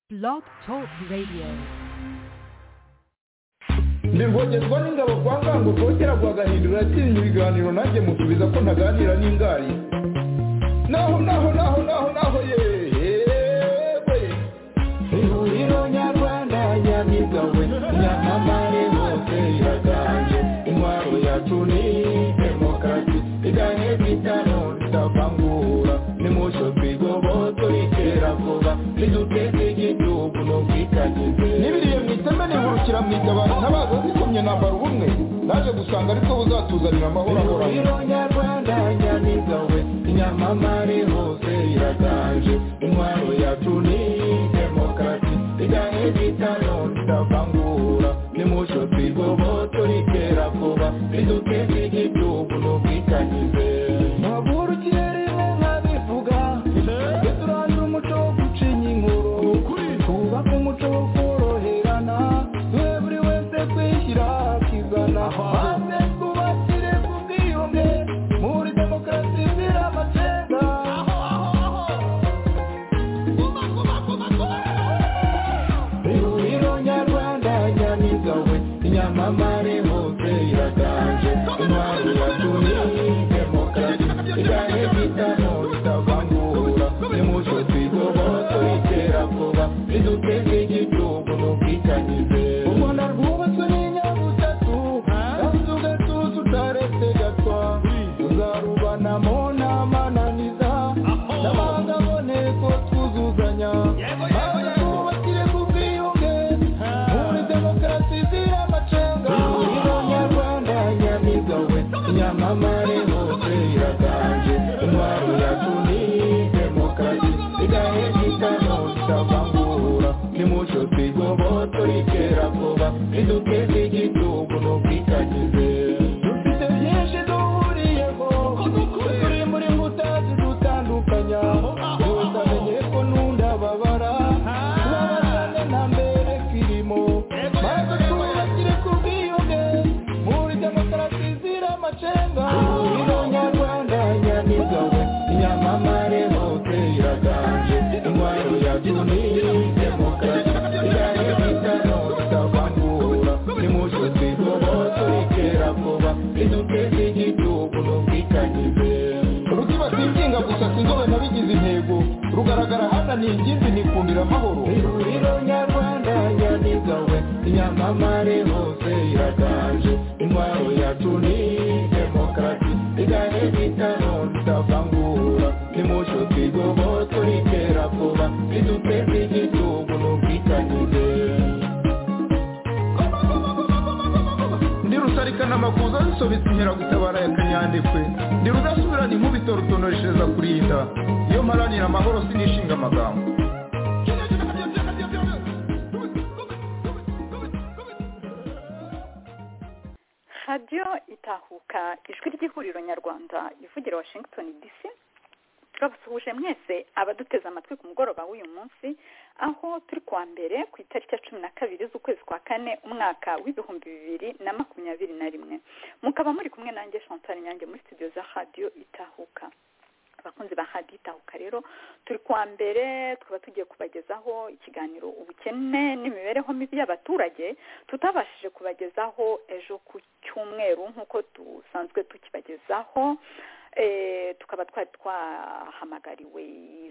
Blog Talk Radio. ndirwogezwa n'ingabo kwa ngango rwokera rwagahindura yatsinze ibiganiro nanjye musubiza ko ntaganira n'ingari naho naho naho naho naho yewe ihuriro nyarwanda nyamigawe nyamamare bose iraganje intwaro yacu ni demokarasi iganye bitano ritavangura nimusho twigoboto ritera vuba riduteza igihugu n'ubwikanyize n'ibiriye mu iteme nihurukira mu itabara ntabaza zikomye nambara ubumwe naje gusanga ariko buzatuzanira amahoro ahoranye ihuriro nyarwanda nyamigawe nyamamare hose iraganje intwaro yacu ni demokarasi iganye bitano ritavangura nimusho twigoboto ritera vuba riduteza igihugu n'ubwikanyize Ntaburukirerimo nkabivuga Tujye turangira umuco wo gucinya inkuru Twubake umuco wo koroherana Duhe buri wese kwishyira akizana Maze twubakire ku bwiyunge Muri demokarasi izira amacenga ihuriro nyarwanda nyamigawe nyamamare hose iraganje intwaro yacu ni demokarasi igane bitano ritavangura nimuco twigoboto itera vuba riduteze igihugu n'ubwikanyize u rwanda rwubatswe n'inyabutatu kandi ugatuza utaretse gatwa tuzarubanamo n'amananiza n'abanga aboneko twuzuzanya maze twubakire ku bwiyunge muri demokarasi izira amacenga ihuriro nyarwanda nyamigawe nyamamare hose iraganje intwaro yacu ni demokarasi igahe gitano kitavangura nimuco twigoboto ritera vuba riduteze igihugu n'ubwikanyize dufite byinshi duhuriyeho turi muri mbuta zidutandukanya tutamenye ko nunda babara tubabarane nta mbere kirimo maze twubakire ku bwiyunge muri demokarasi zira amacenga ihuriro nyarwanda nyamigawe nyamamare hose iraganje intwaro yacu ni demokarasi igahe bitano bitavangura nimuco twigoboto ritera vuba riduteze igihugu n'ubwikanyize ruziba singinga gusa sinzobe nabigize intego rugaragara hana ni ingimbi nikundira amahoro ihuriro nyarwanda nyamigawe nyamamare hose iraganje intwaro yacu ni demokarasi igahe bitano ritavangura nimuco twigoboto ritera vuba riduteze igihugu n'ubwikanyize ndi rusarikana amakuza zisobetse inkeragutabara ya kanyandekwe ndi rudasubirana inkubito rutonoreshereza kurinda iyo mparanira amahoro sinishinga amagambo radiyo itahuka ijwi ry'ihuriro nyarwanda ivugira washington dc turabasuhuje mwese abaduteze amatwi ku mugoroba w'uyu munsi aho turi kuwa mbere ku itariki ya cumi na kabiri z'ukwezi kwa kane umwaka w'ibihumbi bibiri na makumyabiri na rimwe mukaba muri kumwe nanjye chantal nyange muri studio za radiyo itahuka abakunzi ba hadi itahuka rero turi kuwa mbere tukaba tugiye kubagezaho ikiganiro ubukene n'imibereho mibi y'abaturage tutabashije kubagezaho ejo ku cyumweru nk'uko dusanzwe tukibagezaho Eh, tukaba twari twahamagariwe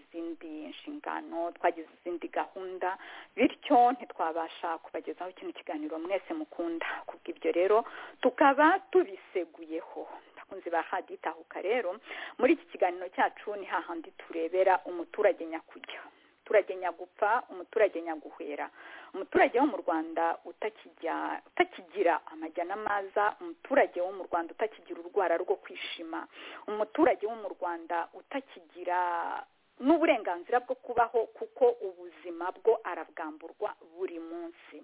izindi nshingano twagize izindi gahunda bityo ntitwabasha kubagezaho kino kiganiro mwese mukunda kubw'ibyo rero tukaba tubiseguyeho bakunzi ba hadi itahuka rero muri iki kiganiro cyacu ni hahandi turebera umuturage nyakujya umuturage nyagupfa umuturage nyaguhera umuturage wo mu rwanda utakijya utakigira amajya n'amaza umuturage wo mu rwanda utakigira urwara rwo kwishima umuturage wo mu rwanda utakigira n'uburenganzira bwo kubaho kuko ubuzima bwo arabwamburwa buri munsi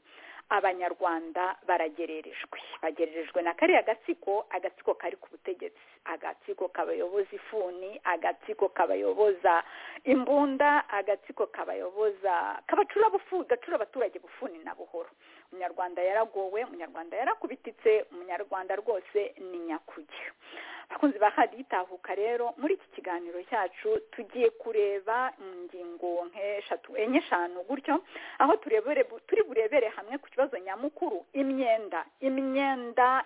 abanyarwanda baragererejwe bagererejwe na kariya gatsiko agatsiko kari ku butegetsi agatsiko kabayoboza ifuni agatsiko kabayoboza imbunda agatsiko kabayoboza kabacura bufu gacura abaturage bufuni na buhoro umunyarwanda yaragowe umunyarwanda yarakubititse umunyarwanda rwose ni nyakujya abakunzi ba hadi itahuka rero muri iki kiganiro cyacu tugiye kureba ingingo nk'eshatu enye eshanu gutyo aho turi burebere hamwe ku kibazo nyamukuru imyenda imyenda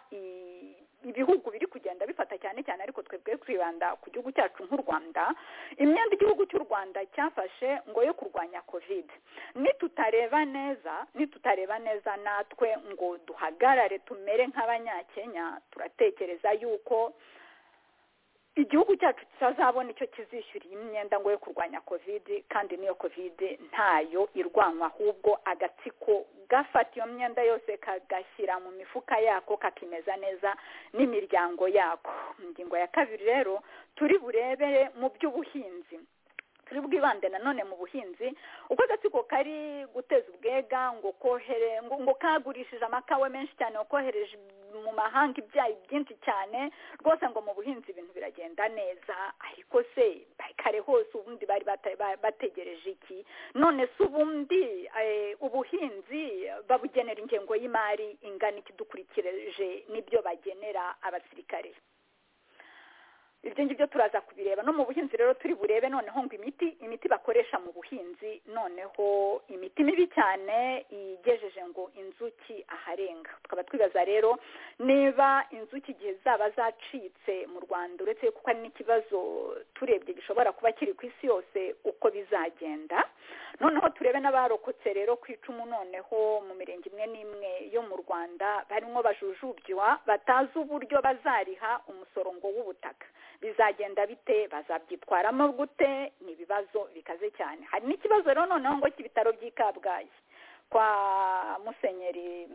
ibihugu biri kugenda bifata cyane cyane ariko twebwe kwibanda ku gihugu cyacu nk'u rwanda imyenda igihugu cy'u rwanda cyafashe ngo yo kurwanya kovide nitutareba neza nitutareba neza natwe ngo duhagarare tumere nk'abanyakenya turatekereza yuko igihugu cyacu kitazabona icyo kizishyuriye imyenda ngo yo kurwanya kovide kandi n'iyo kovide ntayo irwanwa ahubwo agatsiko gafata iyo myenda yose kagashyira mu mifuka yako kakimeza neza n'imiryango yako ingingo ya kabiri rero turi burebere mu by'ubuhinzi turi bwibande nanone mu buhinzi uko agatsiko kari guteza ubwega ngo kohere ngo kagurishije amakawe menshi cyane wakohereje mu mahanga ibyayi byinshi cyane rwose ngo mu buhinzi ibintu biragenda neza ariko se kare hose ubundi bari bategereje iki none se ubundi ubuhinzi babugenera ingengo y'imari ingana iki dukurikirije n'ibyo bagenera abasirikare ibyo ngibyo turaza kubireba no mu buhinzi rero turi burebe noneho ngo imiti imiti bakoresha mu buhinzi noneho imiti mibi cyane igejeje ngo inzuki aharenga tukaba twibaza rero niba inzuki igihe zaba zacitse mu rwanda uretse kuko ari n'ikibazo turebye gishobora kuba kiri ku isi yose uko bizagenda noneho turebe n'abarokotse rero ku icumu noneho mu mirenge imwe n'imwe yo mu rwanda barimo bajujubywa batazi uburyo bazariha umusoro ngo w'ubutaka bizagenda bite bazabyitwaramo gute ni ibibazo bikaze cyane hari n'ikibazo rero noneho ngo cy'ibitaro by'i kabgayi kwa musenyeri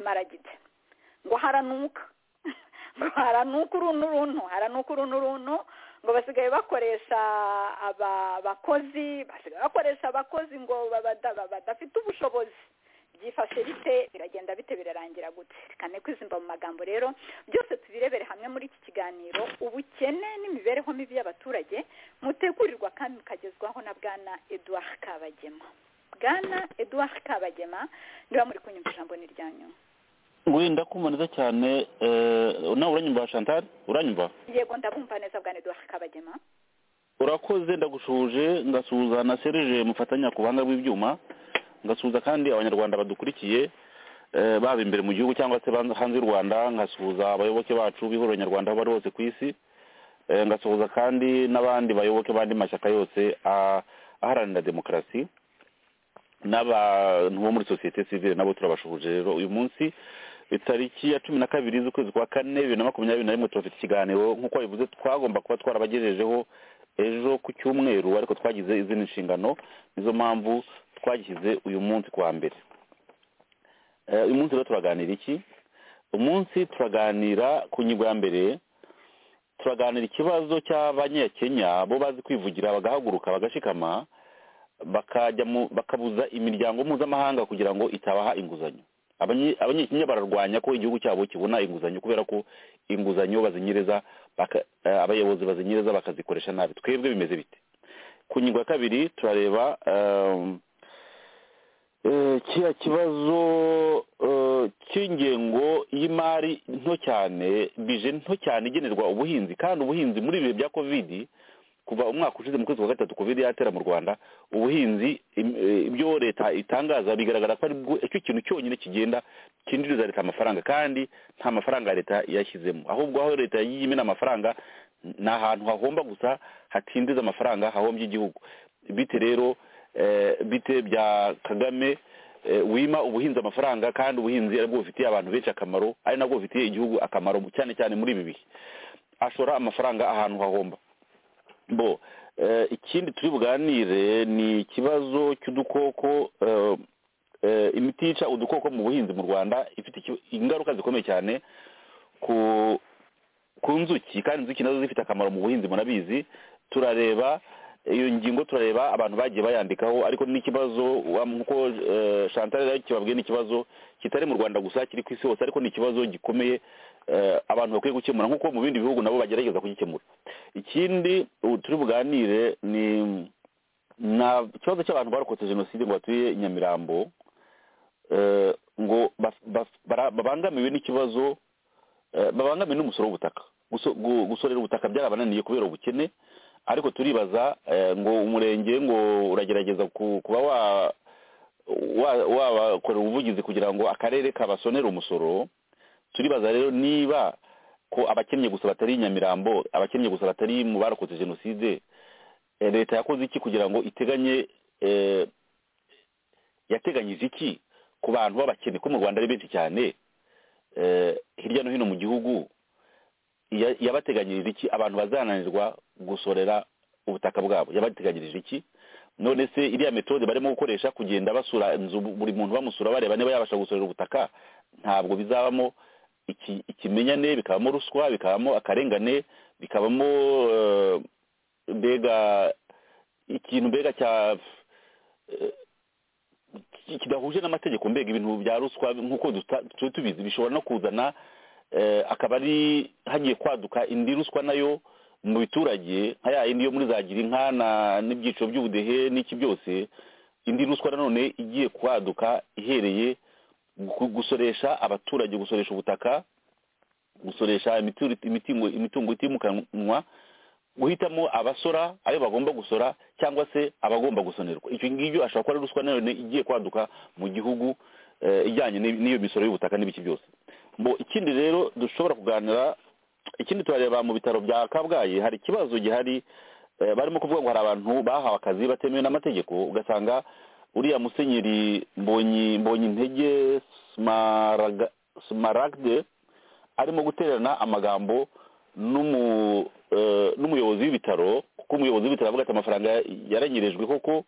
simaragide ngo haranuka ngo haranuka uruntu uruntu haranuka uruntu uruntu ngo basigaye bakoresha aba bakozi basigaye bakoresha abakozi ngo badafite ubushobozi byifashe bite biragenda bite birarangira gute reka kwizimba mu magambo rero byose tubirebere hamwe muri iki kiganiro ubukene n'imibereho mibi y'abaturage mutegurirwa kandi mukagezwaho na bwana eduard kabagema bwana eduard kabagema niba muri kunyumva ijambo ni ryanyu wenda kumva neza cyane nawe uranyumva chantal uranyumva yego ndabumva neza bwana eduard kabagema urakoze ndagushuje ngasuhuza na serije mufatanya ku buhanga bw'ibyuma ngasuhuza kandi abanyarwanda badukurikiye baba imbere mu gihugu cyangwa se hanze y'u rwanda ngasuhuza abayoboke bacu b'ihuriro nyarwanda aho bari hose ku isi ngasuhuza kandi n'abandi bayoboke b'andi mashyaka yose aharanira demokarasi n'abantu bo muri sosiyete sivire nabo turabashuhuje rero uyu munsi itariki ya cumi na kabiri z'ukwezi kwa kane bibiri na makumyabiri na rimwe turafite ikiganiro nk'uko babivuze twagomba kuba twarabagejejeho ejo ku cyumweru ariko twagize izindi nshingano nizo mpamvu twagishyize uyu munsi kwa mbere uyu munsi rero turaganira iki umunsi turaganira ku ngingo ya mbere turaganira ikibazo cy'abanyakenya bo bazi kwivugira bagahaguruka bagashikama bakabuza imiryango mpuzamahanga kugira ngo itabaha inguzanyo abanyakenya bararwanya ko igihugu cyabo kibona inguzanyo kubera ko inguzanyo bazinyereza abayobozi bazinyereza bakazikoresha nabi twebwe bimeze bite ku ngingo ya kabiri turareba kiriya kibazo cy'ingengo y'imari nto cyane bije nto cyane igenerwa ubuhinzi kandi ubuhinzi muri ibihe bya kovidi kuva umwaka ushize mu kwezi kwa gatatu kovide yatera mu rwanda ubuhinzi ibyo leta itangaza bigaragara ko aricyo kintu cyonyine kigenda cyinjiriza leta amafaranga kandi nta mafaranga leta yashyizemo ahubwo aho leta yagiye imena amafaranga ni ahantu hahomba gusa hatindiza amafaranga hahombye igihugu bite rero bite bya kagame wima ubuhinzi amafaranga kandi ubuhinzi aribwo bufitiye abantu benshi akamaro ari nabwo bufitiye igihugu akamaro cyane cyane muri ibi bihe ashora amafaranga ahantu hahomba bo ikindi turi buganire ni ikibazo cy'udukoko imiti yica udukoko mu buhinzi mu rwanda ifite ingaruka zikomeye cyane ku nzuki kandi inzuki nazo zifite akamaro mu buhinzi murabizi turareba iyo ngingo turareba abantu bagiye bayandikaho ariko n'ikibazo nk'uko chantal kibabwiye ni ikibazo kitari mu rwanda gusa kiri ku isi hose ariko ni ikibazo gikomeye abantu bakwiye gukemura nk'uko mu bindi bihugu nabo bagerageza kugikemura ikindi turi buganire ni nta kibazo cy'abantu barokotse jenoside ngo batuye nyamirambo ngo babangamiwe n'ikibazo babangamiwe n'umusoro w'ubutaka gusorera ubutaka byarabananiye kubera ubukene ariko turibaza ngo umurenge ngo uragerageza kuba wabakorera ubuvugizi kugira ngo akarere kabasonere umusoro turibaza rero niba ko abakennye gusa batari nyamirambo abakennye gusa batari mu barokotse jenoside leta yakoze iki kugira ngo iteganye yateganyije iki ku bantu b'abakene ko mu rwanda ari benshi cyane hirya no hino mu gihugu yabateganyirije iki abantu bazananirwa gusorera ubutaka bwabo yabateganyirije iki none se iriya metode barimo gukoresha kugenda basura inzu buri muntu bamusura bareba niba yabasha gusorera ubutaka ntabwo bizabamo ikimenyane bikabamo ruswa bikabamo akarengane bikabamo mbega ikintu mbega cya kidahuje n'amategeko mbega ibintu bya ruswa nk'uko turi tubizi bishobora no kuzana akaba ari hagiye kwaduka indi ruswa nayo mu biturage nka ya yindi yo muri za girinka n'ibyiciro by'ubudehe n'iki byose indi ruswa nanone igiye kwaduka ihereye gusoresha abaturage gusoresha ubutaka gusoresha imitungo itimukanwa guhitamo abasora ayo bagomba gusora cyangwa se abagomba gusonerwa icyo ngicyo ashobora kuba ari ruswa nanone igiye kwaduka mu gihugu ijyanye n'iyo misoro y'ubutaka n'ibiki byose ikindi rero dushobora kuganira ikindi turareba mu bitaro bya kabgayi hari ikibazo gihari barimo kuvuga ngo hari abantu bahawe akazi batemewe n'amategeko ugasanga uriya musenyeri mbonyi mbonyi intege simaragde arimo guterana amagambo n'umuyobozi w'ibitaro kuko umuyobozi w'ibitaro avuga ati amafaranga yaranyirijwe koko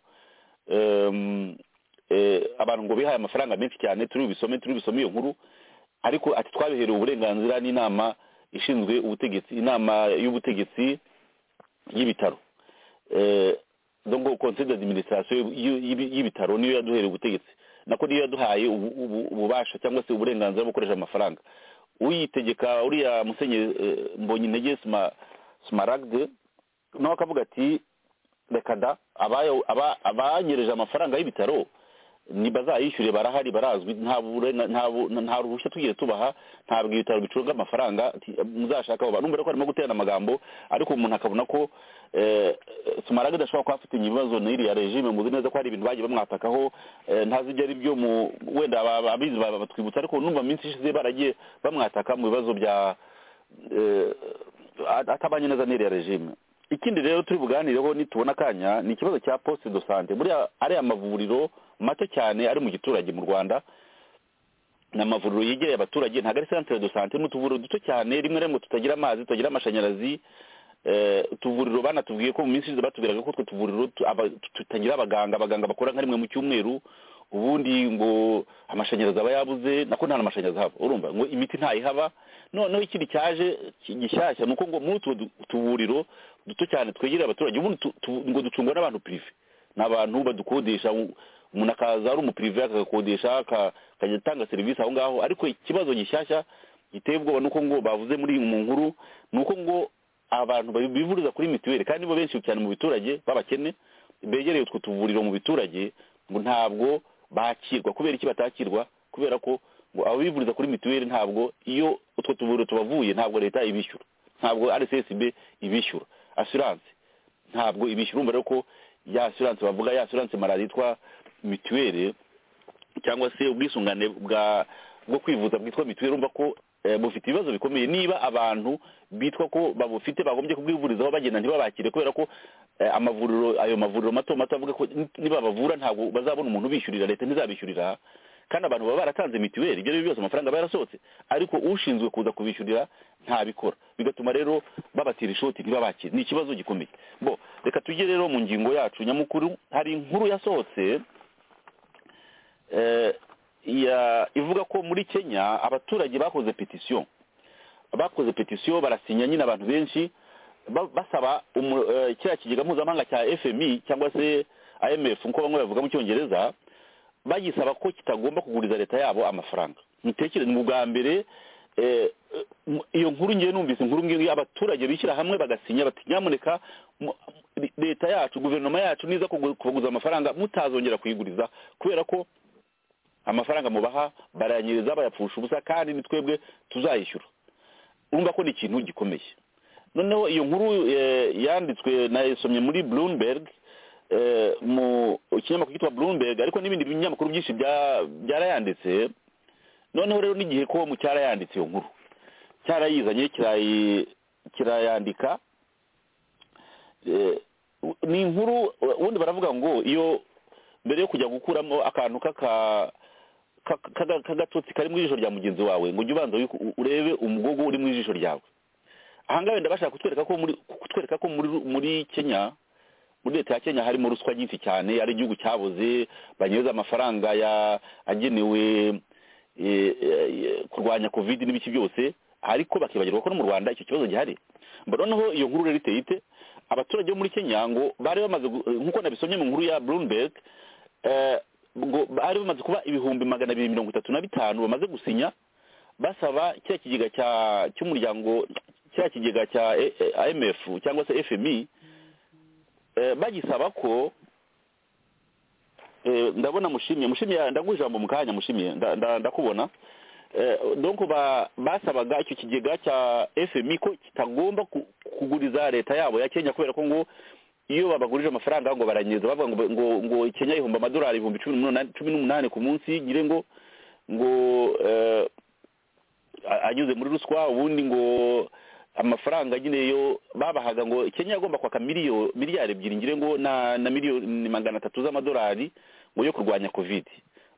abantu ngo bihaye amafaranga menshi cyane turi bisome turi bisome iyo nkuru ariko ati twabiherewe uburenganzira n'inama ishinzwe ubutegetsi inama y'ubutegetsi y'ibitaro ngo konseri d'adiminisirasiyo y'ibitaro niyo yaduhereye ubutegetsi nako niyo yaduhaye ububasha cyangwa se uburenganzira bwo gukoresha amafaranga uyitegeka uriya musenyeri mbonye intege simaragde nawe akavuga ati reka da abanyereje amafaranga y'ibitaro bazayishyure barahari barazwi nta ruhushya tugiye tubaha ntabwo ibitaro bicunga amafaranga muzashaka abo bantu ko harimo guterana amagambo ariko umuntu akabona ko sumarage adashobora kuba afite ibibazo n'iriya regime muzi neza ko hari ibintu bagiye bamwatakaho ntazi ibyo ari byo wenda abizi batwibutsa ariko numva minsi ishize baragiye bamwataka mu bibazo bya atabanye neza n'iriya regime ikindi rero turi buganireho nitubona akanya ni ikibazo cya poste do sante muri ariya mavuriro mato cyane ari mu giturage mu rwanda ni amavuriro yegereye abaturage ntabwo ari santere do sante ni utuvuriro duto cyane rimwe na rimwe tutagira amazi tutagira amashanyarazi utuvuriro banatubwiye ko mu minsi ishize batubwiraga ko utwo tuvuriro tutagira abaganga abaganga bakora nka rimwe mu cyumweru ubundi ngo amashanyarazi aba yabuze nako nta n'amashanyarazi haba urumva ngo imiti ntayihaba noneho ikindi cyaje gishyashya ni uko ngo muri utwo tuvuriro duto cyane twegereye abaturage ubundi ngo ducungwa n'abantu pirive ni abantu badukodesha umuntu akaza ari umupirive akagakodesha akajya atanga serivisi aho ngaho ariko ikibazo gishyashya giteye ubwoba ni uko ngo bavuze muri iyi nkuru ni uko ngo abantu bivuriza kuri mituweli kandi bo benshi cyane mu biturage b'abakene begereye utwo tuvuriro mu biturage ngo ntabwo bakirwa kubera iki batakirwa kubera ko ngo ababivuriza kuri mituweli ntabwo iyo utwo tuvuriro tubavuye ntabwo leta ibishyura ntabwo rssb ibishyura asiranse ntabwo ibishyura urumva rero ko ya asiranse bavuga ya asiranse malariya yitwa mituweli cyangwa se ubwisungane bwa bwo kwivuza bwitwa mituweli urumva ko bufite ibibazo bikomeye niba abantu bitwa ko babufite bagombye kubwivurizaho bagenda ntibabakire kubera ko amavuriro ayo mavuriro mato mato avuga ko niba bavura ntabwo bazabona umuntu ubishyurira leta ntizabishyurira kandi abantu baba baratanze mituweli ibyo ari byo byose amafaranga aba yarasohotse ariko ushinzwe kuza kubishyurira ntabikora bigatuma rero babatira ishoti ntibabakire ni ikibazo gikomeye bo reka tujye rero mu ngingo yacu nyamukuru hari inkuru yasohotse ivuga ko muri kenya abaturage bakoze petisiyo bakoze petisiyo barasinya nyine abantu benshi basaba kiriya kigega mpuzamahanga cya fmi cyangwa se imf nk'uko bamwe bavuga mu cyongereza bagisaba ko kitagomba kuguriza leta yabo amafaranga mutekereze ni ubwa mbere iyo nkuru ngewe numvise inkuru ngiyo abaturage bishyira hamwe bagasinya bati nyamuneka leta yacu guverinoma yacu niza kubaguza amafaranga mutazongera kuyiguriza kubera ko amafaranga mubaha barayanyereza bayapfusha ubusa kandi ni twebwe tuzayishyura urumva ko ni ikintu gikomeye noneho iyo nkuru yanditswe nayisomye muri bloomberg mu kinyamakuru cyitwa bloomberg ariko n'ibindi binyamakuru byinshi byarayanditse noneho rero n'igihe ko cyarayanditse iyo nkuru cyarayizanye kirayandika ni inkuru ubundi baravuga ngo iyo mbere yo kujya gukuramo akantu k'agatotsi kari mu ijisho rya mugenzi wawe ngo ujye ubanza urebe umugogo uri mu ijisho ryawe ahangaha wenda bashaka kutwereka ko muri kenya muri leta ya kenya harimo ruswa nyinshi cyane ari igihugu cyabuze banyereza amafaranga agenewe kurwanya kovide n'ibiki byose ariko bakibagirwa ko no mu rwanda icyo kibazo gihari noneho iyo nkuru rero iteye ite abaturage bo muri kenya ngo bari bamaze nk'uko nabisomye mu nkuru ya bloomberg ngo bari bamaze kuba ibihumbi magana abiri mirongo itatu na bitanu bamaze gusinya basaba cya kigega cy'umuryango cya kigega cya IMF cyangwa se fmi bagisaba ko ndabona mushimye mushimye ndaguha ijambo mu kanya mushimye ndakubona donko basabaga icyo kigega cya fmi ko kitagomba kuguriza leta yabo ya kenya kubera ko ngo iyo babagurije amafaranga ngo baranyereza bavuga ngo ngo kenya ihumba amadolari ibihumbi cumi n'umunani ku munsi gire ngo ngo anyuze muri ruswa ubundi ngo amafaranga nyine yo babahaga ngo kenya yagomba kwaka miliyari ebyiri ngire ngo na na miliyoni magana atatu z'amadolari ngo yo kurwanya kovide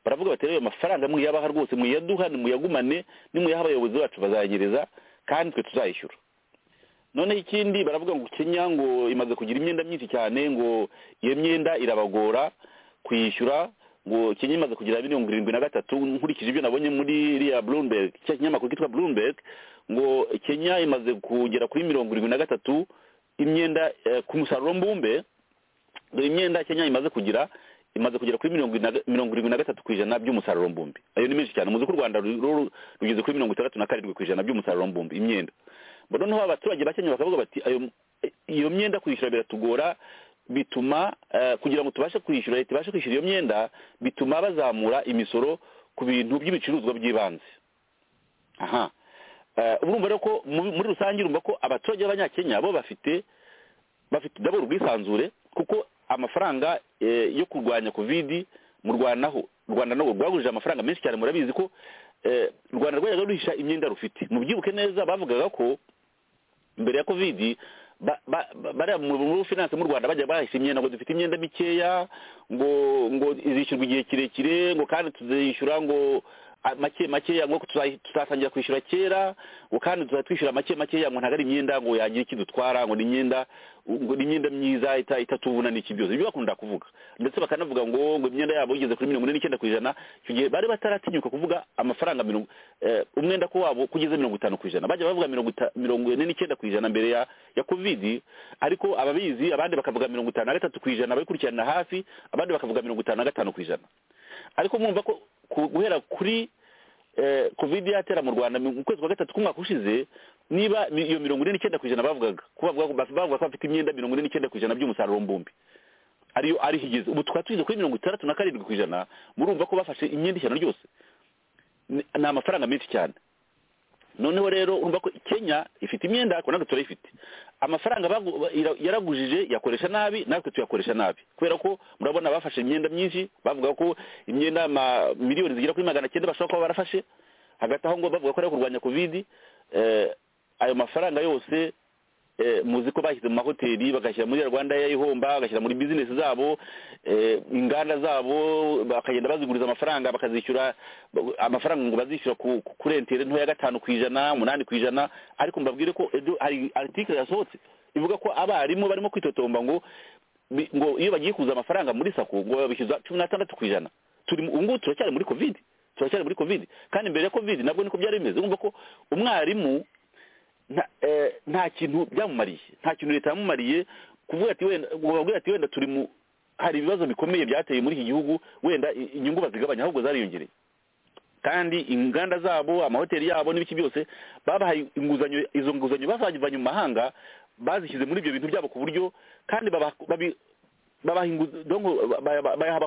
baravuga bati rero amafaranga mwiyabaha rwose mwiyaduha nimuyagumane nimuyaha abayobozi bacu bazayanyereza kandi twe tuzayishyura noneho ikindi baravuga ngo kenya ngo imaze kugira imyenda myinshi cyane ngo iyo myenda irabagora kuyishyura ngo kenya imaze kugira mirongo irindwi na gatatu nkurikije ibyo nabonye muri iriya bloomberg cya kinyamakuru kitwa bloomberg ngo kenya imaze kugera kuri mirongo irindwi na gatatu imyenda ku musaruro mbumbe dore imyenda kenya imaze kugira imaze kugera kuri mirongo irindwi na gatatu ku ijana by'umusaruro mbumbe ayo ni menshi cyane muzi ko u rwanda rugeze kuri mirongo itandatu na karindwi ku ijana by'umusaruro mbumbe imyenda noneho abaturage ba kenya bakavuga bati iyo myenda kwishyura biratugora bituma kugira ngo tubashe kwishyura leta ibashe kwishyura iyo myenda bituma bazamura imisoro ku bintu by'ibicuruzwa by'ibanze aha urumva rero ko muri rusange urumva ko abaturage b'abanyakenya bo bafite bafite ndabona ubwisanzure kuko amafaranga yo kurwanya kovidi mu rwanda ho u rwanda ntabwo rwagurije amafaranga menshi cyane murabizi ko u rwanda rwajyaga ruhisha imyenda rufite mubyibuke neza bavugaga ko mbere ya kovidi bariya muri finance mu rwanda bajya bahisha imyenda ngo dufite imyenda mikeya ngo ngo izishyurwa igihe kirekire ngo kandi tuzishyura ngo make makeya ngo tuzatangira kwishyura kera ngo kandi tuzatwishyura make makeya ngo ntabwo ari imyenda ngo yagira iki dutwara ngo ni imyenda ngo ni imyenda myiza itatubuna n'iki byose ibyo bakunda kuvuga ndetse bakanavuga ngo ngo imyenda yabo igeze kuri mirongo ine n'icyenda ku ijana icyo gihe bari bataratinyuka kuvuga amafaranga mirongo umwenda ko wabo kugeze mirongo itanu ku ijana bajya bavuga mirongo ine n'icyenda ku ijana mbere ya kovidi ariko ababizi abandi bakavuga mirongo itanu na gatatu ku ijana abayikurikirana hafi abandi bakavuga mirongo itanu na gatanu ku ijana ariko mwumva ko guhera kuri kovide yatera mu rwanda mu kwezi kwa gatatu k'umwaka ushize niba iyo mirongo ine n'icyenda ku ijana bavugaga bavuga ko bafite imyenda mirongo ine n'icyenda ku ijana by'umusaruro mbumbi ariyo ariho igeze ubu tukaba tugeze kuri mirongo itandatu na karindwi ku ijana murumva ko bafashe imyenda ishyano ryose ni amafaranga menshi cyane noneho rero urumva ko kenya ifite imyenda ariko natwe turayifite amafaranga yaragujije yakoresha nabi natwe tuyakoresha nabi kubera ko murabona bafashe imyenda myinshi bavuga ko imyenda miliyoni zigera kuri magana cyenda bashobora kuba barafashe hagati aho ngo bavuga ko ari kurwanya kovidi ayo mafaranga yose muzi ko bashyize mu mahoteli bagashyira muri rwanda yayihomba bagashyira muri bizinesi zabo inganda zabo bakagenda baziguriza amafaranga bakazishyura amafaranga ngo bazishyura kuri entere ntoya gatanu ku ijana umunani ku ijana ariko mbabwire ko hari aritikire yasohotse ivuga ko abarimu barimo kwitotomba ngo ngo iyo bagiye kuza amafaranga muri sako ngo babishyuza cumi n'atandatu ku ijana turi ngubu turacyari muri kovide turacyari muri kovide kandi mbere ya kovide nabwo niko byari bimeze urumva ko umwarimu nta kintu byamumariye nta kintu leta yamumariye kuvuga ati wenda wabwira ati wenda turi mu hari ibibazo bikomeye byateye muri iki gihugu wenda inyungu bazigabanya ahubwo zariyongereye kandi inganda zabo amahoteli yabo n'ibiki byose babahaye inguzanyo izo nguzanyo bazajyanye mu mahanga bazishyize muri ibyo bintu byabo ku buryo kandi bayaha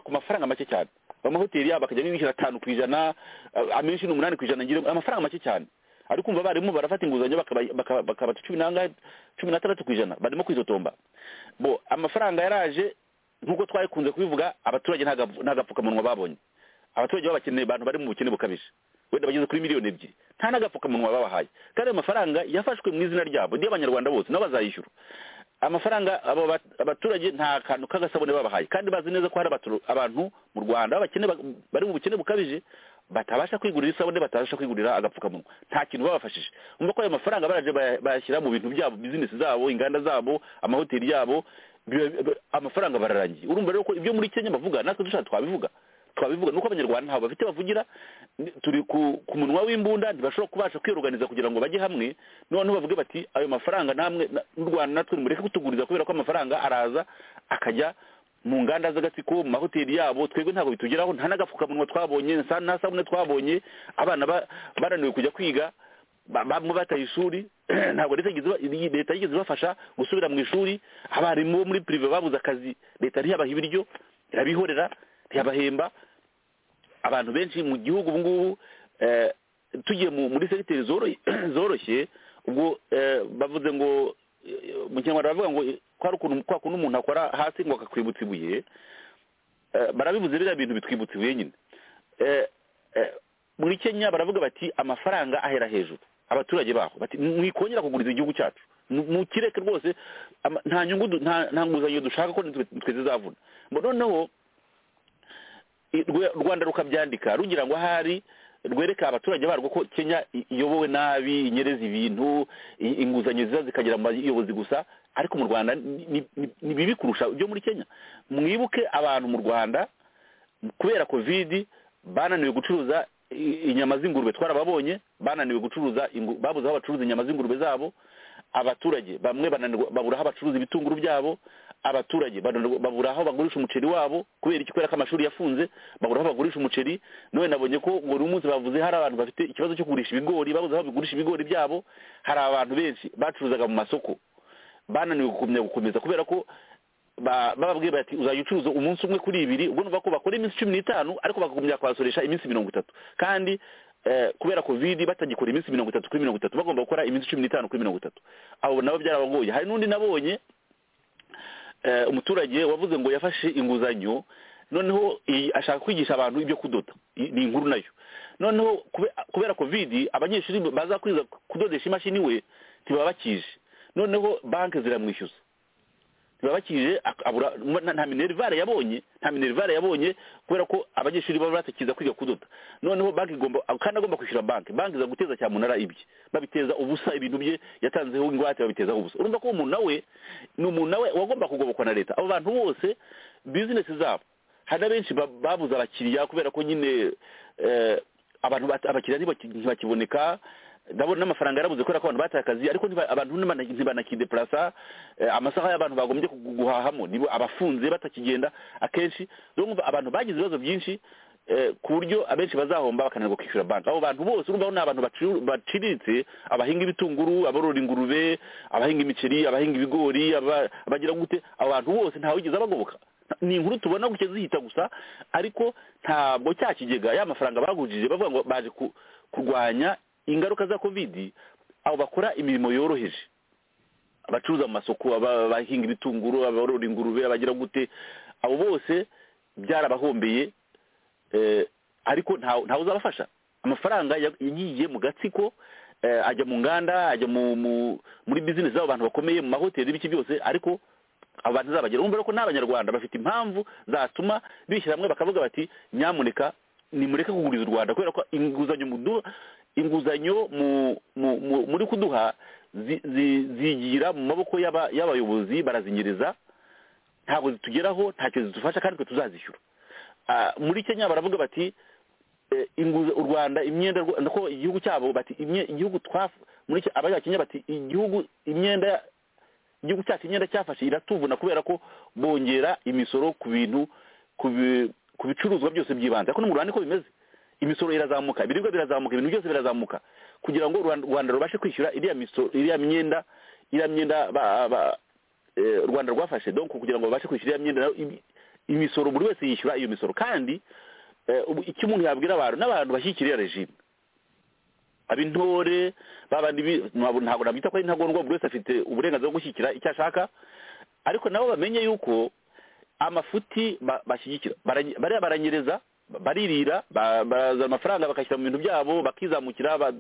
ku mafaranga make cyane amahoteli yabo bakajya bishyura atanu ku ijana amenshi ni umunani ku ijana amafaranga make cyane ariko kumva abarimu barafata inguzanyo bakabata cumi n'angahe cumi n'atandatu ku ijana barimo kwizotomba bo amafaranga yaraje nk'uko twayikunze kubivuga abaturage nta babonye abaturage baba bakeneye abantu bari mu bukene bukabije wenda bageze kuri miliyoni ebyiri nta n'agapfukamunwa babahaye kandi ayo mafaranga yafashwe mu izina ryabo ry'abanyarwanda bose nabo bazayishyura amafaranga abo abaturage nta kantu k'agasabune babahaye kandi bazi neza ko hari abantu mu rwanda bari mu bukene bukabije batabasha kwigurira isabune batabasha kwigurira agapfukamunwa nta kintu babafashije umva ko ayo mafaranga baraje bayashyira mu bintu byabo bizinesi zabo inganda zabo amahoteli yabo amafaranga bararangiye urumva rero ko ibyo muri kenya bavuga natwe dushaka twabivuga twabivuga nuko abanyarwanda ntabwo bafite bavugira turi ku munwa w'imbunda ntibashobora kubasha kwiruganiza kugira ngo bajye hamwe noneho bavuge bati ayo mafaranga namwe n'u rwanda natwe mureke kutuguriza kubera ko amafaranga araza akajya mu nganda z'agatsiko mu mahoteli yabo twebwe ntabwo bitugeraho nta n'agapfukamunwa twabonye nta sabune twabonye abana bananiwe kujya kwiga bamwe bataye ishuri ntabwo leta yigeze ibafasha gusubira mu ishuri abarimu bo muri pirive babuze akazi leta ntiyabaha ibiryo irabihorera ntiyabahemba abantu benshi mu gihugu ubu ngubu tugiye muri segiteri zoroshye ubwo bavuze ngo mu kinyarwanda baravuga ngo kwa kuntu umuntu akora hasi ngo akakwibutsa ibuye barabivuze biriya bintu bitwibutsa ibuye nyine muri kenya baravuga bati amafaranga ahera hejuru abaturage baho bati mwikongera kuguriza igihugu cyacu mukireke rwose nta nyungu nta nguzanyo dushaka ko twe zizavuna noneho rwanda rukabyandika rugira ngo ahari rwereka abaturage barwo ko kenya iyobowe nabi inyereza ibintu inguzanyo ziza zikagera mu bayobozi gusa ariko mu rwanda ni bibi kurusha ibyo muri kenya mwibuke abantu mu rwanda kubera kovidi bananiwe gucuruza inyama z'ingurube twarababonye bananiwe gucuruza babuze aho bacuruza inyama z'ingurube zabo abaturage bamwe babura aho bacuruza ibitunguru byabo abaturage babura aho bagurisha umuceri wabo kubera iki kubera ko amashuri yafunze babura aho bagurisha umuceri none nabonye ko buri munsi bavuze hari abantu bafite ikibazo cyo kugurisha ibigori babuze aho bigurisha ibigori byabo hari abantu benshi bacuruzaga mu masoko bananiwe gukomeza gukomeza kubera ko bababwiye bati uzajya ucuruza umunsi umwe kuri ibiri ubwo numva ko bakora iminsi cumi n'itanu ariko bakagombye kwasoresha iminsi mirongo itatu kandi kubera kovidi batagikora iminsi mirongo itatu kuri mirongo itatu bagomba gukora iminsi cumi n'itanu kuri mirongo itatu abo nabo byarabagoye hari n'undi nabonye umuturage wavuze ngo yafashe inguzanyo noneho ashaka kwigisha abantu ibyo kudoda ni inkuru nayo noneho kubera kovidi abanyeshuri baza kwiza kudodesha imashini we ntibaba bakije noneho banki ziramwishyuza ntibaba bakije nta minerivare yabonye nta minerivare yabonye kubera ko abanyeshuri baba batakiza kwiga kudoda noneho banki igomba kandi agomba kwishyura banki banki iza guteza cyamunara ibye babiteza ubusa ibintu bye yatanzeho ingwate babiteza ubusa urumva ko umuntu nawe ni umuntu nawe wagomba kugobokwa na leta abo bantu bose bizinesi zabo hari na benshi babuze abakiriya kubera ko nyine abantu abakiriya ntibakiboneka ndabona n'amafaranga yarabuze kubera ko abantu bataye akazi ariko abantu ntibanakideparasa amasaha y'abantu bagombye guhahamo nibo abafunze batakigenda akenshi abantu bagize ibibazo byinshi ku buryo abenshi bazahomba bakananirwa kwishyura banki abo bantu bose urumva ni abantu baciriritse abahinga ibitunguru aborora ingurube abahinga imiceri abahinga ibigori abagira gute abo bantu bose ntawigeze abagoboka ni inkuru tubona gutya zihita gusa ariko ntabwo cya kigega ya mafaranga bagujije bavuga ngo baje kurwanya ingaruka za kovidi abo bakora imirimo yoroheje abacuruza mu masoko abahinga ibitunguru abarora ingurube abagira gute abo bose byarabahombeye ariko ntawe uzabafasha amafaranga yagiye mu gatsiko ajya mu nganda ajya muri bizinesi z'abo bantu bakomeye mu mahoteli n'ibiki byose ariko abo bantu zabagera urumva ko n'abanyarwanda bafite impamvu zatuma bishyira hamwe bakavuga bati nyamuneka nimureke kuguriza u rwanda kubera ko inguzanyo muduha inguzanyo muri kuduha zigira mu maboko y'abayobozi barazinyereza ntabwo zitugeraho ntacyo zidufasha kandi twe tuzazishyura muri kenya baravuga bati u rwanda imyenda ko igihugu cyabo bati igihugu muri iki abanyakinya bati igihugu imyenda igihugu cyacu imyenda cyafashe iratuvuna kubera ko bongera imisoro ku bintu ku bicuruzwa byose by'ibanze ariko no mu rwanda niko bimeze imisoro irazamuka ibiribwa birazamuka ibintu byose birazamuka kugira ngo u rwanda rubashe kwishyura iriya misoro iriya myenda iriya myenda rwanda rwafashe donc kugira ngo babashe kwishyura iriya myenda imisoro buri wese yishyura iyo misoro kandi icyo umuntu yabwira abantu n'abantu bashyigikira iyo regime ab'intore babandi ntabwo nabyita ko ari intagondwa buri wese afite uburenganzira bwo gushyigikira icyo ashaka ariko nabo bamenye yuko amafuti bashyigikira bariya baranyereza baririra bazana amafaranga bakashyira mu bintu byabo bakizamukira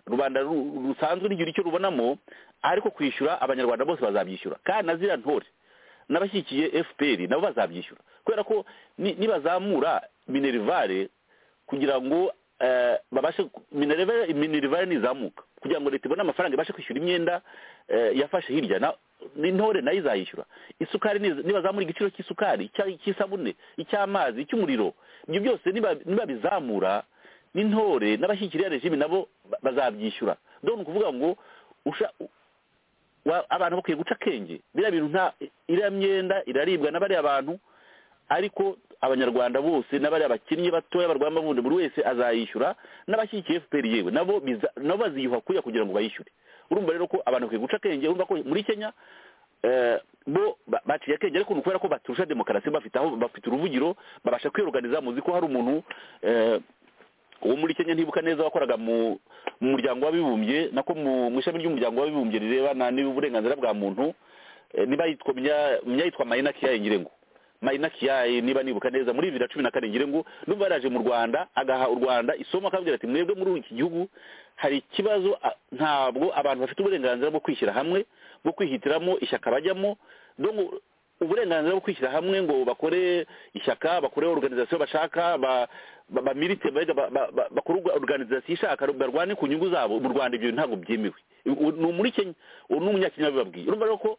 rubanda rusanzwe n'igihe icyo rubonamo ariko kwishyura abanyarwanda bose bazabyishyura kandi na ziriya ntore n'abashyigikiye fpr nabo bazabyishyura kubera ko nibazamura minerivare kugira ngo babashe minerivare nizamuka kugira ngo leta ibone amafaranga ibashe kwishyura imyenda yafashe hirya n'intore nayo izayishyura isukari nibazamura igiciro cy'isukari cy'isabune icy'amazi icy'umuriro ibyo byose nibabizamura n'intore n'abashyikiriya regime nabo bazabyishyura dore ni ukuvuga ngo abantu bakwiye guca akenge biriya bintu nta iriya myenda iraribwa n'abariya bantu ariko abanyarwanda bose n'abariya bakinnyi batoya barwanya bundi buri wese azayishyura n'abashyigikiye fpr yewe nabo baziyuha kuriya kugira ngo bayishyure urumva rero ko abantu bakwiye guca akenge urumva ko muri kenya bo baciye akenge ariko ni ukubera ko baturusha demokarasi bafite aho bafite uruvugiro babasha kwiyoruganiza muzi ko hari umuntu uwo muri kenya ntibuka neza wakoraga mu muryango w'abibumbye nako mu ishami ry'umuryango w'abibumbye rirebana n'uburenganzira bwa muntu niba yitwa yitwa mayina kiyayengirengo marina kiyayi niba nibuka neza muri bibiri na cumi na karindwi ngo n'ubu yaraje mu rwanda agaha u rwanda isomo akabwira ati mwebwe muri iki gihugu hari ikibazo ntabwo abantu bafite uburenganzira bwo kwishyira hamwe bwo kwihitiramo ishyaka bajyamo uburenganzira bwo kwishyira hamwe ngo bakore ishyaka bakore oruganizasiyo bashaka bamirite bakore oruganizasiyo ishaka barwane ku nyungu zabo mu rwanda ibyo ntabwo byemewe ni umuri kenya ni umunyakenya bibabwiye urumva rero ko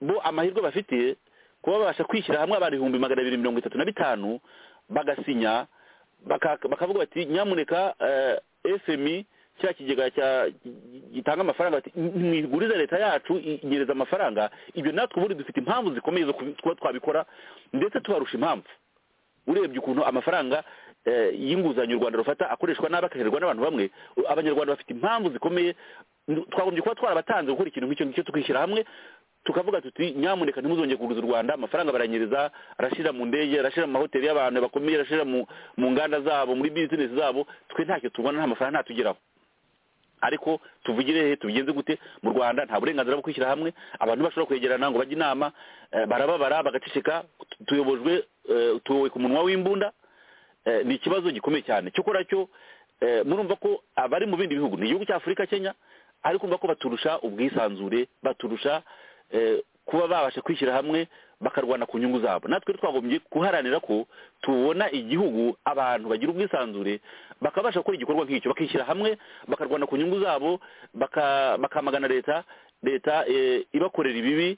bo amahirwe bafite kuba babasha kwishyira hamwe abantu ibihumbi magana abiri mirongo itatu na bitanu bagasinya bakavuga bati nyamuneka fmi cya kigega gitanga amafaranga mwiguriza leta yacu inyereza amafaranga ibyo natwe ubundi dufite impamvu zikomeye zo kuba twabikora ndetse tubarusha impamvu urebye ukuntu amafaranga y'inguzanyo u rwanda rufata akoreshwa nabi akaherwa n'abantu bamwe abanyarwanda bafite impamvu zikomeye twagombye kuba twarabatanze gukora ikintu nk'icyo ngicyo tukishyira hamwe tukavuga tuti nyamuneka ntimuzongere kuguza u rwanda amafaranga baranyereza arashyira mu ndege arashyira mu mahoteli y'abantu bakomeye arashyira mu nganda zabo muri bizinesi zabo twe ntacyo tubona nta mafaranga ntatugeraho ariko tuvugire he tubigenze gute mu rwanda nta burenganzira bwo kwishyira hamwe abantu bashobora kwegerana ngo bajye inama barababara bagaceceka tuyobojwe tuyobowe ku munwa w'imbunda ni ikibazo gikomeye cyane cyokora cyo murumva ko abari mu bindi bihugu ni igihugu cya afurika kenya ariko urumva ko baturusha ubwisanzure baturusha kuba babasha kwishyira hamwe bakarwana ku nyungu zabo natwe twagombye guharanira ko tubona igihugu abantu bagira ubwisanzure bakabasha gukora igikorwa nk'icyo bakishyira hamwe bakarwana ku nyungu zabo bakamagana leta leta ibakorera ibibi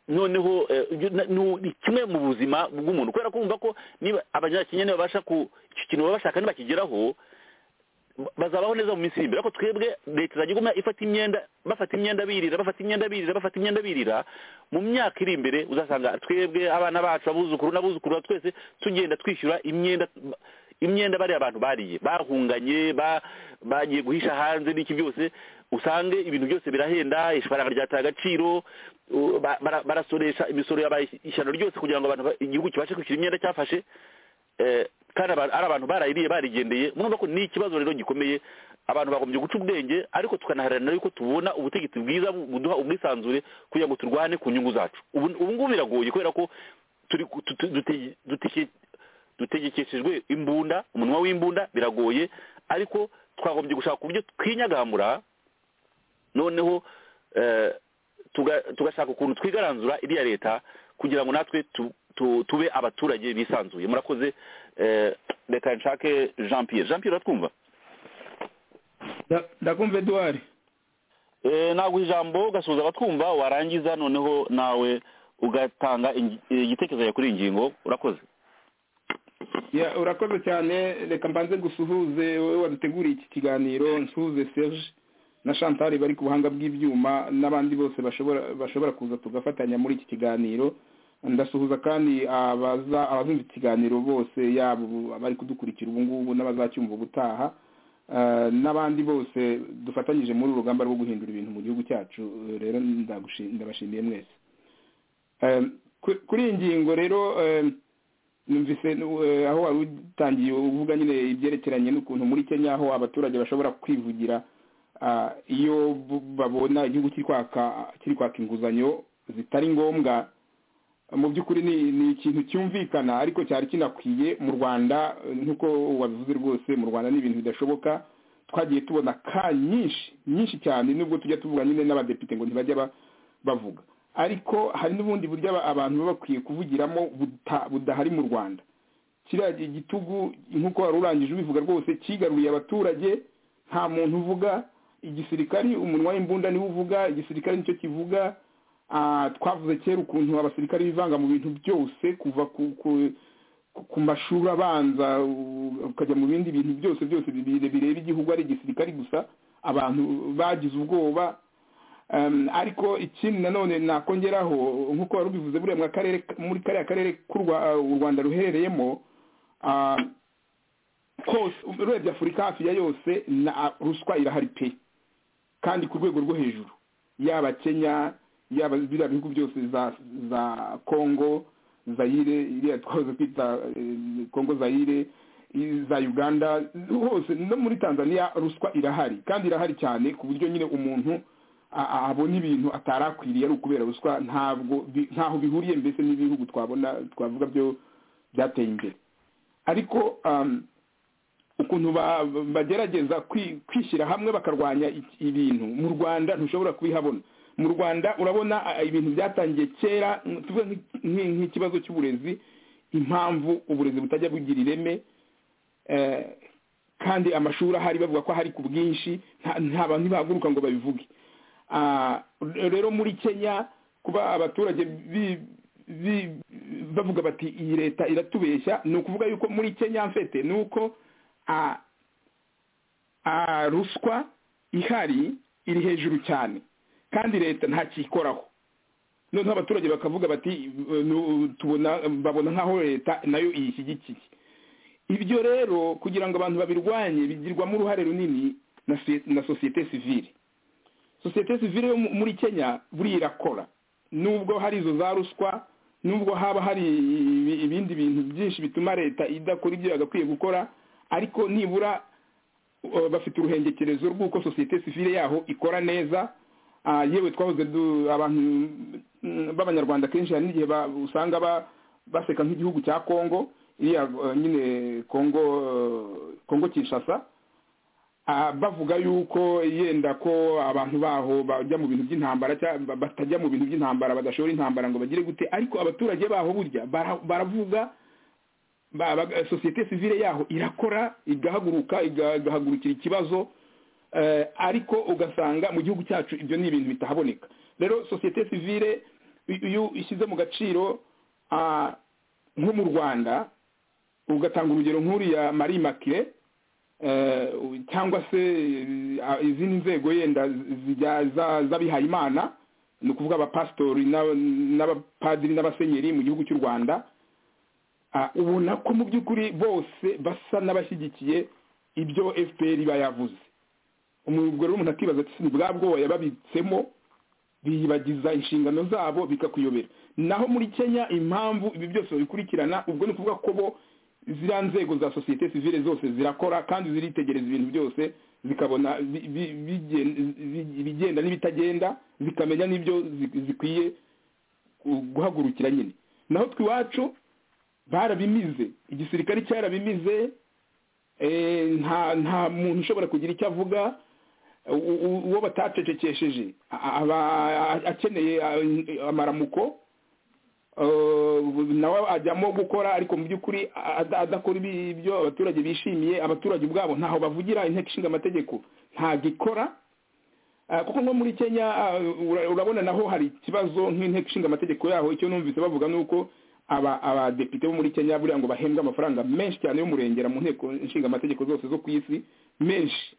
noneho ni kimwe mu buzima bw'umuntu kubera ko bumva ko niba abanyakenya babasha ku icyo kintu baba bashaka ntibakigeraho bazabaho neza mu minsi iri imbere ariko twebwe leta izajya iguma ifata imyenda bafata imyenda birira bafata imyenda birira bafata imyenda birira mu myaka iri imbere uzasanga twebwe abana bacu abuzukuru n'abuzukuru twese tugenda twishyura imyenda imyenda bariya abantu bariye bahunganye bagiye guhisha hanze n'iki byose usange ibintu byose birahenda ifaranga ryataye agaciro barasoresha imisoro yabaye ishyano ryose kugira ngo abantu igihugu kibashe kwishyura imyenda cyafashe kandi ari abantu barayiriye barigendeye murumva ko ni ikibazo rero gikomeye abantu bagombye guca ubwenge ariko tukanaharanira yuko tubona ubutegetsi bwiza buduha ubwisanzure kugira ngo turwane ku nyungu zacu ubu ngubu biragoye kubera ko dutegekeshejwe imbunda umunwa w'imbunda biragoye ariko twagombye gushaka uburyo twinyagamura noneho tugashaka ukuntu twigaranzura iriya leta kugira ngo natwe tube abaturage bisanzuye murakoze reka nshake jean pierre jean pierre uratwumva ndakumva eduwari ntabwo ijambo ugasuhuza abatwumva warangiza noneho nawe ugatanga igitekerezo kuri iyi ngingo urakoze urakoze cyane reka mbanze gusuhuze wowe waduteguriye iki kiganiro nsuhuze serge na shantari bari ku buhanga bw'ibyuma n'abandi bose bashobora kuza tugafatanya muri iki kiganiro ndasuhuza kandi abazumva ikiganiro bose yaba abari kudukurikira ubu ngubu n'abazacyumva ubutaha n'abandi bose dufatanyije muri uru rugamba rwo guhindura ibintu mu gihugu cyacu rero ndabashimiye mwese kuri iyi ngingo rero numvise aho wari utangiye uvuga nyine ibyerekeranye n'ukuntu muri kenya aho abaturage bashobora kwivugira iyo babona igihugu kiri kwaka inguzanyo zitari ngombwa mu by'ukuri ni ikintu cyumvikana ariko cyari kinakwiye mu rwanda nk'uko wabivuze rwose mu rwanda ni ibintu bidashoboka twagiye tubona ka nyinshi nyinshi cyane nubwo tujya tuvuga nyine n'abadepite ngo ntibajya bavuga ariko hari n'ubundi buryo abantu baba bakwiye kuvugiramo budahari mu rwanda kiriya gitugu nk'uko wari urangije ubivuga rwose kigaruriye abaturage nta muntu uvuga igisirikari umunwa w'imbunda niwe uvuga igisirikare nicyo kivuga twavuze kera ukuntu abasirikare bivanga mu bintu byose kuva ku mashuri abanza ukajya mu bindi bintu byose byose bireba igihugu ari igisirikare gusa abantu bagize ubwoba ariko ikindi nanone nakongeraho nk'uko wari ubivuze buriya muri kariya karere u rwanda ruherereyemo kose urebye afurika hafi ya yose ruswa irahari pe kandi ku rwego rwo hejuru yaba kenya yaba biriya bihugu byose za za kongo zayire iriya twahoze kwita kongo zayire za uganda hose no muri tanzania ruswa irahari kandi irahari cyane ku buryo nyine umuntu abona ibintu atarakwiriye ari ukubera ruswa ntabwo ntaho bihuriye mbese n'ibihugu twabona twavuga byo byateye imbere ariko ukuntu bagerageza kwishyira hamwe bakarwanya ibintu mu rwanda ntushobora kubihabona mu rwanda urabona ibintu byatangiye kera tuvuga nk'ikibazo cy'uburezi impamvu uburezi butajya bugira ireme kandi amashuri ahari bavuga ko ahari ku bwinshi nta bantu ntibahaguruka ngo babivuge rero muri kenya kuba abaturage bavuga bati iyi leta iratubeshya ni ukuvuga yuko muri kenya mfete ni uko ruswa ihari iri hejuru cyane kandi leta ntakikoraho noneho abaturage bakavuga bati tubona babona nk'aho leta nayo iyishyigikiye ibyo rero kugira ngo abantu babirwanye bigirwamo uruhare runini na sosiyete sivire sosiyete sivire yo muri kenya buriya irakora nubwo hari izo za ruswa nubwo haba hari ibindi bintu byinshi bituma leta idakora ibyo yagakwiye gukora ariko nibura bafite uruhengekerezo rw'uko sosiyete sivire yaho ikora neza yewe twahoze abantu b'abanyarwanda kenshi hari n'igihe usanga baseka nk'igihugu cya kongo iriya nyine kongo kongo kinshasa bavuga yuko yenda ko abantu baho bajya mu bintu by'intambara batajya mu bintu by'intambara badashobora intambara ngo bagire gute ariko abaturage baho burya baravuga sosiyete sivire yaho irakora igahaguruka igahagurukira ikibazo ariko ugasanga mu gihugu cyacu ibyo ni ibintu bitahaboneka rero sosiyete sivire iyo ishyize mu gaciro nko mu rwanda ugatanga urugero nk'uriya marie makire cyangwa se izindi nzego yenda z'abihayimana ni ukuvuga abapasitori n'abapadiri n'abasenyeri mu gihugu cy'u rwanda ubona ko mu by'ukuri bose basa n'abashyigikiye ibyo fpr iba yavuze umugore umuntu akibaza ati bwa bwoya babitsemo biyibagiza inshingano zabo bikakuyobera naho muri kenya impamvu ibi byose babikurikirana ubwo ni ukuvuga ko bo ziriya nzego za sosiyete sivire zose zirakora kandi ziritegereza ibintu byose zikabona ibigenda n'ibitagenda zikamenya n'ibyo zikwiye guhagurukira nyine naho twiwacu barabimize igisirikare cyarabimize nta muntu ushobora kugira icyo avuga uwo batacecekesheje aba akeneye amaramuko nawe ajyamo gukora ariko mu by'ukuri adakora ibyo abaturage bishimiye abaturage ubwabo ntaho bavugira inteko ishinga amategeko ntabwo ikora kuko nko muri kenya urabona naho hari ikibazo nk'inteko ishinga amategeko yaho icyo numvise bavuga ni uko abadepite bo muri kenya buriya ngo bahembwe amafaranga menshi cyane y'umurengera mu nteko ishinga amategeko zose zo ku isi menshi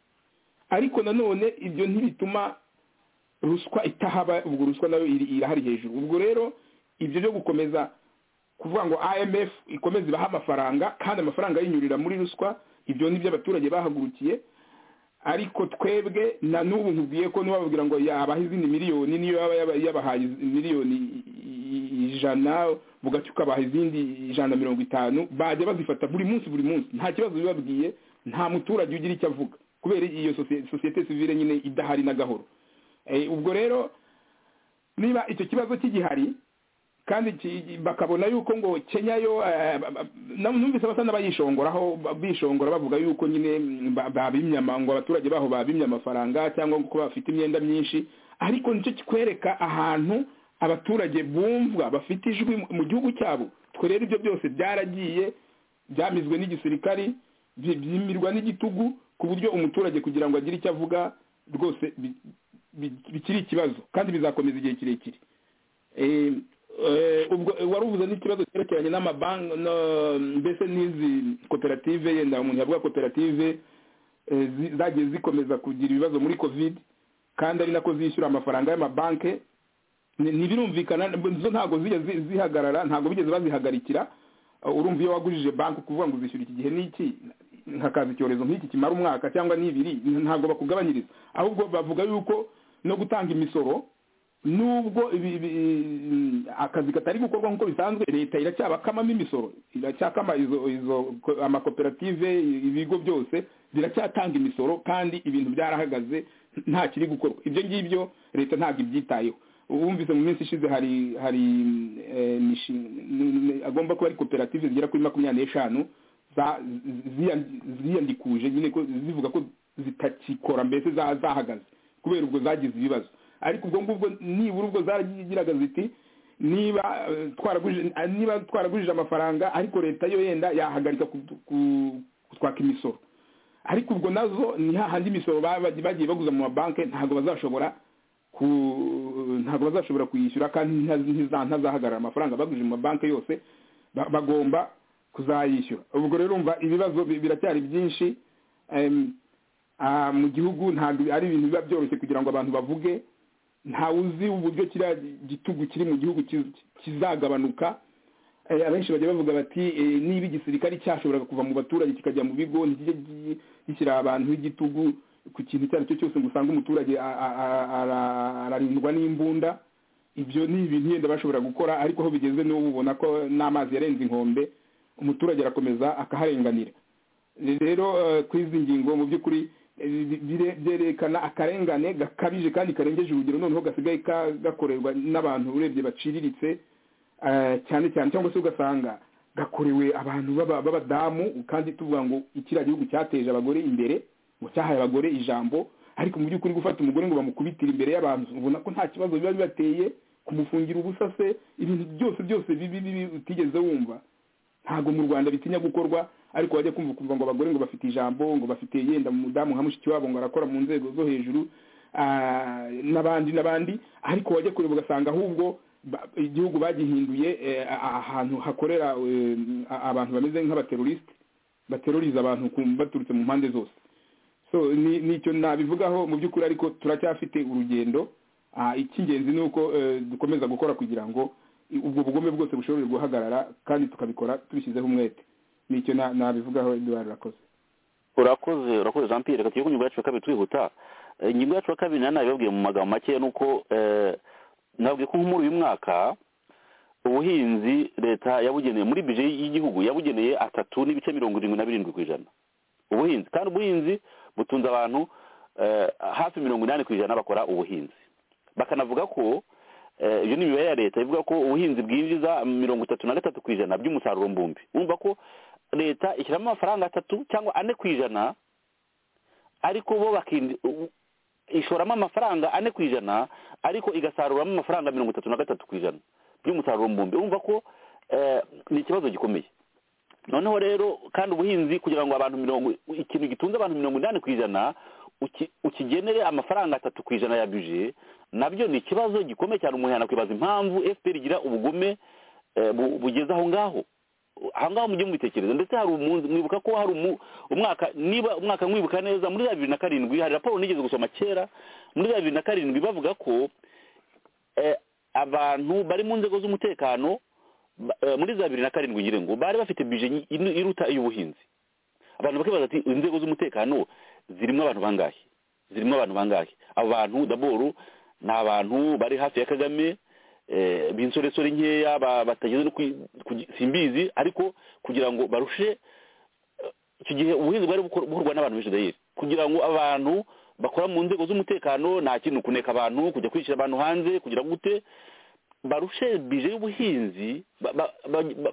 ariko nanone ibyo ntibituma ruswa itahaba ubwo ruswa nayo irahari hejuru ubwo rero ibyo byo gukomeza kuvuga ngo imf ikomeza ibaha amafaranga kandi amafaranga yinyurira muri ruswa ibyo ni ibyo abaturage bahagurukiye ariko twebwe na n'ubu nkubwiye ko bababwira ngo yabaha izindi miliyoni niyo yaba yabahaye miliyoni ijana bugaca ukabaha izindi ijana na mirongo itanu bajya bazifata buri munsi buri munsi nta kibazo bibabwiye nta muturage ugira icyo avuga kubera iyo sosiyete sivire nyine idahari na gahoro ubwo rero niba icyo kibazo kigihari kandi bakabona yuko ngo kenya yo numvise basa n'abayishongoraho bishongora bavuga yuko nyine babimye ngo abaturage baho babimye amafaranga cyangwa ko bafite imyenda myinshi ariko nicyo kikwereka ahantu abaturage bumva bafite ijwi mu gihugu cyabo twe rero ibyo byose byaragiye byamizwe n'igisirikari byimirwa n'igitugu ku buryo umuturage kugira ngo agire icyo avuga rwose bikiri ikibazo kandi bizakomeza igihe kirekire ubwo wari uvuze n'ikibazo cyerekeranye n'amabanki mbese n'izi koperative yenda umuntu yavuga koperative zagiye zikomeza kugira ibibazo muri kovide kandi ari nako zishyura amafaranga y'amabanki ntibirumvikana zo ntabwo zigeze zihagarara ntabwo bigeze bazihagarikira urumva iyo wagurije banki ukuvuga ngo uzishyura iki gihe n'iki nkakaza icyorezo nk'iki kimara umwaka cyangwa n'ibiri ntabwo bakugabanyiriza ahubwo bavuga yuko no gutanga imisoro nubwo akazi katari gukorwa nk'uko bisanzwe leta iracyabakamamo imisoro iracyakama izo izo amakoperative ibigo byose ziracyatanga imisoro kandi ibintu byarahagaze nta kiri gukorwa ibyo ngibyo leta ntabwo ibyitayeho wumvise mu minsi ishize hari hari agomba kuba ari koperative zigera kuri makumyabiri n'eshanu ziyandikuje nyine ko zivuga ko zitakikora mbese zahagaze kubera ubwo zagize ibibazo ariko ubwo ngubwo nibura ubwo zaragiraga ziti niba twaragurije amafaranga ariko leta yo yenda yahagarika kutwaka imisoro ariko ubwo nazo ni hahandi imisoro bagiye baguza mu mabanki ntabwo bazashobora ntabwo bazashobora kuyishyura kandi ntazahagarara amafaranga bagurije mu mabanki yose bagomba kuzayishyura ubwo rero umva ibibazo biracyari byinshi mu gihugu ntabwo ari ibintu biba byoroshye kugira ngo abantu bavuge ntawe uzi uburyo kiriya gitugu kiri mu gihugu kizagabanuka abenshi bajya bavuga bati niba igisirikare cyashoboraga kuva mu baturage kikajya mu bigo ntikijye gishyira abantu b'igitugu ku kintu icyo ari cyo cyose ngo usange umuturage ararindwa n'imbunda ibyo ni ibintu yenda bashobora gukora ariko aho bigeze niwo ubona ko n'amazi yarenze inkombe umuturage arakomeza akaharenganira rero ku izi ngingo mu by'ukuri byerekana akarengane gakabije kandi karengeje urugero noneho gasigaye gakorerwa n'abantu urebye baciriritse cyane cyane cyangwa se ugasanga gakorewe abantu b'abadamu kandi tuvuga ngo ikiriya gihugu cyateje abagore imbere ngo cyahaye abagore ijambo ariko mu by'ukuri gufata umugore ngo bamukubitire imbere y'abantu ubona ko nta kibazo biba bibateye kumufungira ubusa se ibintu byose byose bibi bibi utigeze wumva ntabwo mu rwanda bitinya gukorwa ariko bajya kumva kumva ngo abagore ngo bafite ijambo ngo bafite yenda umudamu nka mushiki wabo ngo arakora mu nzego zo hejuru n'abandi n'abandi ariko wajya kureba ugasanga ahubwo igihugu bagihinduye ahantu hakorera abantu bameze nk'abaterorisite bateroriza abantu baturutse mu mpande zose so nicyo nabivugaho mu by'ukuri ariko turacyafite urugendo icy'ingenzi ni uko dukomeza gukora kugira ngo ubwo bugome bwose bushobora guhagarara kandi tukabikora tubishyizeho umwete nicyo nabivugaho eduard urakoze urakoze urakoze jean pierre reka ingingo yacu ya kabiri twihuta ingingo yacu ya kabiri nari nabibabwiye mu magambo make ni uko nabwiye ko nk'umuri uyu mwaka ubuhinzi leta yabugeneye muri bije y'igihugu yabugeneye atatu n'ibice mirongo irindwi na birindwi ku ijana ubuhinzi kandi ubuhinzi butunze abantu hafi mirongo inani ku ijana bakora ubuhinzi bakanavuga ko iyo ni imibare ya leta ivuga ko ubuhinzi bwinjiza mirongo itatu na gatatu ku ijana by'umusaruro mbumbi wumva ko leta ishyiramo amafaranga atatu cyangwa ane ku ijana ariko bo ishoramo amafaranga ane ku ijana ariko igasaruramo amafaranga mirongo itatu na gatatu ku ijana by'umusaruro mbumbi wumva ko ni ikibazo gikomeye noneho rero kandi ubuhinzi kugira ngo abantu mirongo ikintu gitunze abantu mirongo inani ku ijana ukigenere amafaranga atatu ku ijana ya bije nabyo ni ikibazo gikomeye cyane umuntu yanakwibaza impamvu fpr igira ubugome bugeze aho ngaho aha ngaha mujye mubitekereza ndetse hari umunsi mwibuka ko hari umwaka niba umwaka mwibuka neza muri za bibiri na karindwi hari raporo nigeze gusoma kera muri za bibiri na karindwi bavuga ko abantu bari mu nzego z'umutekano muri za bibiri na karindwi ngira ngo bari bafite bije iruta iy'ubuhinzi abantu bakibaza ati inzego z'umutekano zirimo abantu bangahe zirimo abantu bangahe abo bantu daboro ni abantu bari hafi ya kagame b'insoresore nkeya batageze no simbizi ariko kugira ngo barushe icyo gihe ubuhinzi bwari bukorwa n'abantu benshi dayeri kugira ngo abantu bakora mu nzego z'umutekano nta kintu kuneka abantu kujya kwishyira abantu hanze kugira gute barushe bije y'ubuhinzi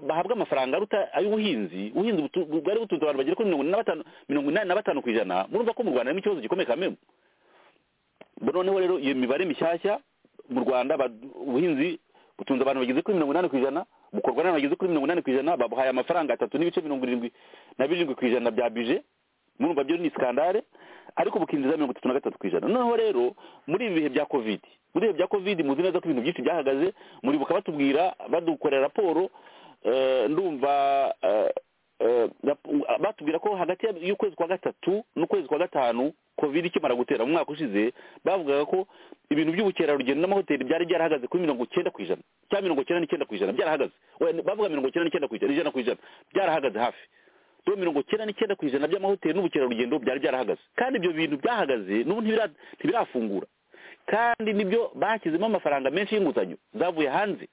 bahabwe amafaranga aruta ay'ubuhinzi ubuhinzi bwari butunze abantu bagera kuri mirongo inani na batanu ku ijana murumva ko mu rwanda harimo ikibazo gikomeye kamembe noneho rero iyo mibare mishyashya mu rwanda ubuhinzi butunze abantu bageze kuri mirongo inani ku ijana bukorwa n'abantu bageze kuri mirongo inani ku ijana babuhaye amafaranga atatu n'ibice mirongo irindwi na birindwi ku ijana bya bije murumva byo ni sikandare ariko bukinjiza mirongo itatu na gatatu ku ijana noneho rero muri ibi bihe bya kovidi muri ibihe bya kovidi muzi neza ko ibintu byinshi byahagaze muribuka batubwira badukorera raporo ndumva batubwira ko hagati y'ukwezi kwa gatatu n'ukwezi kwa gatanu kovide ikimara gutera mu mwaka ushize bavugaga ko ibintu by'ubukerarugendo n'amahoteli byari byarahagaze kuri mirongo icyenda ku ijana cyangwa mirongo icyenda n'icyenda ku ijana byarahagaze bavuga mirongo icyenda n'icyenda ku ijana ijana ku ijana byarahagaze hafi rero mirongo icyenda n'icyenda ku ijana by'amahoteli n'ubukerarugendo byari byarahagaze kandi ibyo bintu byahagaze n'ubu ntibirafungura kandi nibyo bashyizemo amafaranga menshi y'inguzanyo zavuye hanze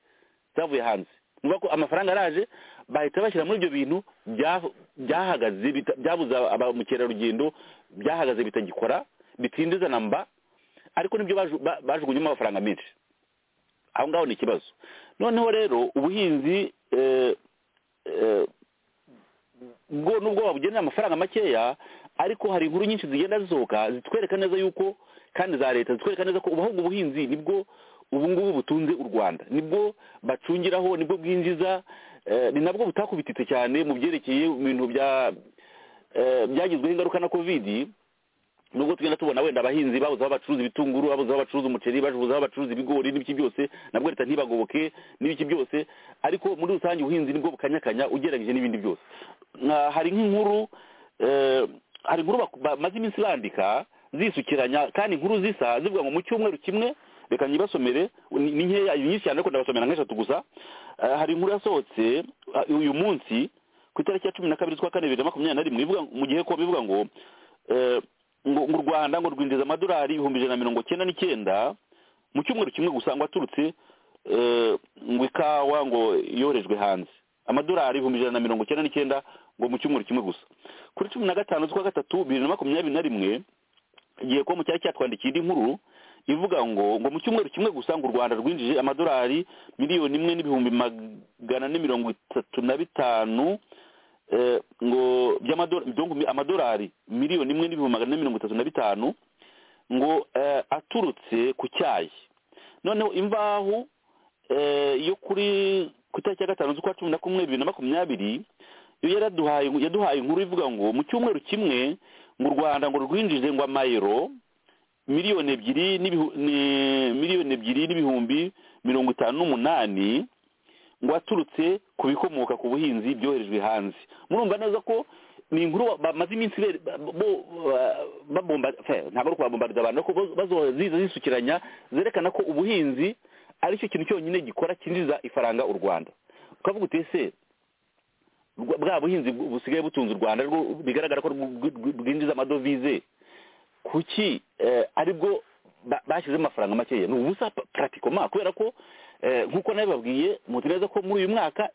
zavuye hanze nuba ko amafaranga araje bahita bashyira muri ibyo bintu byahagaze byabuze ba mukerarugendo byahagaze bitagikora bitindiza na mba ariko nibyo bajugunyemo amafaranga menshi aho ngaho ni ikibazo noneho rero ubuhinzi nubwo babugenera amafaranga makeya ariko hari inkuru nyinshi zigenda zisohoka zitwereka neza yuko kandi za leta zitwereka neza ko ubahubwo ubuhinzi nibwo ubu ngubu butunze u rwanda nibwo bacungiraho nibwo bwinjiza ni nabwo butakubititse cyane mu byerekeye bintu byagizweho ingaruka na kovidi nubwo tugenda tubona wenda abahinzi babuze aho bacuruza ibitunguru babuze aho bacuruza umuceri babuze aho bacuruza ibigori n'ibiki byose nabwo leta ntibagoboke n'ibiki byose ariko muri rusange ubuhinzi nibwo bukanyakanya ugereranyije n'ibindi byose hari nk'inkuru hari inkuru bamaze iminsi bandika zisukiranya kandi inkuru zisa zivuga ngo mu cyumweru kimwe reka nyibasomere ni nkeya nyinshi cyane ariko ndabasomera nk'eshatu gusa hari inkuru yasohotse uyu munsi ku itariki ya cumi na kabiri z'ukwa kane bibiri na makumyabiri na rimwe mu gihe ko bivuga ngo mu rwanda ngo rwinjiza amadolari ibihumbi ijana na mirongo cyenda n'icyenda mu cyumweru kimwe gusa ngo aturutse ngo ikawa ngo yoherejwe hanze amadolari ibihumbi ijana na mirongo cyenda n'icyenda ngo mu cyumweru kimwe gusa kuri cumi na gatanu z'ukwa gatatu bibiri na makumyabiri na rimwe igihe ko mu cyari cyatwandikiye indi nkuru ivuga ngo ngo mu cyumweru kimwe gusa ngo u rwanda rwinjije amadolari miliyoni imwe n'ibihumbi magana ane mirongo itatu na bitanu ngo amadolari miliyoni imwe n'ibihumbi magana ane mirongo itatu na bitanu ngo aturutse ku cyayi noneho imvaho yo kuri ku itariki ya gatanu z'ukwa cumi na kumwe bibiri na makumyabiri yo yaraduhaye yaduhaye inkuru ivuga ngo mu cyumweru kimwe mu rwanda ngo rwinjije ngo amayero miliyoni ebyiri miliyoni ebyiri n'ibihumbi mirongo itanu n'umunani ngo aturutse ku bikomoka ku buhinzi byoherejwe hanze murumva neza ko ni inkuru bamaze iminsi ntabwo ari ukubabombarira abantu ariko ziza zisukiranya zerekana ko ubuhinzi aricyo kintu cyonyine gikora cyinjiza ifaranga u rwanda ukavuga utese bwa buhinzi busigaye butunze u rwanda bigaragara ko bwinjiza amadovize kuki aribwo bashyizemo amafaranga makeya ni ubusa puratikoma kubera ko nk'uko nabibabwiye muzi neza ko muri uyu mwaka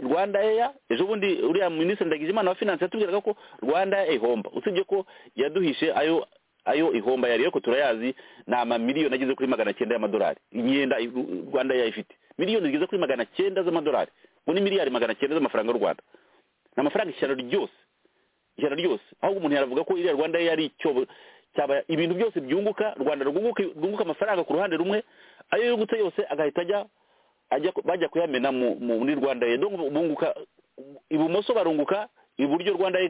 rwanda eya ejo bundi uriya minisitiri ndagijimana wa finanse yatubwiraga ko rwanda eya ihomba usibye ko yaduhishe ayo ayo ihomba yari ariko turayazi ni amamiliyoni ageze kuri magana cyenda y'amadolari imyenda rwanda eya ifite miliyoni zigeze kuri magana cyenda z'amadolari ngo ni miliyari magana cyenda z'amafaranga y'u rwanda ni amafaranga ijana ryose ijana ryose ahubwo umuntu yaravuga ko iriya rwanda yari icyobo cyaba ibintu byose byunguka rwanda rwunguka amafaranga ku ruhande rumwe ayo yungutse yose agahita ajya ajya bajya kuyamena muri rwanda ye bunguka ibumoso barunguka iburyo rwanda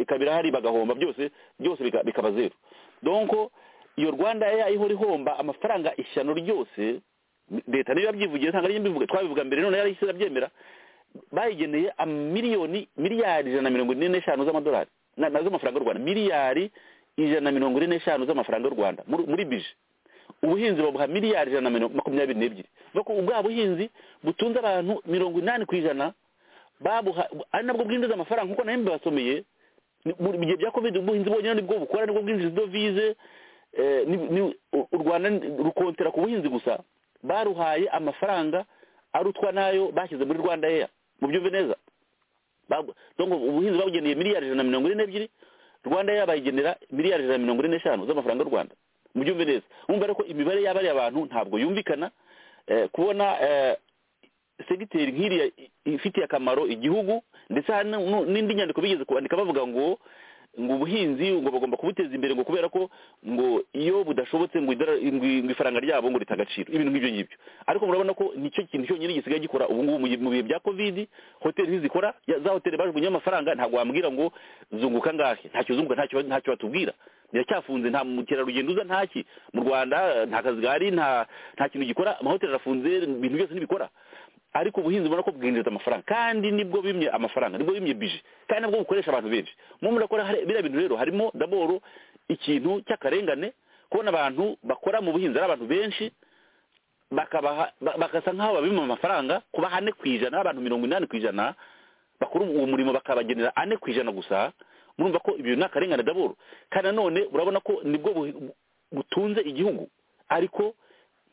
ikabira hari bagahomba byose byose bikaba zeru donko iyo rwanda ya ihora ihomba amafaranga ishyano ryose leta niyo yabyivugiye ntabwo ariyo mbivuga twabivuga mbere none yari isize abyemera bayigeneye miliyoni miliyari ijana na mirongo ine n'eshanu z'amadolari na- na z'amafaranga y'u rwanda miliyari ijana na mirongo ine n'eshanu z'amafaranga y'u rwanda muri muri bije ubuhinzi babuha miliyari ijana na mirongo makumyabiri n'ebyiri nuko ubwa buhinzi butunze abantu mirongo inani ku ijana babuha ari nabwo bwinjiza amafaranga kuko nayo mbibasomeye ni- mu bihe bya covid ubuhinzi bwonyine nibwo bukora nibwo bwinjiza idovize eh, ni- ni- u- u rwanda ni- rukontera ku buhinzi gusa baruhaye amafaranga arutwa n'ayo bashyize muri rwanda eya mubyumve neza Babu- donc ubuhinzi babugeneye miliyari ijana na mirongo ine n'ebyiri rwanda yaba bayigenera miliyari ijana na mirongo ine n'eshanu z'amafaranga y'u rwanda mubyumve neza wumva rero ko imibare y'abariya bantu ntabwo yumvikana eh, kubona eh, segiteri nk'iriya i- ifitiye akamaro igihugu ndetse hari nu- n'indi nyandiko bigeze kwandika bavuga ngo ngo ubuhinzi ngo bagomba kubuteza imbere ngo kubera ko ngo iyo budashobotse ngo idora- ngo i- ngo ifaranga ryabo ngo rita agaciro ibintu nk'ibyo ngibyo ariko murabona ko nicyo kintu cyonyine gisigaye gikora ubu ngubu mu gihe- mu bihe bya covid hoteli ntizikora ya- za hoteli bajugunyeho amafaranga ntabwo wambwira ngo zunguka angahe ntacyo uzunguka ntacyo ntacyo batubwira biracyafunze nta mukerarugendo uza ntaki mu rwanda nta kazi gahari nta nta kintu gikora amahoteli arafunze ibintu byose ntibikora ariko ubuhinzi ubona ko bwinjiza amafaranga kandi nibwo bimye amafaranga nibwo bimye bije kandi nabwo bukoresha abantu benshi mu murakora biriya bintu rero harimo daboro ikintu cy'akarengane kubona abantu bakora mu buhinzi ari abantu benshi bakabaha ba- bagasa nk'aho babima amafaranga kuba ane ku ijana abantu mirongo inani ku ijana bakora uwo murimo bakabagenera ane ku ijana gusa murumva ko ibyo ni akarengane daboro kandi nanone urabona ko nibwo buhi- bu- butunze igihugu ariko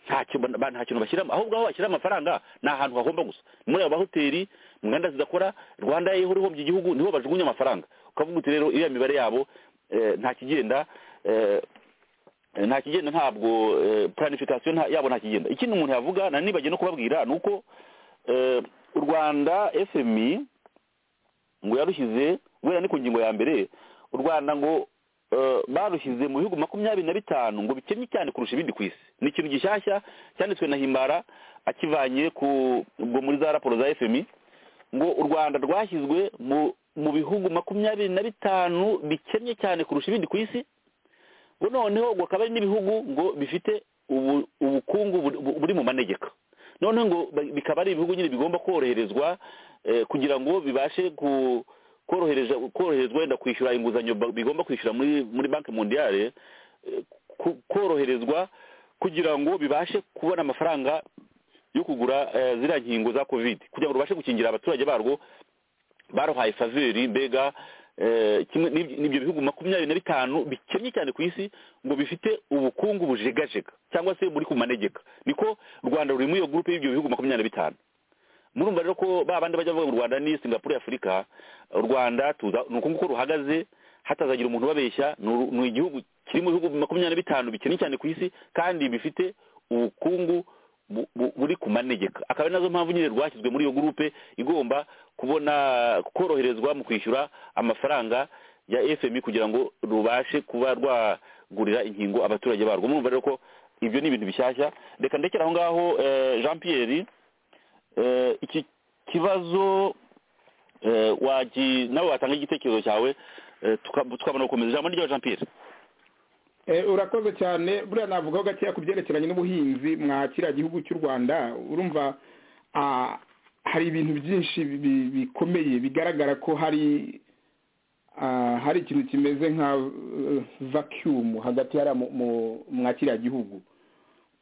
nta kintu ba- nta kintu bashyiramo ahubwo aho bashyira amafaranga ni ahantu hahomba gusa muri aba bahoteli mu nganda zidakora rwanda yeho ihombye igihugu niho bajugunya amafaranga ukavuga uti rero iriya mibare yabo eh, nta kigenda eh, Eh, nta kigenda ntabwo eh, planification nta- yabo nta kigenda ikindi umuntu yavuga na nibagiye no kubabwira ni uko eh, u rwanda fmi ngo yarushyize guhera ni ku ngingo ya mbere u rwanda ngo eh, barushyize mu bihugu makumyabiri na bitanu ngo bikennye cyane kurusha ibindi ku isi ni ikintu gishyashya cyanditswe na himbara akivanye ku ubwo muri za raporo za fmi ngo u rwanda rwashyizwe mu mu bihugu makumyabiri na bitanu bikennye cyane kurusha ibindi ku isi ngo noneho ngo akaba ari n'ibihugu ngo bifite ubu- ubukungu buri- bu- buri mu manegeka noneho ngo ba- bikaba ari ibihugu nyine bigomba koroherezwa eh, kugira ngo bibashe ku- korohereza koroherezwa wenda kwishyura inguzanyo ba- bigomba kwishyura muri muri banki mondiyale eh, ku- koroherezwa kugira ngo bibashe kubona amafaranga yo kugura eh, ziriya nkingo za covid kugira ngo rubashe gukingira abaturage barwo baruhaye faveri mbega eh, kimwe n'ibyo n'ibyo bihugu makumyabiri na bitanu bikennye cyane ku isi ngo bifite ubukungu bujegajega cyangwa se buri ku manegeka niko u rwanda ruri muri iyo gurupe y'ibyo bihugu makumyabiri na bitanu murumva rero ko ba bandi bajya bavuga ngo u rwanda ni singapore y'afurika u rwanda tuza ni uku nguko ruhagaze hatazagira umuntu ubabeshya ni uru- ni igihugu kiri mu bihugu makumyabiri na bitanu bikennye cyane ku isi kandi bifite ubukungu bu- bu- buri ku manegeka akaba ari nazo mpamvu nyine rwashyizwe muri iyo gurupe igomba kubona koroherezwa mu kwishyura amafaranga ya fmi kugira ngo rubashe kuba rwagurira inkingo abaturage barwo murumva rero ko ibyo ni ibintu bishyashya reka ndekera aho ngaho eh, jean pierre eh, iki kibazo eh, wagi nawe watanga igitekerezo cyawe eh, tuka- tukabona gukomeza ijambo ni ryawe jean pierre Eh, urakoze cyane buriya navugaho gakeya ku byerekeranye n'ubuhinzi mwa kiriya gihugu cy'u rwanda urumva ah, hari ibintu byinshi bi- bikomeye bigaragara ko hari ah, hari ikintu kimeze nka eh, vacuum hagati hariya mu- mu- mwa kiriya gihugu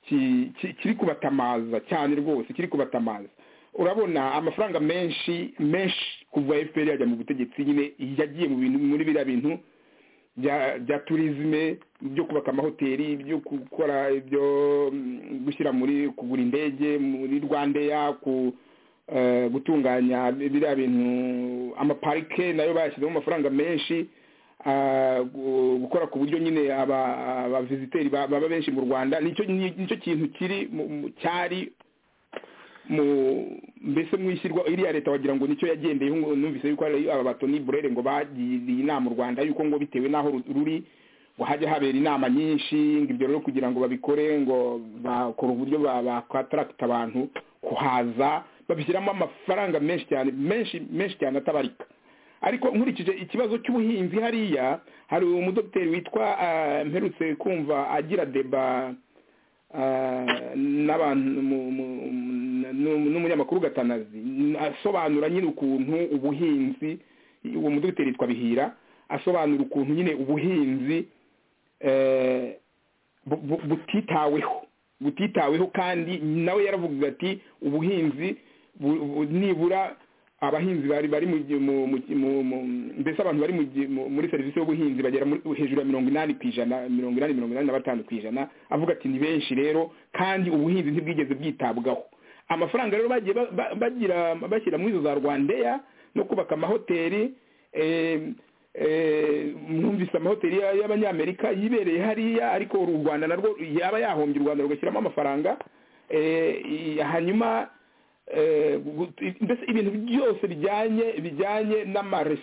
ki- ki- kiri kubatamaza cyane rwose kiri kubatamaza urabona amafaranga menshi menshi kuva fpr yajya mu butegetsi nyine yagiye mu bintu muri biriya bintu bya bya turizme byo kubaka amahoteli byo gukora ibyo mm, gushyira muri kugura indege muri rwandeya ku eh, gutunganya biriya bintu amaparike nayo bayashyizemo amafaranga menshi ah, gu- gukora ku buryo nyine aba- abaviziteri ba- baba benshi mu rwanda nicyo ni- nicyo kintu kiri mu- mu- cyari mu mbese mu ishyirwa iriya leta wagira ngo nicyo yagendeyeho ngo numvise yuko hari aba batoni burere ngo bagiriye inama u rwanda yuko ngo bitewe n'aho ru- ruri ngo hajya habera inama nyinshi ngo ibyo rero kugira ngo babikore ngo bakora uburyo ba- bakwataragita abantu kuhaza babishyiramo amafaranga menshi cyane menshi menshi cyane atabarika ariko nkurikije ikibazo cy'ubuhinzi hariya hari umudogiteri witwa ah, mperutse kumva agira deba ah, n'abantu mu- mu- n'umunyamakuru gatanazi asobanura nyine ukuntu ubuhinzi uwo mudogiteri yitwa bihira asobanura ukuntu nyine ubuhinzi butitaweho butitaweho kandi nawe yaravugaga ati ubuhinzi nibura abahinzi bari bari mbese abantu bari muri serivisi y'ubuhinzi bagera hejuru ya mirongo inani ku ijana mirongo inani mirongo inani na batanu ku ijana avuga ati ni benshi rero kandi ubuhinzi ntibwigeze bwitabwaho amafaranga rero bagiye bashyira muri izo za rwandeya no kubaka amahoteli mwumvise amahoteli y'abanyamerika yibereye hariya ariko u rwanda narwo yaba yahombye u rwanda rugashyiramo amafaranga hanyuma mbese ibintu byose bijyanye bijyanye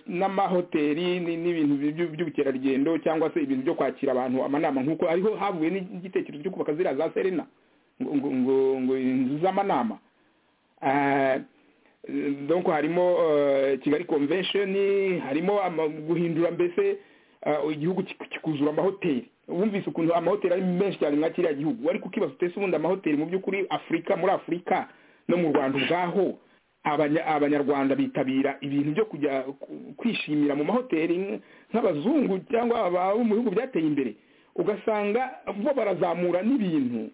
n'amahoteli n'ibintu by'ubukerarugendo cyangwa se ibintu byo kwakira abantu amanama nk'uko hariho havuye n'igitekerezo cyo kubaka ziriya za serena ngo inzu z'amanama donc harimo kigali convention harimo guhindura mbese igihugu kikuzura amahoteli wumvise ukuntu amahoteli ari menshi cyane nka kiriya gihugu ariko ukibaza utese ubundi amahoteli mu by'ukuri afurika muri afurika no mu rwanda ubwaho abanyarwanda bitabira ibintu byo kujya kwishimira mu mahoteli nk'abazungu cyangwa abo mu bihugu byateye imbere ugasanga bo barazamura n'ibintu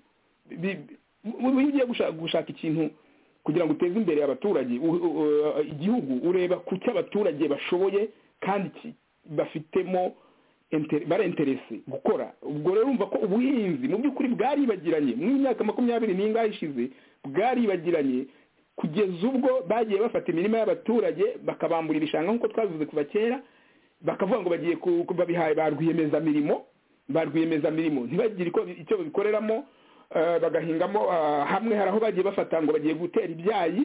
iyo ugiye gushaka ikintu kugira ngo uteze imbere abaturage igihugu ureba ku cyo abaturage bashoboye kandi bafitemo bara interese gukora ubwo rero urumva ko ubuhinzi mu by'ukuri bwaribagiranye mu myaka makumyabiri n'ingahe ishize bwaribagiranye kugeza ubwo bagiye bafata imirima y'abaturage bakabambura ibishanga nk'uko twavuze kuva kera bakavuga ngo bagiye babihaye ba rwiyemezamirimo ba rwiyemezamirimo ntibagire icyo babikoreramo bagahingamo hamwe hari aho bagiye bafata ngo bagiye gutera ibyayi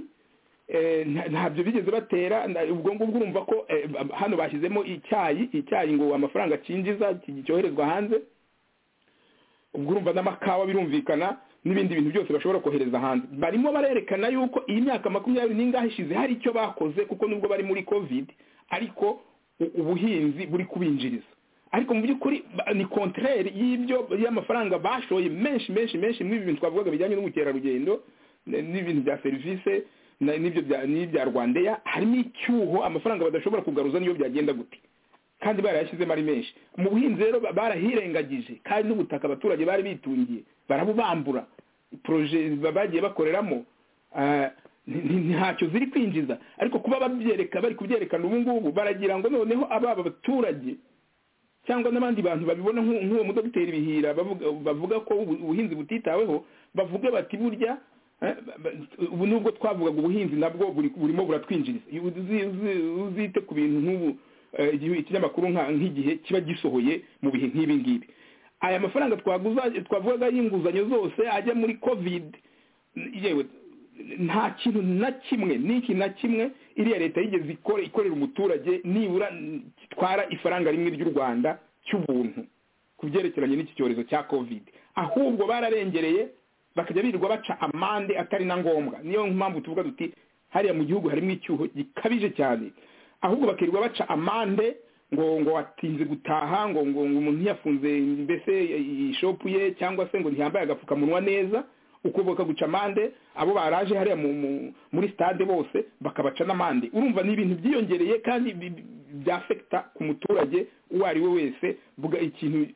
ntabyo bigeze batera ubwo ngubwo urumva ko hano bashyizemo icyayi icyayi ngo amafaranga cyinjiza cyoherezwa hanze ubwo urumva n'amakawa birumvikana n'ibindi bintu byose bashobora kohereza hanze barimo barerekana yuko iyi myaka makumyabiri n'ingahe ishize hari icyo bakoze kuko nubwo bari muri kovide ariko ubuhinzi buri kubinjiriza ariko mu by'ukuri ni kontreri y'ibyo y'amafaranga bashoye menshi menshi menshi muri ibi bintu twavugaga bijyanye n'ubukerarugendo n'ibintu bya serivisi n'ibyo n'ibya rwandeya harimo icyuho amafaranga badashobora kugaruza niyo byagenda gute kandi barayashyizemo ari menshi mu buhinzi rero barahirengagije kandi n'ubutaka abaturage bari bitungiye barabubambura poroje bagiye bakoreramo ntacyo ziri kwinjiza ariko kuba babyereka bari kubyerekana ubu ngubu baragira ngo noneho ababa abaturage cyangwa n'abandi bantu babibona nk'uwo mudogiteri bihira bavuga ko ubuhinzi butitaweho bavuga bati burya ubu nubwo twavugaga ubuhinzi nabwo burimo buratwinjiriza uzite ku bintu nk'ubu ikinyamakuru nk'igihe kiba gisohoye mu bihe nk'ibi ngibi aya mafaranga twavugaga y'inguzanyo zose ajya muri kovide yewe nta kintu na kimwe n'iki na kimwe iriya leta yigeze ikorera umuturage nibura gitwara ifaranga rimwe ry'u rwanda cy'ubuntu ku byerekeranye n'iki cyorezo cya kovide ahubwo bararengereye bakajya birirwa baca amande atari na ngombwa niyo mpamvu tuvuga duti hariya mu gihugu harimo icyuho gikabije cyane ahubwo bakirirwa baca amande ngo ngo watinze gutaha ngo ngo umuntu ntiyafunze mbese ishopu ye cyangwa se ngo ntiyambaye agapfukamunwa neza ukuboka guca amande abo baraje hariya muri stade bose bakabaca n'amande urumva ni ibintu byiyongereye kandi byafekita ku muturage uwo ari we wese buga ikintu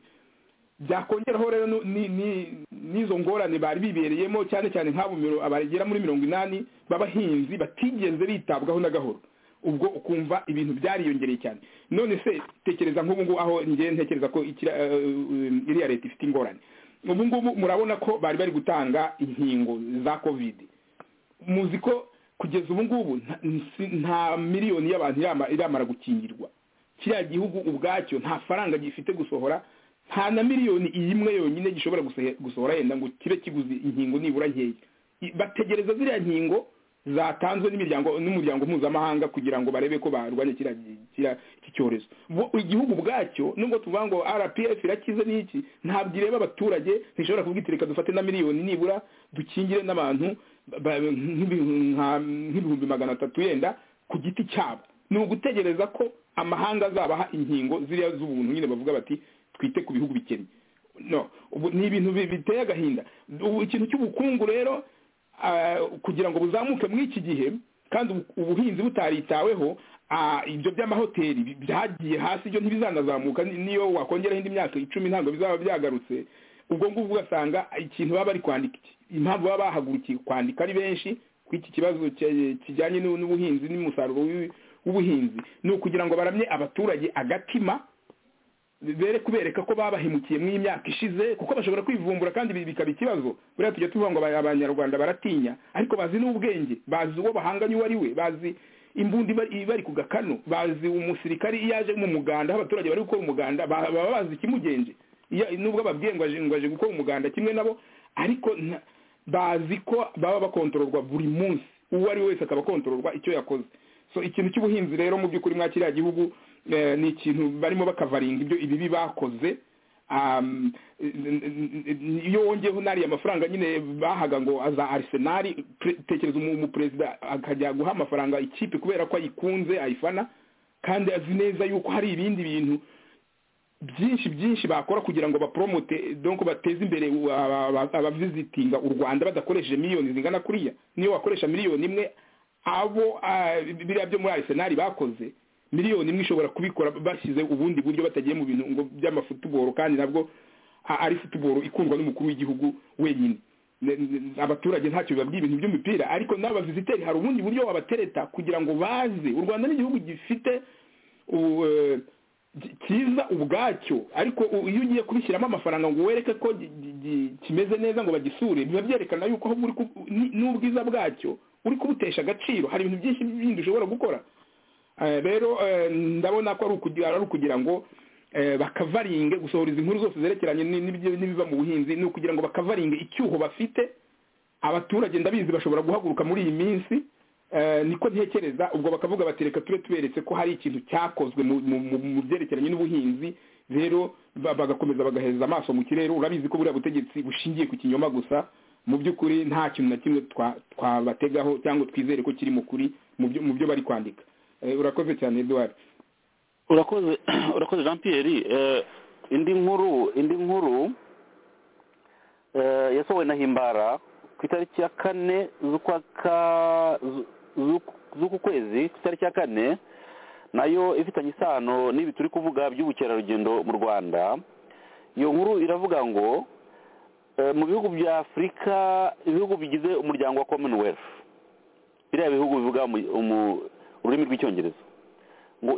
byakongeraho rero n'izo ngorane bari bibereyemo cyane cyane nk'abo abagera muri mirongo inani b'abahinzi batigeze bitabwaho na gahoro ubwo ukumva ibintu byariyongereye cyane none se tekereza nk'ubu ngubu aho ngende ntekereza ko iriya leta ifite ingorane ubu ngubu murabona ko bari bari gutanga inkingo za kovide muzi ko kugeza ubu ngubu nta miliyoni y'abantu iramara gukingirwa kiriya gihugu ubwacyo nta faranga gifite gusohora nta na miliyoni imwe yonyine gishobora gusohora yenda ngo kibe kiguze inkingo nibura nkeya bategereza ziriya nkingo zatanzwe n'umuryango mpuzamahanga kugira ngo barebe ko barwanya iki cyorezo igihugu bwacyo nubwo tuvuga ngo rpf irakize n'iki ntabwo ireba abaturage ntishobora kubwita reka dufate na miliyoni nibura dukingire n'abantu nk'ibihumbi magana atatu yenda ku giti cyabo ni ugutegereza ko amahanga azabaha inkingo ziriya z'ubuntu nyine bavuga bati twite ku bihugu bikennye ni ibintu biteye agahinda ikintu cy'ubukungu rero kugira ngo buzamuke muri iki gihe kandi ubuhinzi butaritaweho ibyo by'amahoteli byagiye hasi ibyo ntibizanazamuka niyo wakongeraho indi myaka icumi ntabwo bizaba byagarutse ubwo ngubwo ugasanga ikintu baba bari kwandika impamvu baba bahagurukiye kwandika ari benshi kuri iki kibazo kijyanye n'ubuhinzi n'umusaruro w'ubuhinzi ni ukugira ngo baramye abaturage agatima bere kubereka ko babahemukiye mu imyaka ishize kuko bashobora kwivumbura kandi bikaba ikibazo buriya tujya tuvuga ngo abanyarwanda baratinya ariko bazi n'ubwenge bazi uwo bahanganye uwo ari we bazi imbunda ibari ku gakano bazi umusirikari iyo aje mu muganda aho abaturage bari gukora umuganda baba bazi ikimugenje nubwo ababwiye ngo aje gukora umuganda kimwe nabo ariko bazi ko baba bakontororwa buri munsi uwo ari we wese akaba akontororwa icyo yakoze so ikintu cy'ubuhinzi rero mu by'ukuri mwa kiriya gihugu ni ikintu barimo bakavaringa ibyo ibibi bakoze iyo wongeyeho n'ariya amafaranga nyine bahaga ngo aza arisenali tekereza umuperezida akajya guha amafaranga ikipe kubera ko ayikunze ayifana kandi azi neza yuko hari ibindi bintu byinshi byinshi bakora kugira ngo baporomote donko bateze imbere abavizitinga u rwanda badakoresheje miliyoni zingana kuriya niyo wakoresha miliyoni imwe abo biriya byo muri arisenali bakoze miliyoni imwe ishobora kubikora bashyize ubundi buryo batagiye mu bintu ngo by'amafutuboro kandi nabwo ari futuboro ikundwa n'umukuru w'igihugu wenyine abaturage ntacyo biba ibintu by'umupira ariko n'abaviziteri hari ubundi buryo wabatereta kugira ngo baze u rwanda ni igihugu gifite cyiza ubwacyo ariko iyo ugiye kubishyiramo amafaranga ngo wereke ko kimeze neza ngo bagisure biba byerekana yuko n'ubwiza bwacyo uri kubutesha agaciro hari ibintu byinshi bindi ushobora gukora rero ndabona ko ari ukugira ngo bakavaringe gusohora izi nkuru zose zerekeranye n'ibiva mu buhinzi ni ukugira ngo bakavaringe icyuho bafite abaturage ndabizi bashobora guhaguruka muri iyi minsi niko ntekereza ubwo bakavuga bati reka tube tuberetse ko hari ikintu cyakozwe mu byerekeranye n'ubuhinzi rero bagakomeza bagahereza amaso mu kirere urabizi ko buriya butegetsi bushingiye ku kinyoma gusa mu by'ukuri nta kintu na kimwe twabategaho cyangwa twizere ko kiri mu kuri mu byo bari kwandika urakoze cyane eduwari urakoze urakoze jean pierre indi nkuru indi nkuru yasohowe na himbara ku itariki ya kane z'uku kwezi ku itariki ya kane nayo ifitanye isano n'ibi turi kuvuga by'ubukerarugendo mu rwanda iyo nkuru iravuga ngo mu bihugu bya afurika ibihugu bigize umuryango wa commonwealth biriya bihugu bivuga ururimi rw'icyongereza ngo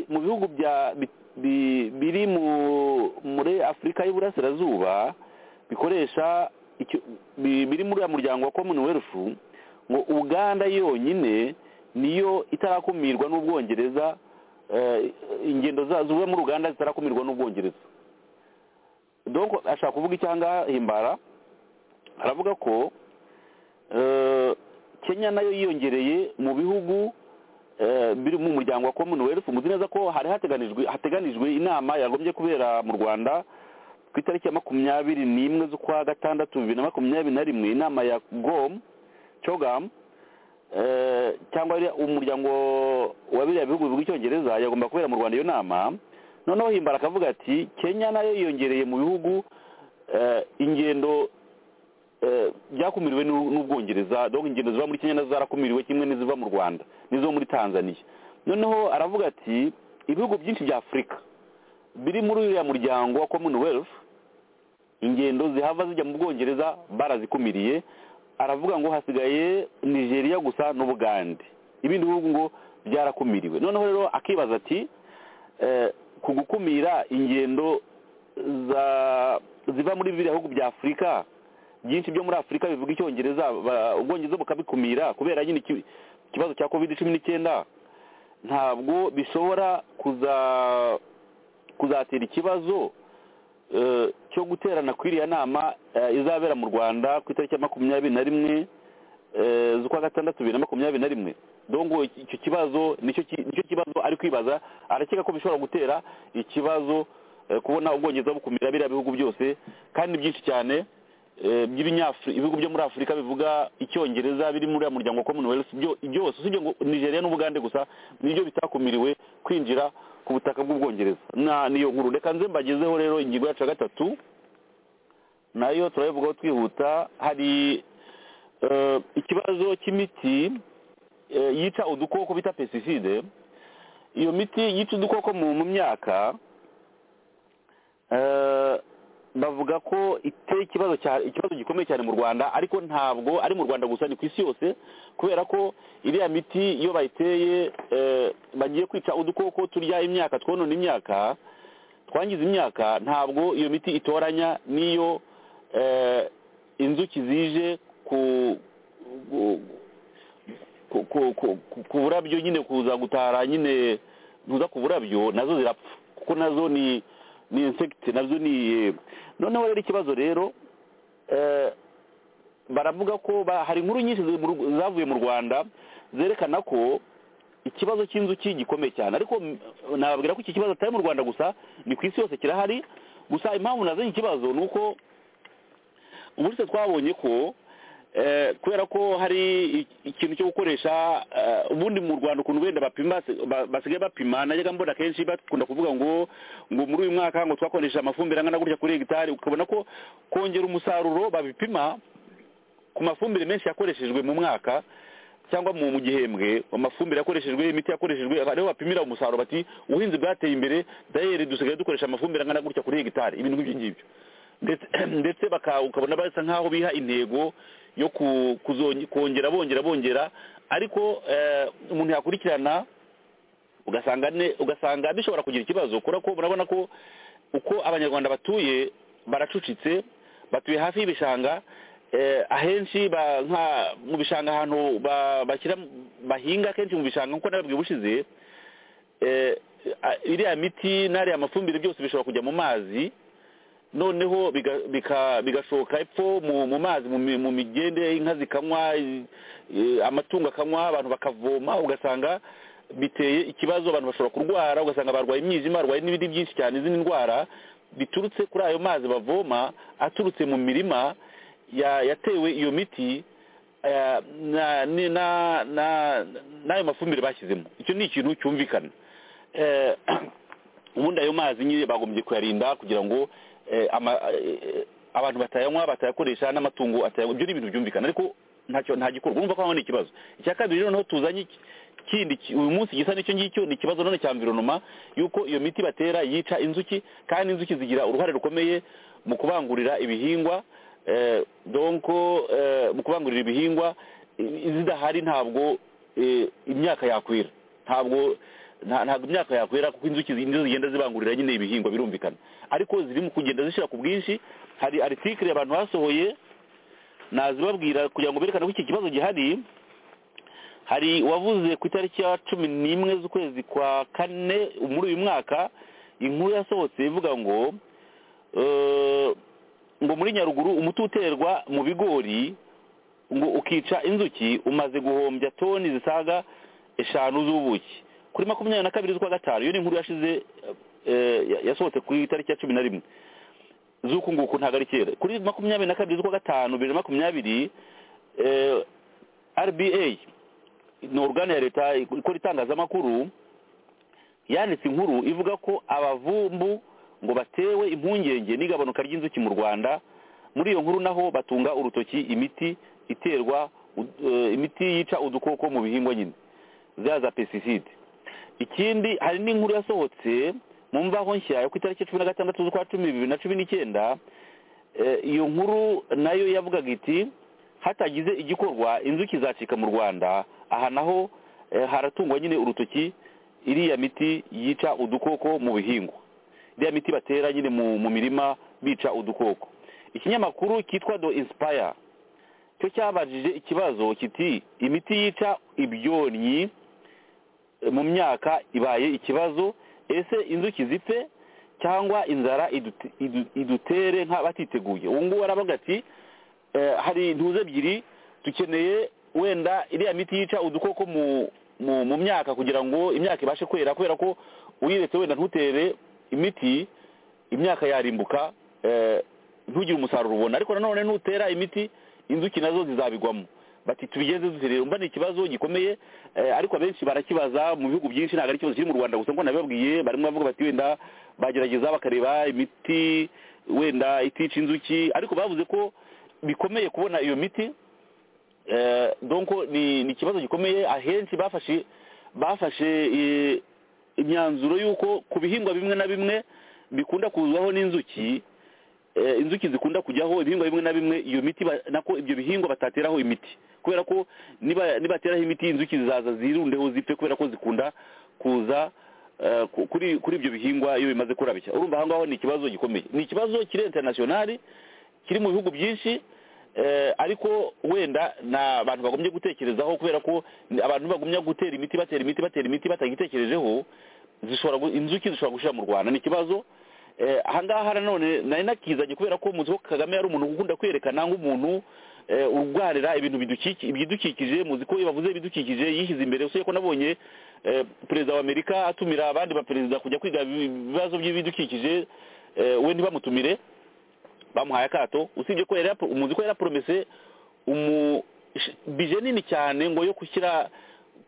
mu bihugu biri muri afurika y'uburasirazuba bikoresha biri muri uriya muryango wa commonwealth ngo uganda yonyine niyo itarakumirwa n'ubwongereza ingendo ziva muri uganda zitarakumirwa n'ubwongereza dore ashaka kuvuga icyanga himbara aravuga ko kenya nayo yiyongereye mu bihugu biri mu muryango wa commonwealth muzi neza ko hari hateganijwe hateganijwe inama yagombye kubera mu rwanda ku itariki ya makumyabiri n'imwe z'ukwa gatandatu bibiri na makumyabiri na rimwe inama ya gom cogam cyangwa umuryango wa biriya bihugu bivuga icyongereza yagomba kubera mu rwanda iyo nama noneho himbara akavuga ati kenya nayo yiyongereye mu bihugu ingendo byakumiriwe n'ubwongereza dore ingendo ziva muri kenya nazo zarakumiriwe kimwe n'iziva mu rwanda n'izo muri tanzania noneho aravuga ati ibihugu byinshi bya afurika biri muri uriya muryango wa commonwealth ingendo zihava zijya mu bwongereza barazikumiriye aravuga ngo hasigaye nigeria gusa n'ubugande ibindi bihugu ngo byarakumiriwe noneho rero akibaza ati ku gukumira ingendo ziva muri biriya bihugu bya afurika byinshi byo muri afurika bivuga icyongereza ubwongereza bukabikumira kubera nyine ikibazo cya covid cumi n'icyenda ntabwo bishobora kuzatera ikibazo cyo guterana kw'iriya nama izabera mu rwanda ku itariki ya makumyabiri na rimwe z'ukwa gatandatu bibiri na makumyabiri na rimwe dongo icyo kibazo nicyo kibazo ari kwibaza arakeka ko bishobora gutera ikibazo kubona ubwongereza bukumira biriya bihugu byose kandi byinshi cyane ibihugu byo muri afurika bivuga icyongereza biri muri uriya muryango wa commonwealth byose usibye ngo nigeria n'ubugande gusa nibyo bitakumiriwe kwinjira ku butaka bw'ubwongereza niyo nkuru reka nze mbagezeho rero ingingo yacu ya gatatu nayo turayivugaho twihuta hari ikibazo cy'imiti yica udukoko bita pesiside iyo miti yica udukoko mu myaka bavuga ko iteye ikibazo ikibazo gikomeye cyane mu rwanda ariko ntabwo ari mu rwanda gusa ni ku isi yose kubera ko iriya miti iyo bayiteye bagiye kwica udukoko turya imyaka twonona imyaka twangiza imyaka ntabwo iyo miti itoranya n'iyo inzuki zije ku burabyo nyine kuza gutara nyine kuza ku burabyo nazo zirapfa kuko nazo ni ni insegiti nabyo ni noneho rero ikibazo rero baravuga ko hari inkuru nyinshi zavuye mu rwanda zerekana ko ikibazo cy'inzuki gikomeye cyane ariko nababwira ko iki kibazo atari mu rwanda gusa ni ku isi yose kirahari gusa impamvu nazanye ikibazo ni uko ubu twabonye ko kubera ko hari ikintu cyo gukoresha ubundi mu rwanda ukuntu wenda bapima basigaye bapima najyaga mbona kenshi bakunda kuvuga ngo ngo muri uyu mwaka ngo twakoresha amafumbire angana gutya kuri hegitari ukabona ko kongera umusaruro babipima ku mafumbire menshi yakoreshejwe mu mwaka cyangwa mu gihembwe amafumbire yakoreshejwe imiti yakoreshejwe ariho bapimira umusaruro bati ubuhinzi bwateye imbere dayeri dusigaye dukoresha amafumbire angana gutya kuri hegitari ibintu nk'ibyo ngibyo ndetse ukabona basa nk'aho biha intego yo kongera bongera bongera ariko umuntu yakurikirana ugasanga bishobora kugira ikibazo kubera ko murabona ko uko abanyarwanda batuye baracucitse batuye hafi y'ibishanga ahenshi mu bishanga ahantu bahinga kenshi mu bishanga nk'uko nababwiye ubushize iriya miti n'ariya mafumbire byose bishobora kujya mu mazi noneho bigashoka epfo mu mazi mu migende inka zikanywa amatungo akanywa abantu bakavoma ugasanga biteye ikibazo abantu bashobora kurwara ugasanga barwaye imyijima barwaye n'ibindi byinshi cyane izindi ndwara biturutse kuri ayo mazi bavoma aturutse mu mirima yatewe iyo miti n'ayo mafumbire bashyizemo icyo ni ikintu cyumvikana ubundi ayo mazi nyine bagombye kuyarinda kugira ngo abantu batayanywa batayakoresha n'amatungo atayanywa ibyo ni ibintu byumvikana ariko ntacyo nta gikorwa urumva ko ni ikibazo icya kabiri noneho tuzanye kindi uyu munsi gisa n'icyo ngicyo ni ikibazo none cya mvironoma yuko iyo miti batera yica inzuki kandi inzuki zigira uruhare rukomeye mu kubangurira ibihingwa donko mu kubangurira ibihingwa zidahari ntabwo imyaka yakwira ntabwo ntabwo imyaka yakwera kuko inzuki nizo zigenda zibangurira nyine ibihingwa birumvikana ariko zirimo kugenda zishyira ku bwinshi hari aritikire abantu basohoye nazibabwira kugira ngo berekane ko iki kibazo gihari hari uwavuze ku itariki ya cumi n'imwe z'ukwezi kwa kane muri uyu mwaka inkuru yasohotse ivuga ngo ngo muri nyaruguru umuti uterwa mu bigori ngo ukica inzuki umaze guhombya toni zisaga eshanu z'ubuki kuri makumyabiri na kabiri z'ukwa gatanu iyo ni inkuru yashize yasohotse ku itariki ya cumi na rimwe z'uku nguku ntabwo ari kera kuri makumyabiri na kabiri z'ukwa gatanu bibiri na makumyabiri rba ni orugane ya leta ikora itangazamakuru yanditse inkuru ivuga ko abavumbu ngo batewe impungenge n'igabanuka ry'inzuki mu rwanda muri iyo nkuru naho batunga urutoki imiti iterwa imiti yica udukoko mu bihingwa nyine za za pesiside ikindi hari n'inkuru yasohotse mu mvaho nshya yo ku itariki cumi na gatandatu z'ukwa cumi bibiri na cumi n'icyenda iyo nkuru nayo yavugaga iti hatagize igikorwa inzuki zacika mu rwanda aha naho haratungwa nyine urutoki iriya miti yica udukoko mu bihingwa iriya miti batera nyine mu mirima bica udukoko ikinyamakuru cyitwa do insipaya cyo cyabajije ikibazo kiti imiti yica ibyonnyi mu myaka ibaye ikibazo ese inzuki zipfe cyangwa inzara idutere nk'abatiteguye ubu ngubu aravuga ati hari intuza ebyiri dukeneye wenda iriya miti yica udukoko mu myaka kugira ngo imyaka ibashe kwera kubera ko uyiretse wenda ntutere imiti imyaka yarimbuka ntugire umusaruro ubona ariko nanone nutera imiti inzuki nazo zizabigwamo bati tubigeze duterera mba ni ikibazo gikomeye ariko abenshi barakibaza mu bihugu byinshi ntabwo ari ikibazo kiri mu rwanda gusa ngo nabibabwiye barimo bavuga bati wenda bagerageza bakareba imiti wenda itica inzuki ariko bavuze ko bikomeye kubona iyo miti donko ni ikibazo gikomeye ahenshi bafashe bafashe imyanzuro y'uko ku bihingwa bimwe na bimwe bikunda kuzwaho n'inzuki inzuki zikunda kujyaho ibihingwa bimwe na bimwe iyo miti nako ibyo bihingwa batateraho imiti kubera ko nibateraho imiti inzuki zizaza zirundeho zipfe kubera ko zikunda kuza kuri ibyo bihingwa iyo bimaze kurabya urumva aho ngaho ni ikibazo gikomeye ni ikibazo kiri interinasiyonari kiri mu bihugu byinshi ariko wenda ni abantu bagomye gutekerezaho kubera ko abantu bagumya gutera imiti batera imiti batera imiti batagitekerejeho inzuki zishobora gushyira mu rwanda ni ikibazo ahangaha nanone nari nakizanye kubera ko umuzi wo kagame yari umuntu ukunda kwerekana nk'umuntu urwarira ibintu bidukikije muzi ko iyo bavuze ibidukikije yishyize imbere usibye ko nabonye perezida wa amerika atumira abandi baperezida kujya kwiga ibibazo by'ibidukikije we ntibamutumire bamuhaye akato usibye ko umuzi ko yaraporomese bije nini cyane ngo yo gushyira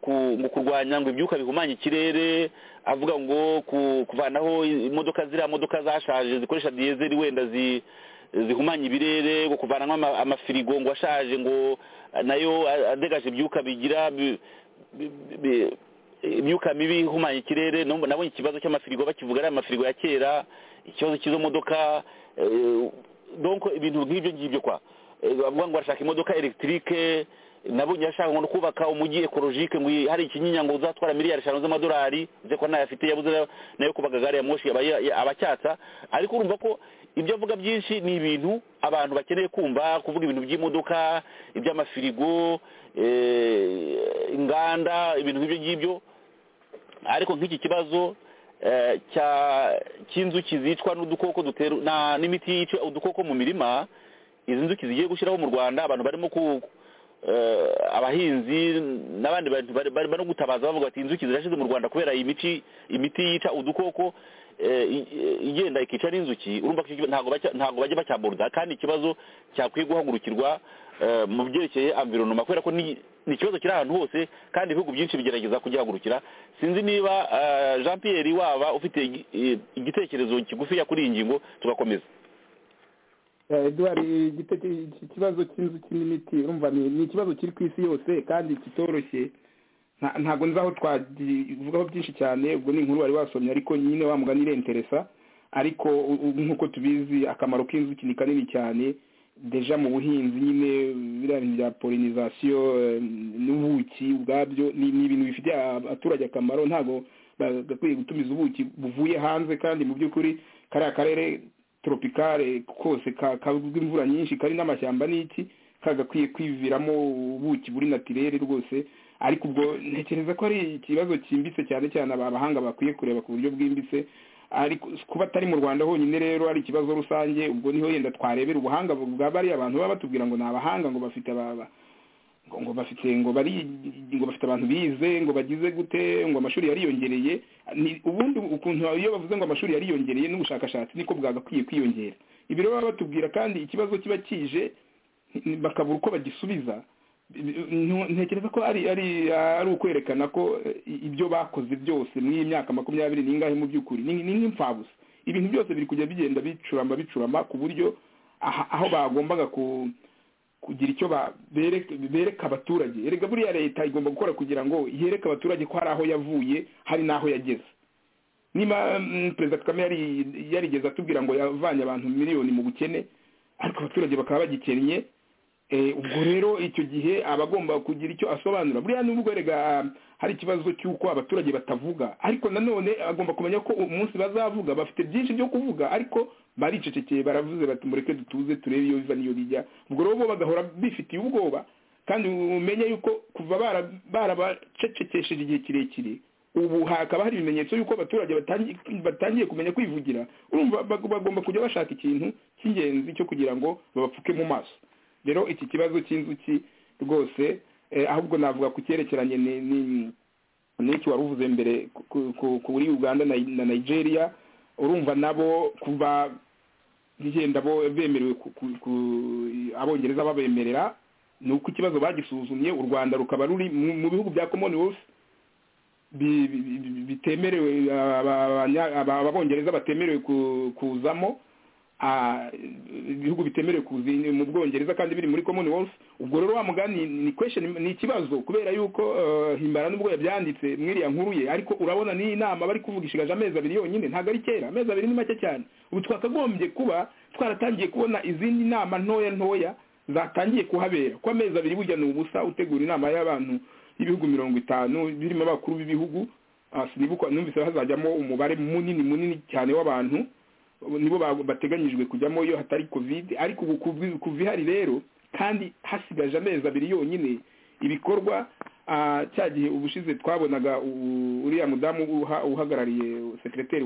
mu kurwanya ngo ibyuka bihumanya ikirere avuga ngo kuvanaho imodoka ziriya modoka zashaje zikoresha diyezeri wenda zihumanya ibirere ngo kuvanamo amafirigo ngo ashaje ngo nayo adegaje ibyuka bigira imyuka mibi ihumanya ikirere nabonye ikibazo cy'amafirigo bakivuga ari amafirigo ya kera ikibazo cy'izo modoka ibintu nk'ibyo ngibyo kwa bavuga ngo barashaka imodoka elegitike nabonye ashaka ngo kubaka umujyi ekologike ngo hari ikinyinya ngo uzatwara miliyari eshanu z'amadolari uze ko ntayo afite yabuze nayo kubaka gare ya moshi abacyatsa ariko urumva ko ibyo avuga byinshi ni ibintu abantu bakeneye kumva kuvuga ibintu by'imodoka iby'amafirigo inganda ibintu nk'ibyo ngibyo ariko nk'iki kibazo cy'inzuki zicwa n'udukoko dutera n'imiti yica udukoko mu mirima izi nzuki zigiye gushyiraho mu rwanda abantu barimo abahinzi n'abandi bantu barimo no gutabaza bavuga bati inzuki zirashize mu rwanda kubera imiti imiti yica udukoko igenda ikica n'inzuki urumva ntabwo bajya bacyaburuza kandi ikibazo cyakwiye guhagurukirwa mu byerekeye amvironoma kubera ko ni ikibazo kiri ahantu hose kandi ibihugu byinshi bigerageza kugihagurukira sinzi niba jean Pierre waba ufite igitekerezo kigufiya kuri iyi ngingo tugakomeza eduwari iki kibazo cy'inzuki n'imiti urumva ni ikibazo kiri ku isi yose kandi kitoroshye ntabwo nzi aho twavugaho byinshi cyane ubwo ni inkuru wari wasomye ariko nyine mugani irenteresa ariko nk'uko tubizi akamaro k'inzuki ni kanini cyane deja mu buhinzi nyine biriya bintu bya polinizasiyo n'ubuki ubwabyo ni ibintu bifitiye abaturage akamaro ntabwo bagakwiye gutumiza ubuki buvuye hanze kandi mu by'ukuri kariya karere toropikare kose kagwa imvura nyinshi kari n'amashyamba n'iki kagakwiye kwiviramo ubuki buri natirere rwose ariko ubwo ntekereza ko ari ikibazo cyimbitse cyane cyane abahanga bakwiye kureba ku buryo bwimbitse ariko kuba atari mu rwanda honyine rero ari ikibazo rusange ubwo niho yenda twarebera ubuhanga bwa bariya abantu baba batubwira ngo ni abahanga ngo bafite ababa ngo bafite ngo bari ngo bafite abantu bize ngo bagize gute ngo amashuri yariyongereye ubundi ukuntu iyo bavuze ngo amashuri yariyongereye n'ubushakashatsi niko bwagakwiye kwiyongera ibi rero baba batubwira kandi ikibazo kiba kije bakabura uko bagisubiza ntekereza ko ari ari ari ukwerekana ko ibyo bakoze byose muri iyi myaka makumyabiri n'ingahe mu by'ukuri ni nk'impfabusa ibintu byose biri kujya bigenda bicurama bicurama ku buryo aho bagombaga ku kugira icyo bereka abaturage erega buriya leta igomba gukora kugira ngo yereke abaturage ko hari aho yavuye hari n'aho yageze niba perezida kagame yarigeze atubwira ngo yavanye abantu miliyoni mu bukene ariko abaturage bakaba bagikennye ubwo rero icyo gihe aba agomba kugira icyo asobanura buriya n'ubwo erega hari ikibazo cy'uko abaturage batavuga ariko nanone agomba kumenya ko umunsi bazavuga bafite byinshi byo kuvuga ariko baricecekeye baravuze bati mureke dutuze turebe iyo biva n'iyo bijya ubwo rero bo bagahora bifitiye ubwoba kandi umenya yuko kuva barabacecekesheje igihe kirekire ubu hakaba hari ibimenyetso yuko abaturage batangiye kumenya kwivugira urumva bagomba kujya bashaka ikintu cy'ingenzi cyo kugira ngo babapfuke mu maso rero iki kibazo cy'inzuki rwose ahubwo navuga ku cyerekeranye n'iki wari uvuze mbere kuri uganda na nigeria urumva nabo kuba bigenda bo bemerewe abongereza babemerera ni uko ikibazo bagisuzumye u rwanda rukaba ruri mu bihugu bya commonwealth bitemerewe abongereza batemerewe kuzamo ibihugu bitemerewe mu bwongereza kandi biri muri commonwealth ubwo rero wa mugani ni question ni ikibazo kubera yuko himbara n'ubwo yabyanditse mwiriya nkuru ye ariko urabona ni inama bari kuvuga ishigaje amezi abiri yonyine ntabwo ari kera amezi abiri ni make cyane ubu twakagombye kuba twaratangiye kubona izindi nama ntoya ntoya zatangiye kuhabera ko amezi abiri burya ni ubusa utegura inama y'abantu y'ibihugu mirongo itanu birimo abakuru b'ibihugu numvise hazajyamo umubare munini munini cyane w'abantu nibo bateganyijwe kujyamo iyo hatari kovide ariko ubu kuva ihari rero kandi hasigaje amezi abiri yonyine ibikorwa cya gihe ubushize twabonaga uriya mudamu uhagarariye sekireteri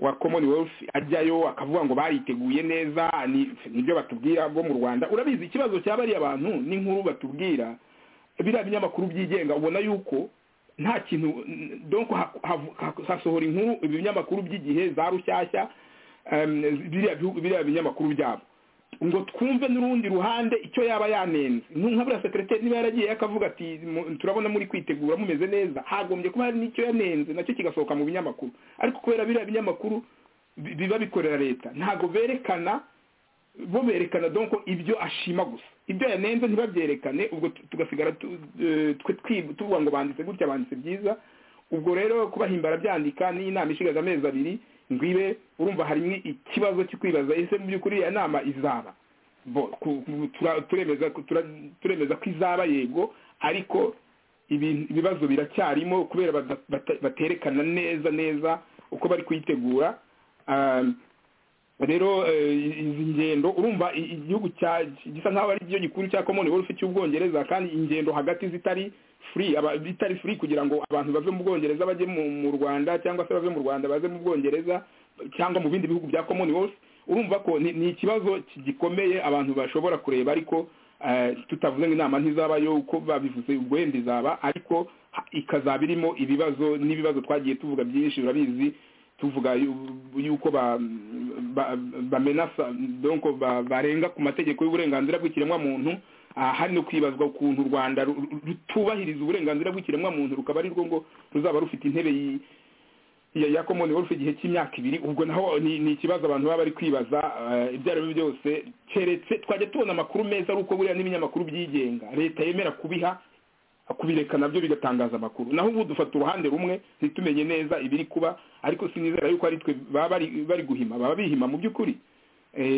wa commonwealth ajyayo akavuga ngo bariteguye neza nibyo batubwira bwo mu rwanda urabizi ikibazo cya bariya bantu n'inkuru batubwira biriya binyamakuru byigenga ubona yuko nta kintu donko hasohora inkuru ibinyamakuru by'igihe za rushyashya biriya binyamakuru byabo ngo twumve n'urundi ruhande icyo yaba yanenze nka buriya sekereteri niba yaragiye akavuga ati turabona muri kwitegura mumeze neza hagombye kuba hari n'icyo yanenze nacyo kigasohoka mu binyamakuru ariko kubera biriya binyamakuru biba bikorera leta ntabwo berekana bo berekana donko ibyo ashima gusa ibyo yanenze ntibabyerekane ubwo tugasigara tuvuga ngo banditse gutya banditse byiza ubwo rero kubahimbara byandika ni inama ishigaje amezi abiri ngwibe urumva harimo ikibazo cyo kwibaza ese mu by'ukuri iyo nama izaba turemeza ko izaba yego ariko ibibazo biracyarimo kubera baterekana neza neza uko bari kuyitegura rero izi ngendo urumva igihugu gisa nk'aho ari cyo gikuru cya commonwealth cy'ubwongereza kandi ingendo hagati zitari free itari free kugira ngo abantu bave mu bwongereza bajye mu rwanda cyangwa se bave mu rwanda baze mu bwongereza cyangwa mu bindi bihugu bya commonwealth urumva ko ni ikibazo gikomeye abantu bashobora kureba ariko tutavuze ngo inama ntizabayo uko babivuze ubwo wenda izaba ariko ikazaba irimo ibibazo n'ibibazo twagiye tuvuga byinshi urabizi tuvuga yuko bamenasa donko barenga ku mategeko y'uburenganzira bw'ikiremwamuntu hari no kwibazwa ukuntu u rwanda rutubahiriza uburenganzira bw'ikiremwamuntu rukaba ari rwo ngo ruzaba rufite intebe ya commonwealth igihe cy'imyaka ibiri ubwo naho ni ikibazo abantu baba bari kwibaza ibyo ari byo byose keretse twajya tubona amakuru meza ari uko buriya n'ibinyamakuru byigenga leta yemera kubiha kubireka nabyo bigatangaza amakuru naho ubu dufata uruhande rumwe ntitumenye neza ibiri kuba ariko sinizera yuko ari twe baba bari guhima baba bihima mu by'ukuri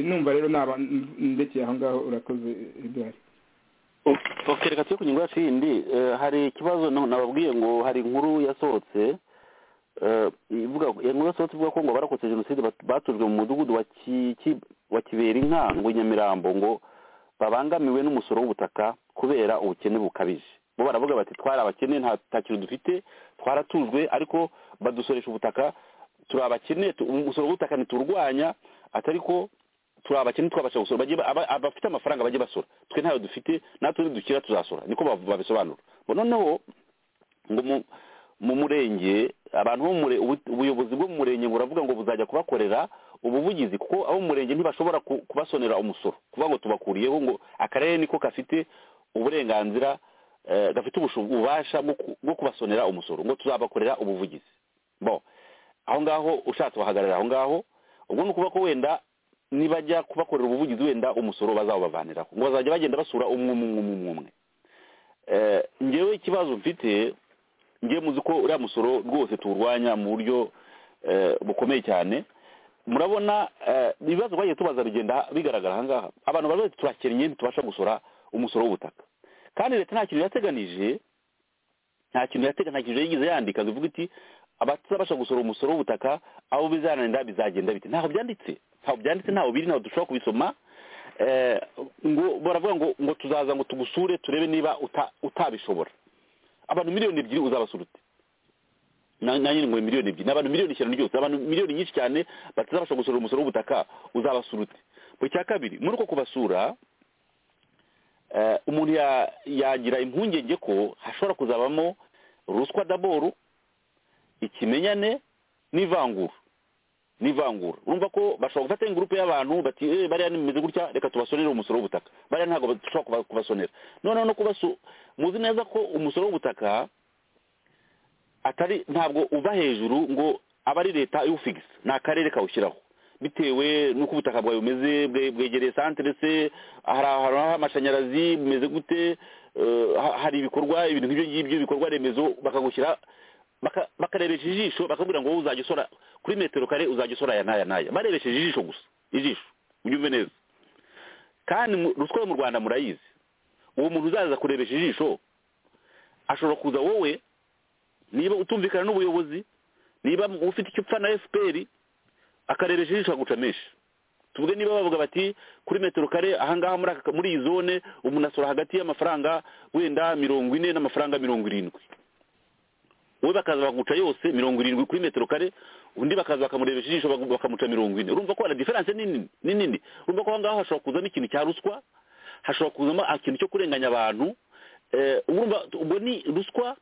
numva rero naba ndekeye aho ngaho urakoze igare reka tujye ku nyungu yacu yindi hari ikibazo nababwiye ngo hari inkuru yasohotse inkuru yasohotse ivuga ko ngo barokotse jenoside batujwe mu mudugudu wa kibera inka ngo nyamirambo ngo babangamiwe n'umusoro w'ubutaka kubera ubukene bukabije bo baravuga bati twari abakene nta kintu dufite twaratujwe ariko badusoresha ubutaka turi abakene umusoro w'ubutaka ntiturwanya atari ko turi abakene twabasha gusora abafite amafaranga bajye basora twe ntayo dufite natundi dukira tuzasora niko babisobanura noneho ngo mu murenge abantu bo ubuyobozi bwo mu murenge ngo uravuga ngo buzajya kubakorera ubuvugizi kuko abo mu murenge ntibashobora kubasonera umusoro kuvuga ngo tubakuriyeho ngo akarere niko gafite uburenganzira gafite ububasha bwo kubasonera umusoro ngo tuzabakorera ubuvugizi bo aho ngaho ushatse bahagarara aho ngaho ubwo ni ukuvuga ko wenda nibajya kubakorera ubuvugizi wenda umusoro bazawubavaniraho ngo bazajya bagenda basura umwe umwe umwe umwe ngewe ikibazo mfite ngewe muzi ko uriya musoro rwose tuwurwanya mu buryo bukomeye cyane murabona ibibazo twagiye tubaza bigenda bigaragara aha ngaha abantu bari bari turakennye ntitubasha gusora umusoro w'ubutaka kandi leta nta kintu yateganije nta kintu yateganije yigize yandika ngo ivuga iti abatazabasha gusora umusoro w'ubutaka abo bizananira bizagenda bite ntaho byanditse ntaho byanditse ntaho biri ntaho dushobora kubisoma ngo baravuga ngo ngo tuzaza ngo tugusure turebe niba utabishobora abantu miliyoni ebyiri uzabasura ute nanjye ngo miliyoni ebyiri ni abantu miliyoni ijana ryose abantu miliyoni nyinshi cyane batazabasha gusora umusoro w'ubutaka uzabasura ute mu cya kabiri muri uko kubasura umuntu yagira impungenge ko hashobora kuzabamo ruswa daboru ikimenyane n'ivangura n'ivangura urumva ko bashobora gufata ingurupe y'abantu bati eee bariya nimeze gutya reka tubasonere umusoro w'ubutaka bariya ntabwo dushobora kubasonera noneho no kubasu muzi neza ko umusoro w'ubutaka atari ntabwo uva hejuru ngo aba ari leta iwufigisa ni akarere kawushyiraho bitewe n'uko ubutaka bwawe bumeze bwegereye santere se hari ahantu h'amashanyarazi bumeze gute hari ibikorwa ibintu nk'ibyo ngibyo ibikorwa remezo bakagushyira bakarebesha ijisho bakabwira ngo wowe uzajya usora kuri metero kare uzajya usora aya n'aya n'aya barebesheje ijisho gusa ijisho ubyumve neza kandi ruswa yo mu rwanda murayizi uwo muntu uzaza kurebesha ijisho ashobora kuza wowe niba utumvikana n'ubuyobozi niba ufite icyo upfa na efuperi akarebesha ijisho akaguca menshi tuvuge niba bavuga bati kuri metero kare ahangaha muri iyi zone umuntu asora hagati y'amafaranga wenda mirongo ine n'amafaranga mirongo irindwi wowe bakaza bakaguca yose mirongo irindwi kuri metero kare undi bakaza bakamurebesha ijisho bakamuca mirongo ine urumva ko hari diferanse ni nini urumva ko aho ngaho hashobora kuzamo ikintu cya ruswa hashobora kuzamo ikintu cyo kurenganya abantu urumva ubwo ni ruswa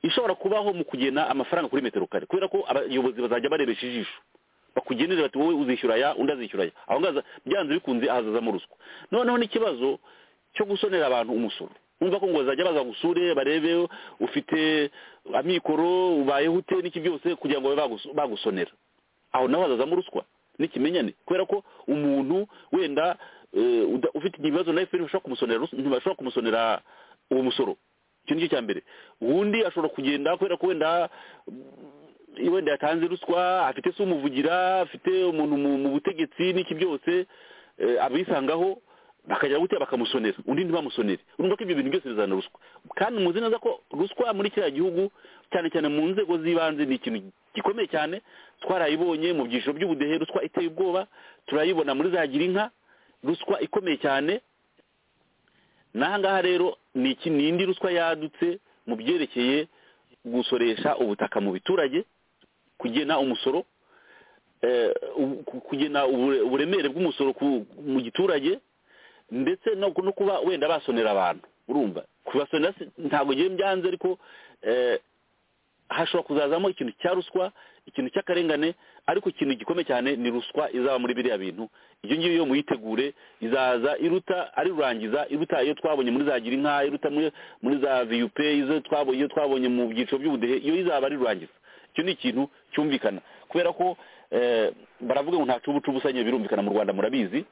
ishobora kubaho mu kugena amafaranga kuri metero kare kubera ko abayobozi bazajya barebesha ijisho bakugenera bati wowe uzishyura aya undi azishyura aya aho ngaho byanze bikunze hazazamo ruswa noneho n'ikibazo cyo gusonera abantu umusoro wumva ko ngo bazajya baza gusure barebe ufite amikoro ubayeho ute n'iki byose kugira ngo babe bagusonera aho naho hazazamo ruswa n'ikimenyane kubera ko umuntu wenda ufite ibibazo na efuperi ntibashobora kumusonera uwo musoro icyo ni cyo cya mbere uwundi ashobora kugenda kubera ko wenda wenda yatanze ruswa afite se umuvugira afite umuntu mu butegetsi n'iki byose abisangaho bakajya gutya bakamusonera undi ntibamusonere urumva ko ibyo bintu byose bizana ruswa kandi muzi neza ko ruswa muri kiriya gihugu cyane cyane mu nzego z'ibanze ni ikintu gikomeye cyane twarayibonye mu byiciro by'ubudehe ruswa iteye ubwoba turayibona muri za girinka ruswa ikomeye cyane n'aha ngaha rero ni indi ruswa yadutse mu byerekeye gusoresha ubutaka mu biturage kugena umusoro kugena uburemere bw'umusoro mu giturage ndetse no kuba wenda basonera abantu urumva kubasonera ntabwo ngiye byanze ariko hashobora kuzazamo ikintu cya ruswa ikintu cy'akarengane ariko ikintu gikomeye cyane ni ruswa izaba muri biriya bintu iyo ngiyo yo muyitegure izaza iruta ari rurangiza iruta iyo twabonye muri za girinka iruta muri za viyupe izo twabonye iyo twabonye mu byiciro by'ubudehe iyo izaba ari rurangiza icyo ni ikintu cyumvikana kubera ko baravuga ngo nta cubu cubu usanye birumvikana mu rwanda murabizi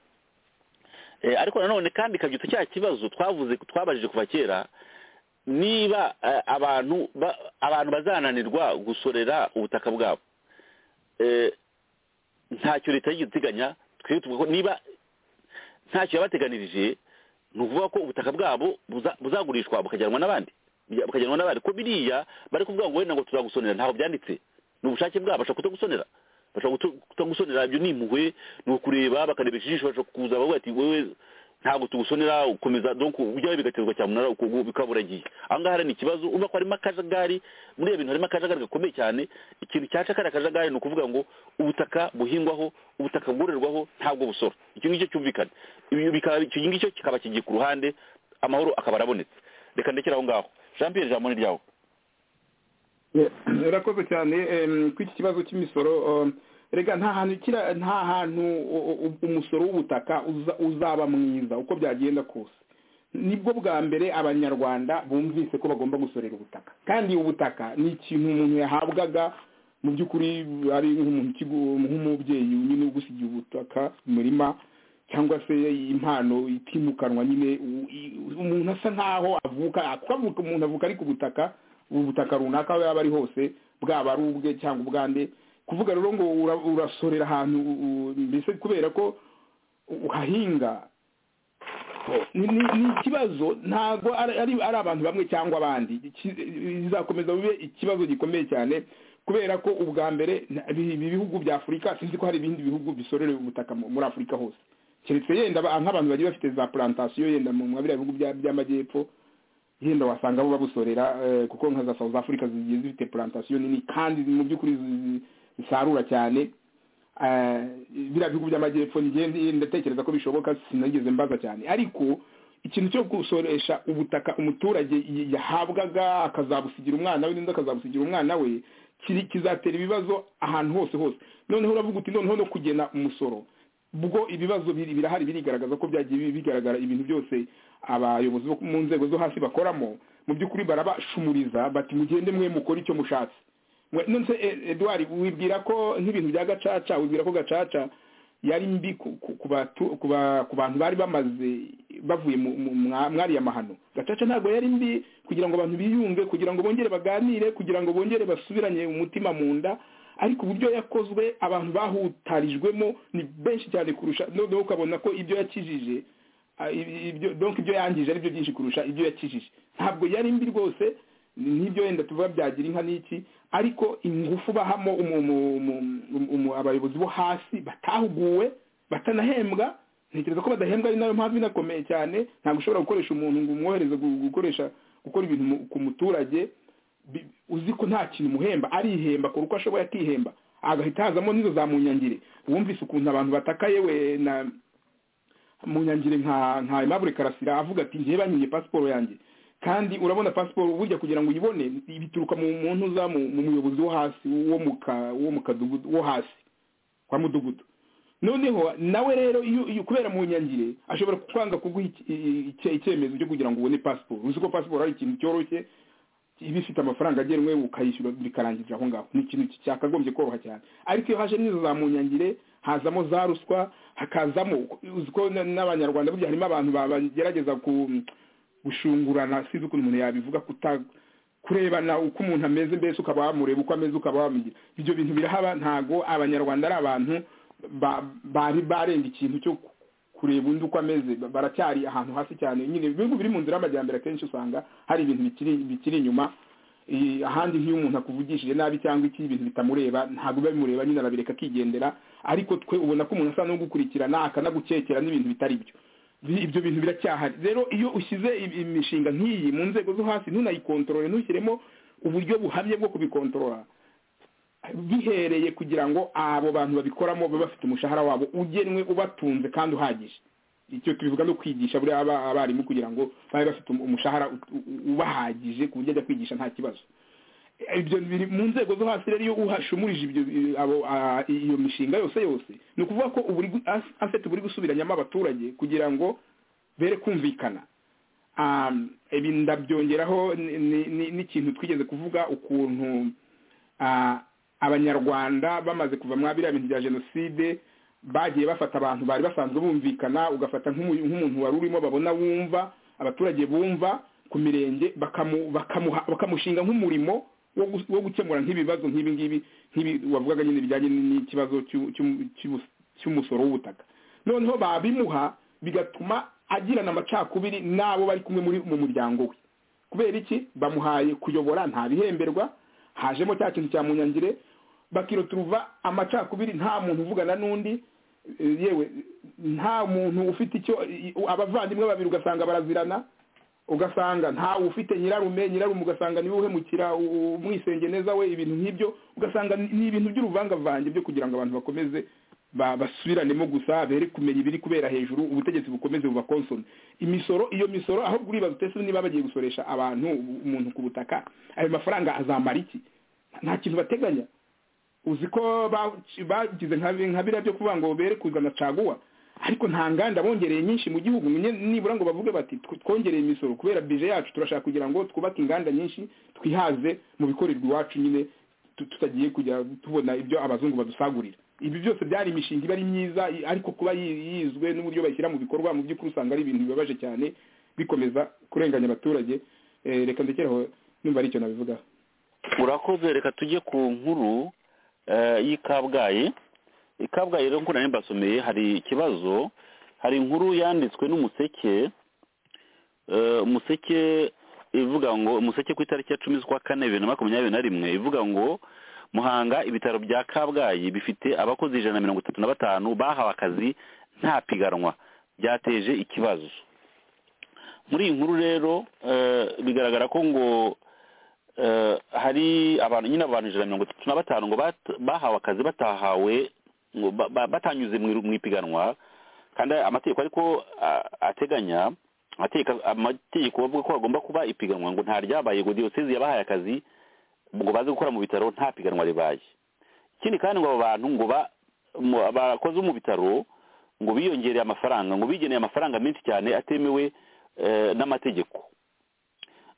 ariko nanone kandi kabyutse cya kibazo twavuze twabajije kuva kera niba abantu abantu bazananirwa gusorera ubutaka bwabo ntacyo leta yigeze iteganya twebwe tuvuga ko niba ntacyo yabateganirije ni ukuvuga ko ubutaka bwabo buzagurishwa bukajyanwa n'abandi bukajyanwa n'abandi ko biriya bari kuvuga ngo wenda ngo tuzagusonera ntabwo byanditse ni ubushake bwabo bashobora kutagusonera bashobora kutagusonera ibyo ni impuhwe ni ukureba bakarebesha ijisho bashobora kuza bavuga ati wowe ntabwo tugusonera ukomeza donko ujyawe bigaterwa cyamunara bikaba uragiye aha ngaha ni ikibazo urabona ko harimo akajagari muri iyo bintu harimo akajagari gakomeye cyane ikintu cyaca kariya akajagari ni ukuvuga ngo ubutaka buhingwaho ubutaka bwororerwaho ntabwo busora icyo ngicyo cyumvikana icyo ngicyo kikaba kigiye ku ruhande amahoro akaba arabonetse reka ndekere aho ngaho jean pierre jambo ni ryawe urakoze cyane kuri iki kibazo cy'imisoro rega nta hantu nta hantu umusoro w'ubutaka uzaba mwiza uko byagenda kose nibwo bwa mbere abanyarwanda bumvise ko bagomba gusorera ubutaka kandi ubutaka ni ikintu umuntu yahabwaga mu by'ukuri ari nk'umubyeyi nyine ugusigiye ubutaka umurima cyangwa se impano itimukanwa nyine umuntu asa nkaho avuka avuka umuntu avuka ari ku butaka ubutaka runaka aho yaba ari hose bwaba ari ubwe cyangwa ubwande kuvuga rero ngo urasorera ahantu mbese kubera ko uhahinga ni ikibazo ntabwo ari abantu bamwe cyangwa abandi bizakomeza bibe ikibazo gikomeye cyane kubera ko ubwa mbere ibi bihugu bya afurika sinzi ko hari ibindi bihugu bisorereye ubutaka muri afurika hose keretse yenda nk'abantu bagiye bafite za plantasiyo yenda mu biriya bihugu by'amajyepfo yenda wasanga bo babusorera kuko nka za south africa zigiye zifite plantasiyo nini kandi mu by'ukuri zisarura cyane biriya bihugu by'amajyepfo ndatekereza ko bishoboka sinageze mbaza cyane ariko ikintu cyo gusoresha ubutaka umuturage yahabwaga akazabusigira umwana we n'undi akazabusigira umwana we kizatera ibibazo ahantu hose hose noneho uravuga uti noneho no kugena umusoro ubwo ibibazo birahari birigaragaza ko byagiye bigaragara ibintu byose abayobozi bo mu nzego zo hasi bakoramo mu by'ukuri barabashumuriza bati mugende mwe mukore icyo mushatse none se eduard wibwira ko nk'ibintu bya gacaca wibwira ko gacaca yari mbi ku bantu bari bamaze bavuye mwariya mahano gacaca ntabwo yari mbi kugira ngo abantu biyunge kugira ngo bongere baganire kugira ngo bongere basubiranye umutima mu nda ariko uburyo yakozwe abantu bahutarijwemo ni benshi cyane kurusha noneho ukabona ko ibyo yakijije donka ibyo yangije ari byo byinshi kurusha ibyo yakijije ntabwo yari mbi rwose n'ibyo wenda tuvuga byagira inka n'iki ariko ingufu bahamo abayobozi bo hasi batahuguwe batanahembwa ntekereza ko badahembwa ari nayo mpamvu inakomeye cyane ntabwo ushobora gukoresha umuntu ngo umwohereze gukoresha gukora ibintu ku muturage uzi ko nta kintu umuhemba arihemba akora uko ashoboye akihemba agahita hazamo n'izo za munyangire wumvise ukuntu abantu bataka yewe na munyangire nka Aimable karasira avuga ati njye banyimye pasiporo yanjye kandi urabona pasiporo burya kugira ngo uyibone bituruka mu muntu uza mu muyobozi wo hasi wo mu kadugudu wo hasi kwa mudugudu noneho nawe rero iyo kubera mu nyangire ashobora kwanga kuguha icyemezo cyo kugira ngo ubone pasiporo uzi ko pasiporo ari ikintu cyoroshye iba ifite amafaranga agenwe ukayishyura bikarangirira aho ngaho ni ikintu cyakagombye koroha cyane ariko iyo haje n'izo za munyangire hazamo za ruswa hakazamo uzi ko n'abanyarwanda burya harimo abantu bagerageza ku gushungurana sinzi ukuntu umuntu yabivuga kurebana uko umuntu ameze mbese ukaba wamureba uko ameze ukaba wamugira ibyo bintu birahaba ntago abanyarwanda ari abantu bari barenga ikintu cyo kureba undi uko ameze baracyari ahantu hasi cyane nyine ibihugu biri mu nzira y'amajyambere akenshi usanga hari ibintu bikiri inyuma ahandi nk'iyo umuntu akuvugishije nabi cyangwa iki ibintu bitamureba ntabwo biba bimureba nyine arabireka akigendera ariko twe ubona ko umuntu asa n'ugukurikirana akanagukekera n'ibintu bitari byo ibyo bintu biracyahari rero iyo ushyize imishinga nk'iyi mu nzego zo hasi ntunayikontorore ntushyiremo uburyo buhamye bwo kubikontorora bihereye kugira ngo abo bantu babikoramo babe bafite umushahara wabo ugenwe ubatunze kandi uhagije icyo tubivuga no kwigisha buriya abarimu kugira ngo babe bafite umushahara ubahagije ku buryo ajya kwigisha nta kibazo ibyo biri mu nzego zo hasi rero iyo uhashumurije iyo mishinga yose yose ni ukuvuga ko afite buri gusubiranyamo abaturage kugira ngo bere kumvikana ibi ndabyongeraho n'ikintu twigeze kuvuga ukuntu abanyarwanda bamaze kuva mwa biriya bintu bya jenoside bagiye bafata abantu bari basanzwe bumvikana ugafata nk'umuntu wari urimo babona wumva abaturage bumva ku mirenge bakamushinga nk'umurimo wo gukemura nk'ibibazo nk'ibi ngibi nk'ibi wavugaga nyine bijyanye n'ikibazo cy'umusoro w'ubutaka noneho babimuha bigatuma agirana amacakubiri n'abo bari kumwe muri mu muryango we kubera iki bamuhaye kuyobora nta bihemberwa hajemo cya kintu cya munyangire bakiroturuva amacakubiri nta muntu uvugana n'undi yewe nta muntu ufite icyo abavandimwe babiri ugasanga barazirana ugasanga ntawe ufite nyirarume nyirarume ugasanga niwe uhemukira umwisenge neza we ibintu nk'ibyo ugasanga ni ibintu by'uruvangavange byo kugira ngo abantu bakomeze basubiranemo gusa bere kumenya ibiri kubera hejuru ubutegetsi bukomeze bubakonsome imisoro iyo misoro aho buribaza utese niba bagiye gusoresha abantu umuntu ku butaka ayo mafaranga azamara iki nta kintu bateganya uzi ko bagize nka biriya byo kuvuga ngo bere kuzana caguwa ariko nta nganda bongereye nyinshi mu gihugu nibura ngo bavuge bati twongereye imisoro kubera bije yacu turashaka kugira ngo twubake inganda nyinshi twihaze mu bikorerwa iwacu nyine tutagiye kujya tubona ibyo abazungu badusagurira ibi byose byari imishinga iba ari myiza ariko kuba yizwe n'uburyo bashyira mu bikorwa mu by'ukuri usanga ari ibintu bibabaje cyane bikomeza kurenganya abaturage reka ndekeraho nimba ari icyo nabivugaho urakoze reka tujye ku nkuru y'i kabgayi ikabwayi rero nk'uko mbasomeye hari ikibazo hari inkuru yanditswe n'umuseke umuseke ivuga ngo umuseke ku itariki ya cumi z'ukwa kane bibiri na makumyabiri na rimwe ivuga ngo muhanga ibitaro bya kabgayi bifite abakozi ijana na mirongo itatu na batanu bahawe akazi nta piganwa byateje ikibazo muri iyi nkuru rero bigaragara ko ngo hari abantu nyine abantu ijana na mirongo itatu na batanu ngo bahawe akazi batahawe batanyuze mu ipiganwa kandi amategeko ariko ateganya amategeko bavuga ko hagomba kuba ipiganwa ngo nta ryabaye ngo diyoseze yabahaye akazi ngo baze gukora mu bitaro nta piganwa ribaye ikindi kandi ngo abo bantu ngo bakoze mu bitaro ngo biyongereye amafaranga ngo bigeneye amafaranga menshi cyane atemewe n'amategeko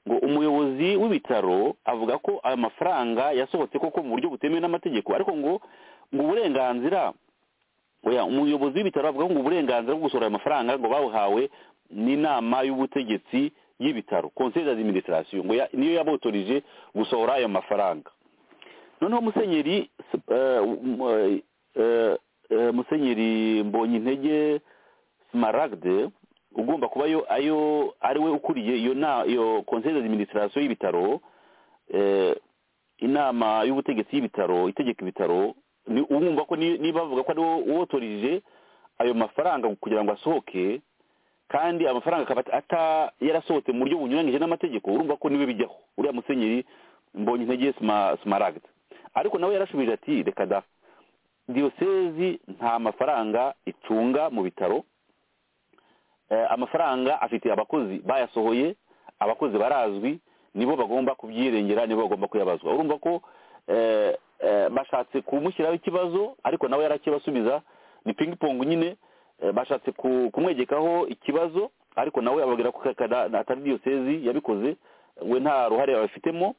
ngo umuyobozi w'ibitaro avuga ko ayo mafaranga yasohotse koko mu buryo butemewe n'amategeko ariko ngo ngo uburenganzira oya umuyobozi w'ibitaro avuga ngo uburenganzira bwo gusohora aya mafaranga ngo bawuhawe n'inama y'ubutegetsi y'ibitaro conseil d'administration ngo ya- niyo yabotorije gusohora ayo mafaranga noneho musenyeri eh, m- eh, eh, eh, musenyeri mbonye intege smaragde ugomba kuba yo ayo ari we ukuriye iyo na iyo conseil d'administration y'ibitaro eh, inama y'ubutegetsi y'ibitaro itegeka ibitaro ni wumva ko ni- niba bavuga ko ari wowe wotorije ayo mafaranga kugira ngo asohoke kandi amafaranga akaba ata- ata yarasohotse mu buryo bunyuranyije n'amategeko urumva ko niwe bijyaho uriya musenyeri mbonye intege simaragde ariko nawe yarasubije ati reka da diyosezi nta mafaranga icunga mu bitaro Eh, amafaranga afite abakozi bayasohoye abakozi barazwi nibo bagomba kubyirengera nibo bagomba kuyabazwa urumva ko eh, eh, bashatse kumushyiraho ikibazo ariko nawe yarakibasubiza ni pingpong nyine eh, bashatse ku- kumwegekaho ikibazo ariko nawe ababwira ko kakada- atari diyosezi yabikoze we nta ruhare abifitemo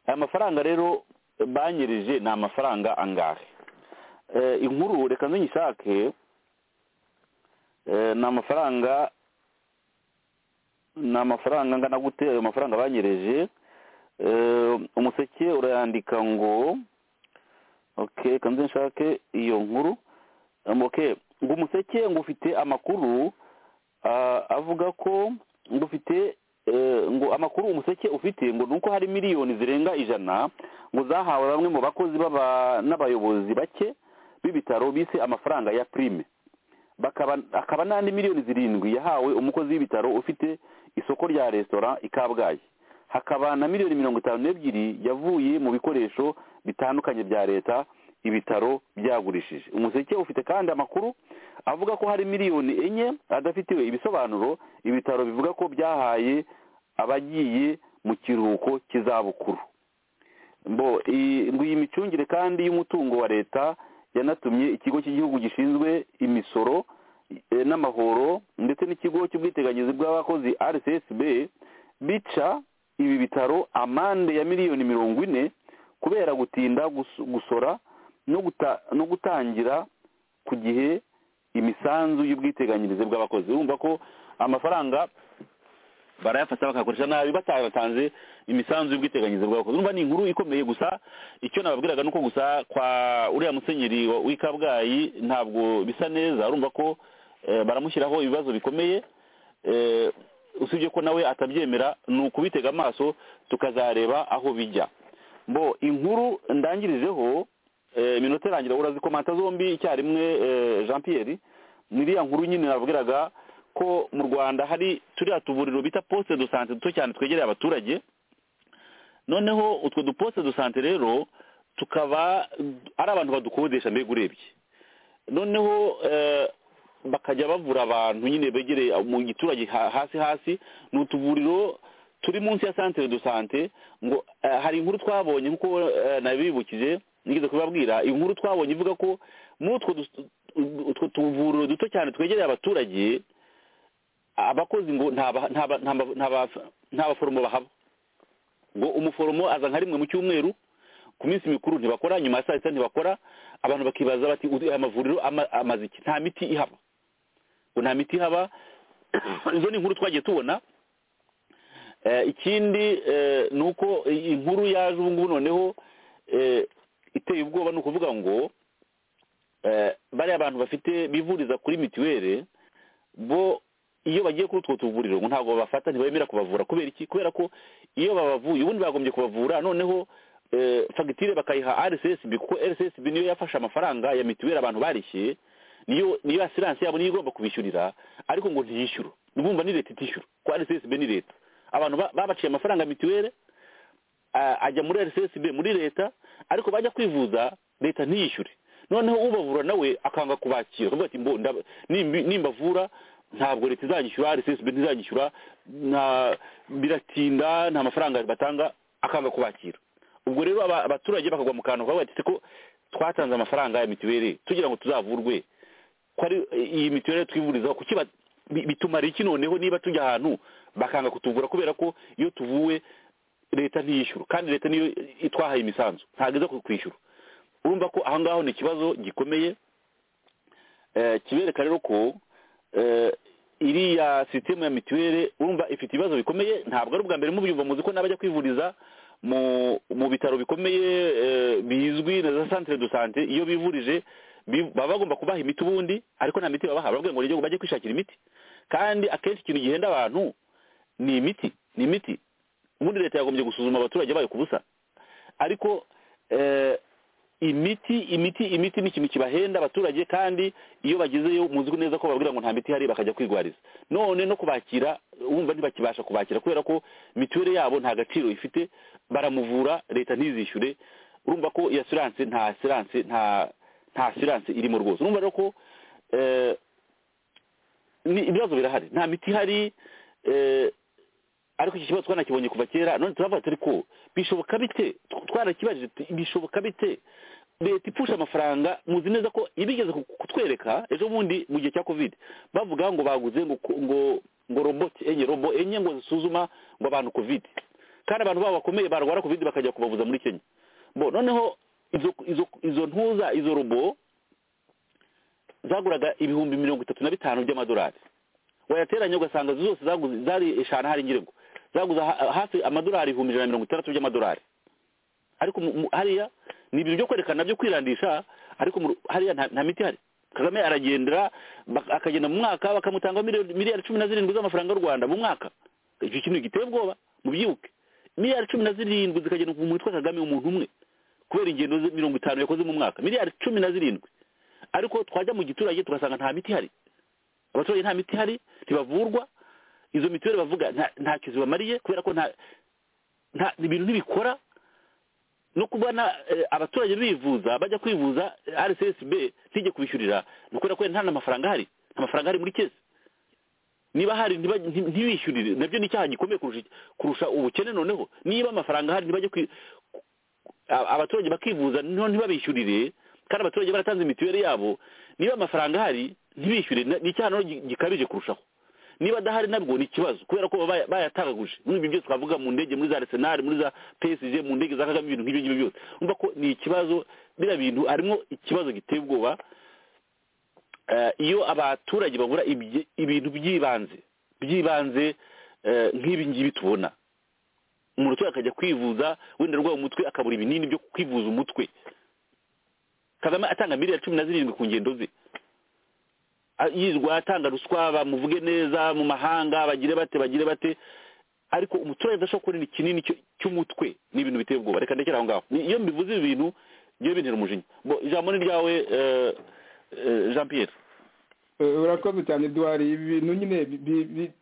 aya mafaranga rero eh, banyereje ni amafaranga angahe Eh, inkuru reka nzingishake eh, ni amafaranga ni amafaranga angana gute ayo mafaranga banyereje Eh, umuseke urayandika ngo okay kanze nshake iyo nkuru Um, okay ngo umuseke ngo ufite amakuru ah, avuga ko ngo ufite eh, ngo amakuru umuseke ufite ngo ni uko hari miliyoni zirenga ijana ngo zahawe bamwe mu bakozi b'aba- n'abayobozi bake b'ibitaro bise amafaranga ya prime bakaba akaba n'andi miliyoni zirindwi yahawe umukozi w'ibitaro ufite isoko rya resitora i kabgayi hakaba na miliyoni mirongo itanu n'ebyiri yavuye mu bikoresho bitandukanye bya leta ibitaro byagurishije umuseke ufite kandi amakuru avuga ko hari miliyoni enye adafitiwe ibisobanuro ibitaro bivuga ko byahaye abagiye mu kiruhuko cy'izabukuru mbo iyi- ngo iyi micungire kandi y'umutungo wa leta yanatumye ikigo cy'igihugu gishinzwe imisoro eh, n'amahoro ndetse n'ikigo cy'ubwiteganyirize bw'abakozi rcsb bica ibi bitaro amande ya miliyoni mirongo ine kubera gutinda gus- gusora no guta- no gutangira ku gihe imisanzu y'ubwiteganyirize bw'abakozi urumva ko amafaranga barayafata bakayakoresha nabi batatanze imisanzu y'ubwiteganyirize bw'abakozi urumva ni inkuru ikomeye gusa icyo nababwiraga ni uko gusa kwa uriya musenyeri wa- w'i kabgayi ntabwo bisa neza urumva ko eh, baramushyiraho ibibazo bikomeye eh, usibye ko nawe atabyemera ni ukubitega amaso tukazareba aho bijya mbo inkuru ndangirijeho eh, iminota irangira urazikomanta zombi icyarimwe eh, jean pierre niriya nkuru nyine nabwiraga ko mu rwanda hari turiya tuvuriro bita poste de sante duto cyane twegereye abaturage noneho utwo duposte de sante rero tukaba ari abantu badukodesha mbega urebye noneho eh, bakajya bavura abantu nyine begereye mu giturage ha- hasi hasi ni utuvuriro turi munsi ya santere do sante ngo eh, hari inkuru twabonye nkuko eh, nabibukije nigeze kubabwira inkuru twabonye ivuga ko muri utwo dus- utwo tuvuriro duto cyane twegereye abaturage abakozi ngo nta ba- nta ba- nta ba- nta ba- nta baforomo bahaba ngo umuforomo aza nka rimwe mu cyumweru ku minsi mikuru ntibakora nyuma ya saa sita ntibakora abantu bakibaza bati "Uzi, aya mavuriro ama- amaze iki nta miti ihaba ngo nta miti ihaba izo ni inkuru twagiye tubona Eh, ikindi eh, ni uko i- inkuru yaje ubu ngubu noneho eh, iteye ubwoba ni ukuvuga ngo eh, bariya bantu bafite bivuriza kuri mituweli bo iyo bagiye kuri utwo tuvuriro ngo ntabwo babafata ntibemera kubavura kubera iki kubera ko iyo babavuye ubundi bagombye kubavura noneho eh, fagitire bakayiha rcsb kuko rcsb niyo yafashe amafaranga ya mituweli abantu barishyuye niyo niyo asiranse yabo niyo igomba kubishyurira ariko ngo ntiyishyure urumva ni leta itishyura ko rcsb ni leta abantu ba- babaciye amafaranga ya mituweli a- ajya muri rcsb muri leta ariko bajya kwivuza leta ntiyishyure noneho ubavura nawe akanga kubakira akavuga ati "Mbo, ndab- nimbi- nimbavura ntabwo leta izanyishyura rcsb ntizanyishyura nta biratinda nta mafaranga batanga akanga kubakira ubwo rero aba- abaturage bakagwa mu kantu bakavuga ati ko twatanze amafaranga ya mituweli tugira ngo tuzavurwe ko ari iyi mituweli twivurizaho kuki ba- bi- bitumara iki noneho niba tujya ahantu bakanga kutuvura kubera ko iyo tuvuwe leta ntiyishyura kandi leta niyo itwahaye imisanzu ntabwo iza kwishyura urumva ko aho ngaho ni ikibazo gikomeye kibereka rero ko iriya sisitemu ya mituweli urumva ifite ibibazo bikomeye ntabwo ari ubwa mbere mubyumva muzi ko n'abajya kwivuriza mu bitaro bikomeye bizwi na za santire do sante iyo bivurije baba bagomba kubaha imiti ubundi ariko nta miti babaha barabwira ngo ngo bajye kwishakira imiti kandi akenshi ikintu gihenda abantu ni imiti ni imiti ubundi leta yagombye gusuzuma abaturage bayo ku busa ariko imiti imiti imiti ni ikintu kibahenda abaturage kandi iyo bagezeyo muzi neza ko bababwira ngo nta miti ihari bakajya kwigwariza none no kubakira wumva ntibakibasha kubakira kubera ko mituweli yabo nta gaciro ifite baramuvura leta ntizishyure urumva ko iya siranse nta siranse nta nta siranse irimo rwose urumva rero ko ibibazo birahari nta miti ihari ariko iki kibazo twanakibonye kuva kera none turavuga turi ko bishoboka bite twarakibajije bishoboka bite leta ipfusha amafaranga muzi neza ko ibigeze kutwereka ejo bundi mu gihe cya covid bavuga ngo baguze ngo ngo roboti enye robo enye ngo zisuzuma ngo abantu covid kandi abantu babo bakomeye barwara covid bakajya kubavuza muri kenya bo noneho izo ntuza izo robo zaguraga ibihumbi mirongo itatu na bitanu by'amadolari wayateranye ugasanga zose zari eshanu hari ngirengo zaguze hafi amadolari ibihumbi ijana na mirongo itandatu by'amadolari ariko hariya ni ibintu byo kwerekana byo kwirandisha ariko hariya nta miti hari kagame aragendera akagenda mu mwaka bakamutanga miliyari cumi na zirindwi z'amafaranga y'u rwanda mu mwaka icyo kintu giteye ubwoba mubyibuke miliyari cumi na zirindwi zikagenda mu witwa kagame umuntu umwe kubera ingendo mirongo itanu yakoze mu mwaka miliyari cumi na zirindwi ariko twajya mu giturage tugasanga nta miti ihari abaturage nta miti ihari ntibavurwa izo mituweli bavuga nta kizi bamariye kubera ko nta ibintu ntibikora no kubona abaturage bivuza bajya kwivuza rcsb ntijye kubishyurira ni ukubera ko nta n'amafaranga ahari nta mafaranga ahari muri kezi niba hari ntibishyurire nabyo ni icyaha gikomeye kurusha ubukene noneho niba amafaranga ahari ntibajye abaturage bakivuza ntibabishyurire kandi abaturage baratanze mituweli yabo niba amafaranga ahari ntibishyure ni icyaha gikabije kurushaho niba adahari nabwo ni ikibazo kubera ko bayatagaguje muri ibyo byose twavuga mu ndege muri za arsenal muri za psg mu ndege za kagame ibintu nk'ibyo ngibyo byose umva ko ni ikibazo biriya bintu harimo ikibazo giteye ubwoba iyo abaturage babura ibintu by'ibanze by'ibanze nk'ibi ngibi tubona umuturage akajya kwivuza wenda arwaye umutwe akabura ibinini byo kwivuza umutwe kagame atanga miliyari cumi na zirindwi ku ngendo ze yirwa atanga ruswa bamuvuge neza mu mahanga bagire bate bagire bate ariko umuturage adashobora kubona kinini cy'umutwe ni ibintu biteye ubwoba reka ndekera aho ngaho iyo mbivuze ibi bintu ngiye bintera umujinya ijambo ni ryawe jean pierre urakoze cyane duhari ibi bintu nyine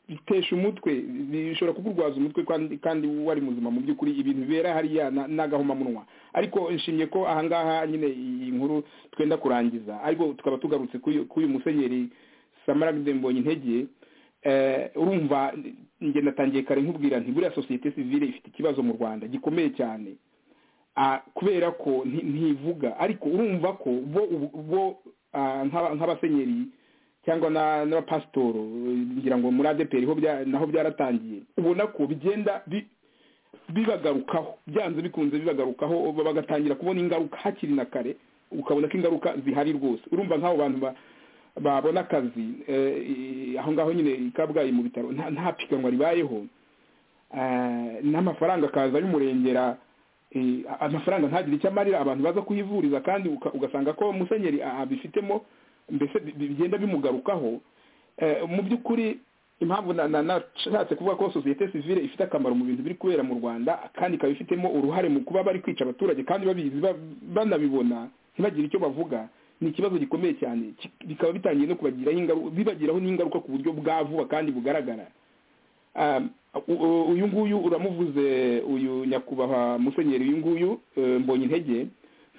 bitesha umutwe bishobora kukurwaza umutwe kandi wari muzima mu by'ukuri ibintu bibera hariya n'agahomamunwa ariko nshimye ko ahangaha nyine iyi nkuru twenda kurangiza ariko tukaba tugarutse kuri uyu musenyeri samaragide mbonye intege urumva ngenda atangiye kare nkubwira nti buriya sosiyete sivire ifite ikibazo mu rwanda gikomeye cyane kubera ko ntivuga ariko urumva ko bo nk'abasenyeri cyangwa n'abapasitoro ngira ngo muri adeperi naho byaratangiye ubona ko bigenda bibagarukaho byanze bikunze bibagarukaho bagatangira kubona ingaruka hakiri na kare ukabona ko ingaruka zihari rwose urumva nk'abo bantu babona akazi aho ngaho nyine i kabgayi mu bitaro nta piganwa ribayeho n'amafaranga akaza y'umurengera amafaranga ntagire icyo amarira abantu baza kuhivuriza kandi ugasanga ko musenyeri abifitemo mbese bigenda bimugarukaho mu by'ukuri impamvu nashatse kuvuga ko sosiyete sivire ifite akamaro mu bintu biri kubera mu rwanda kandi ikaba ifitemo uruhare mu kuba bari kwica abaturage kandi babizi banabibona ntibagire icyo bavuga ni ikibazo gikomeye cyane bikaba bitangiye no bibagiraho n'ingaruka ku buryo bwa vuba kandi bugaragara uyu nguyu uramuvuze uyu nyakubahwa musenyeri uyu nguyu mbonye intege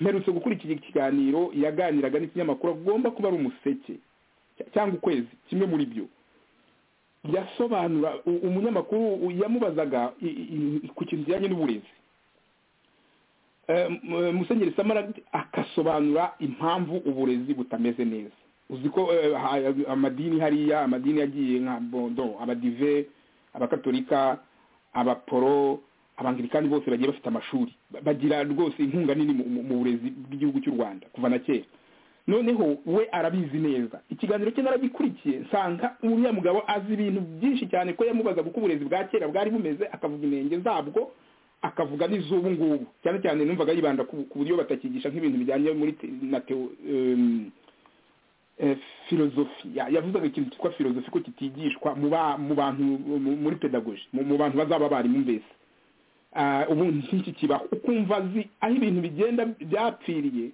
mperutse gukurikira ikiganiro yaganiraga n'ikinyamakuru agomba kuba ari umuseke cyangwa ukwezi kimwe muri byo yasobanura umunyamakuru yamubazaga ku kintu kijyanye n'uburezi musenyeri samara akasobanura impamvu uburezi butameze neza uzi ko amadini hariya amadini yagiye nka bondo abadive abakatolika abaporo abangilikani bose bagiye bafite amashuri bagira rwose inkunga nini mu burezi bw'igihugu cy'u rwanda kuva na kera noneho we arabizi neza ikiganiro cye naragikurikiye nsanga uriya mugabo azi ibintu byinshi cyane ko yamubazaga uko uburezi bwa kera bwari bumeze akavuga inenge zabwo akavuga n'iz'ubu ngubu cyane cyane numvaga yibanda ku buryo batakigisha nk'ibintu bijyanye muri na teo filozofi yavuzaga ikintu cyitwa filozofi ko kitigishwa mu bantu muri pedagoji mu bantu bazaba abarimu mbese ubu nk'iki kibaho ukumva azi aho ibintu bigenda byapfiriye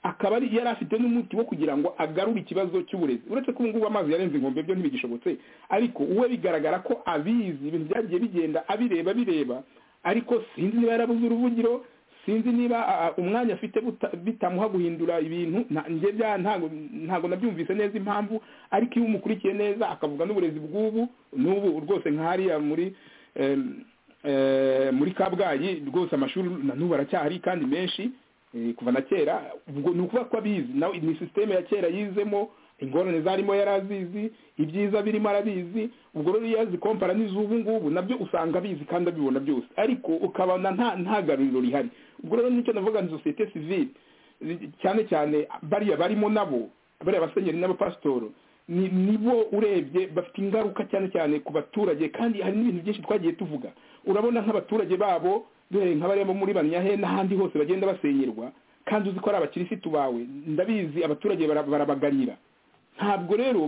akaba yari afite n'umuti wo kugira ngo agarure ikibazo cy'uburezi uretse ko ubu ngubu amazi yarenze inkombe byo ntibigishobotse ariko uwe bigaragara ko abizi ibintu byagiye bigenda abireba bireba ariko sinzi niba yarabuze uruvugiro sinzi niba umwanya afite bitamuha guhindura ibintu ntabwo nabyumvise neza impamvu ariko iyo umukurikiye neza akavuga n'uburezi bw'ubu n'ubu rwose nk'ahariya muri muri kabgayi rwose amashuri na n'ubu aracyahari kandi menshi kuva na kera ubwo ni ukuvuga ko abizi nawe ni sisiteme ya kera yizemo ingorane zarimo yari azizi ibyiza birimo arabizi ubwo rero iyo yazikompara n'iz'ubu ngubu nabyo usanga abizi kandi abibona byose ariko ukabona nta garuriro rihari ubwo rero nicyo navuga ni sosiyete sivile cyane cyane bariya barimo nabo bariya basenyeri n'abapasitoro nibo urebye bafite ingaruka cyane cyane ku baturage kandi hari n'ibintu byinshi twagiye tuvuga urabona nk'abaturage babo duhere nk'abarimo muri banyahe n'ahandi hose bagenda basenyerwa kandi uzi ko ari abakirisitu bawe ndabizi abaturage barabagarira ntabwo rero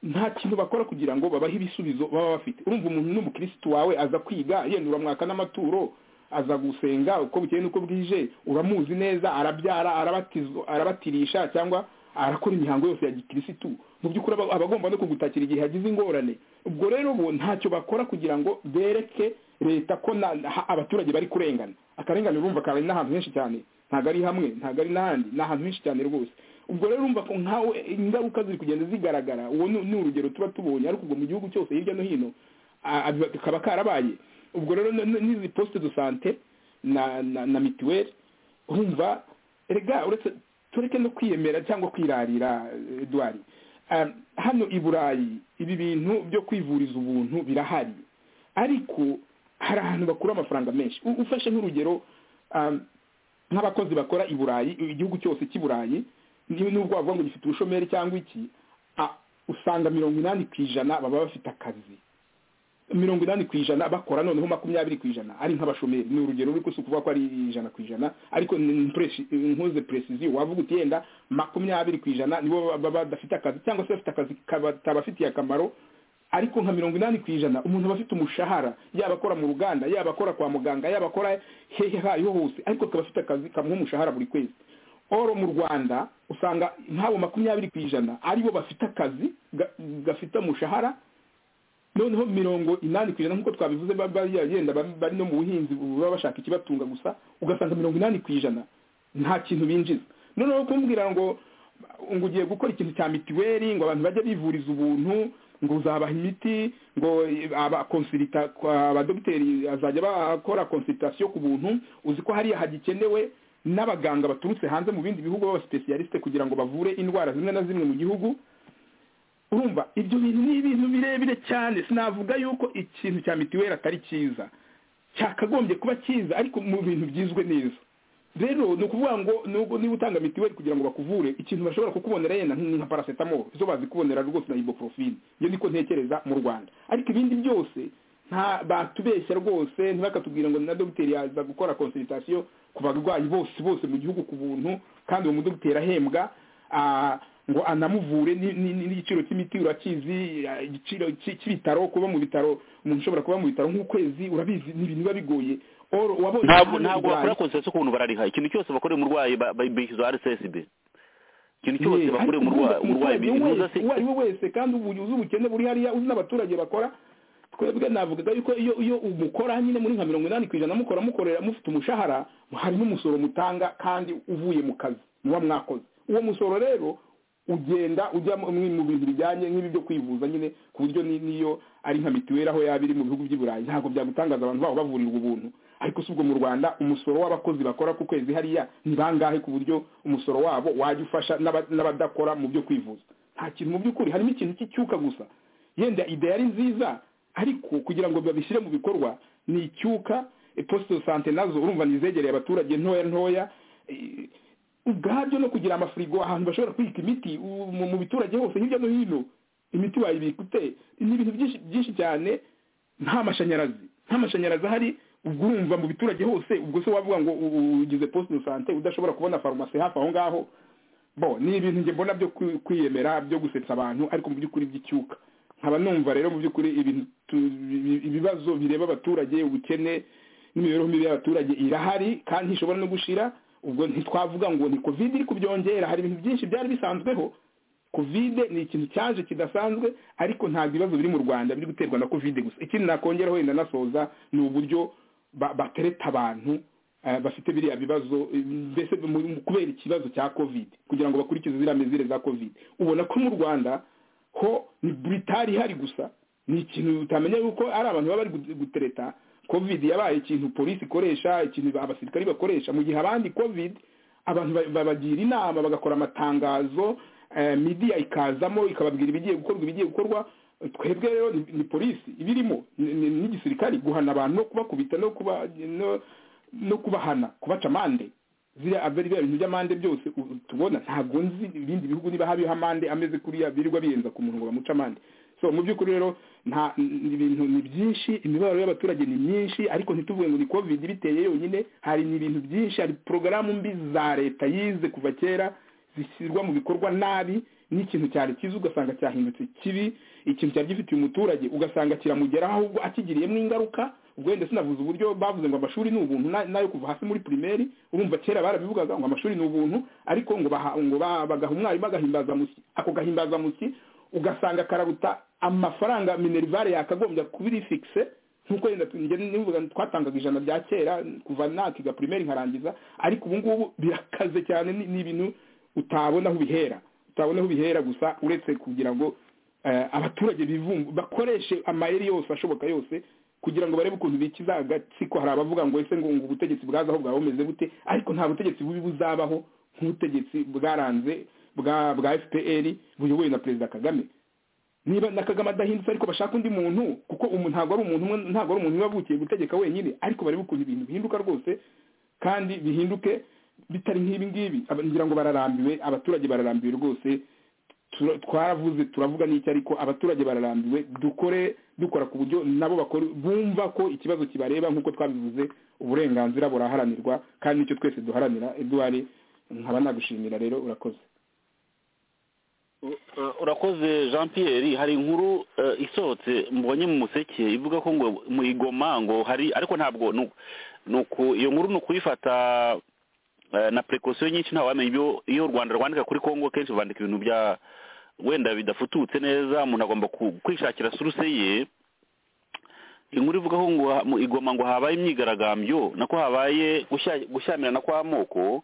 nta kintu bakora kugira ngo babahe ibisubizo baba bafite urumva umuntu n'umukirisitu wawe aza kwiga yenda uramwaka n'amaturo aza gusenga uko bukeye n'uko bwije uramuzi neza arabyara arabatirisha cyangwa arakora imihango yose ya gikirisitu mu by'ukuri aba agomba no kugutakira igihe hagize ingorane ubwo rero bo ntacyo bakora kugira ngo bereke leta ko abaturage bari kurengana akarengane urumva kari n'ahantu henshi cyane ntabwo ari hamwe ntabwo ari n'ahandi ni ahantu henshi cyane rwose ubwo rero urumva ko nkawe ingaruka ziri kugenda zigaragara uwo ni urugero tuba tubonye ariko ubwo mu gihugu cyose hirya no hino kaba karabaye ubwo rero n'izi posite do sante na mituweli urumva rega uretse tureke no kwiyemera cyangwa kwirarira eduwari hano i burayi ibi bintu byo kwivuriza ubuntu birahari ariko hari ahantu bakura amafaranga menshi ufashe nk'urugero nk'abakozi bakora i burayi igihugu cyose cy'i burayi nubwo bavuga ngo gifite ubushomeri cyangwa iki usanga mirongo inani ku ijana baba bafite akazi mirongo inani ku ijana bakora noneho makumyabiri ku ijana ari nk'abashomeri ni urugero ruri si ukuvuga ko ari ijana ku ijana ariko ntuze peresiziyo wavuga uti yenda makumyabiri ku ijana nibo baba badafite akazi cyangwa se bafite akazi katabafitiye akamaro ariko nka mirongo inani ku ijana umuntu aba afite umushahara yaba akora mu ruganda yaba akora kwa muganga yaba akora hehe hayo hose ariko akaba afite akazi kamuha umushahara buri kwezi oro mu rwanda usanga nk'abo makumyabiri ku ijana aribo bafite akazi gafite umushahara noneho mirongo inani ku ijana nk'uko twabivuze bagenda bari no mu buhinzi baba bashaka ikibatunga gusa ugasanga mirongo inani ku ijana nta kintu binjiza noneho kumbwira ngo ngo ugiye gukora ikintu cya mituweli ngo abantu bajye bivuriza ubuntu ngo uzabaha imiti ngo abakonsirita abadogiteri azajya bakora konsiritasiyo ku buntu uzi ko hariya hagikenewe n'abaganga baturutse hanze mu bindi bihugu b'abasipesiyalisite kugira ngo bavure indwara zimwe na zimwe mu gihugu urumva ibyo bintu ni ibintu birebire cyane sinavuga yuko ikintu cya mituweli atari cyiza cyakagombye kuba cyiza ariko mu bintu byizwe neza rero ni ukuvuga ngo nubwo niba utanga mituweli kugira ngo bakuvure ikintu bashobora kukubonera yenda nka paracetamol izo bazi kubonera rwose na ibuprofine iyo niko ntekereza mu rwanda ariko ibindi byose nta batubeshya rwose ntibakatubwira ngo na dogiteri yaza gukora konsultation ku barwayi bose bose mu gihugu ku buntu kandi uwo mudogiteri ahembwa ngo anamuvure n'igiciro cy'imiti urakizi igiciro cy'ibitaro kuba mu bitaro umuntu ushobora kuba mu bitaro nk'ukwezi urabizi ni ibintu biba bigoye ntabwo ntabwo bakora konsesiyo ku bintu barariha ikintu cyose bakoreye umurwayi bishyuza rssb ikintu cyose bakoreye umurwayi uwo ari we wese kandi uzi ubukene buri hariya uzi n'abaturage bakora twebwe navugaga yuko iyo iyo umukora nyine muri nka mirongo inani ku ijana mukora mukorera mufite umushahara hari n'umusoro mutanga kandi uvuye mu kazi muba mwakoze uwo musoro rero ugenda ujya mu bintu bijyanye nk'ibi byo kwivuza nyine ku buryo n'iyo ari nka mituweli aho yaba iri mu bihugu by'i burayi ntabwo byagutangaza abantu babo bavurirwa ubuntu ariko si ubwo mu rwanda umusoro w'abakozi bakora ku kwezi hariya ni bangahe ku buryo umusoro wabo wajya ufasha n'abadakora mu byo kwivuza nta kintu mu by'ukuri harimo ikintu cy'icyuka gusa yenda ide yari nziza ariko kugira ngo babishyire mu bikorwa ni icyuka posite sante nazo urumva nizegereye abaturage ntoya ntoya ubwabyo no kugira amafirigo ahantu bashobora kubika imiti u- mu mu biturage hose hirya no hino imiti wayibika ute ni ibintu byinshi byinshi cyane nta mashanyarazi nta mashanyarazi ahari ubwo urumva mu biturage hose ubwo se wavuga ngo u- u- ugize poste de sante udashobora kubona farumasi hafi aho ngaho bo ni ibintu njye mbona byo kwi- kwiyemera byo gusetsa abantu ariko mu by'ukuri by'icyuka nkaba numva rero mu by'ukuri ibintu tu- ibi- ibibazo bireba abaturage ubukene n'imibereho mibi y'abaturage irahari kandi ntishobora no gushira ubwo ntitwavuga ngo ni covid iri kubyongera hari ibintu byinshi byari bisanzweho covid ni ikintu cyaje kidasanzwe ariko ntabwo ibibazo biri mu rwanda biri guterwa na covid gusa ikindi nakongera wenda nasoza ni uburyo ba- batereta abantu eh, bafite biriya bibazo eh, mbese mu- mu- kubera ikibazo cya covid kugira ngo bakurikize ziriya mizire za covid ubona ko mu rwanda ho ni buritari ihari gusa ni ikintu utamenya yuko ari abantu baba bari gu- gutereta covid yabaye ikintu polisi ikoresha ikintu abasirikari bakoresha mu gihe abandi covid abantu ba- babagira inama bagakora amatangazo eh, midiya ikazamo ikababwira ibigiye gukorwa ibigiye gukorwa twebwe rero ni, ni polisi ibirimo ni- ni- n'igisirikari guhana abantu no kubakubita no kuba no, no kubahana kubaca amande ziriya abari biriya bintu by'amande byose u- u- tubona ntabwo nzi ibindi bihugu niba habiho amande ameze kuriya birirwa biyenza ku muntu ngo bamuce amande so mu by'ukuri rero nta ni ibintu ni byinshi imibabaro y'abaturage ni myinshi ariko ntituvuge ngo ni covid biteye yonyine hari ni ibintu byinshi hari porogaramu mbi za leta yize kuva kera zishyirwa mu bikorwa nabi n'ikintu cyari cyiza ugasanga cyahindutse kibi ikintu cyari gifitiye umuturage ugasanga kiramugeraho ahubwo akigiriyemo ingaruka ubwo wenda sinavuze uburyo bavuze ngo amashuri ni ubuntu na- nayo kuva hasi muri pirimeri urumva kera barabivugaga ngo amashuri ni ubuntu ariko ngo baha ngo ba- bagaha umwarimu agahimbazamusyi ako gahimbazamusyi ugasanga kararuta amafaranga minerivare yakagombye kuba iri fikise nkuko wenda tu- njye nivuga ngo twatangaga ijana rya kera kuva nakiga pirimeri nkarangiza ariko ubu ngubu birakaze cyane ni ni ibintu utabona aho ubihera utabona aho ubihera gusa uretse kugira ngo eh, abaturage bivumbu bakoreshe amayeri yose ashoboka yose kugira ngo barebe ukuntu bikiza agatsiko hari abavuga ngo ese ngo ngo ubutegetsi bwazaho bwaba bumeze bute ariko nta butegetsi bubi buzabaho nk'ubutegetsi bwaranze bwa bwa fpr buyobowe na perezida kagame niba na kagame adahindutse ariko bashaka undi muntu kuko umu- ntabwo ari umuntu umwe ntabwo ari umuntu wavukiye gutegeka wenyine ariko barebe ukuntu ibintu bihinduka rwose kandi bihinduke bitari nk'ibi ngibi Aba- ngira ngo bararambiwe abaturage bararambiwe rwose Tura- twaravuze turavuga n'iki ariko abaturage bararambiwe dukore dukora ku buryo nabo bakora bumva ko ikibazo kibareba nk'uko twabivuze uburenganzira buraharanirwa kandi nicyo twese duharanira eduard nkaba nagushimira rero urakoze U- uh, urakoze jean pierre hari inkuru uh, isohotse mbonye mu museke ivuga ko ngo mu igoma ngo hari ariko ntabwo nu- nuku iyo nkuru ni ukuyifata uh, na precaution nyinshi ntawamenya ibyo iyo u rwanda rwandika kuri congo kenshi bandika ibintu bya wenda bidafututse neza umuntu agomba ku- kwishakira suruse ye inkuru ivuga ko ngo ha- mu igoma ngo habaye imyigaragambyo nako habaye gushya- gushyamirana kw'amoko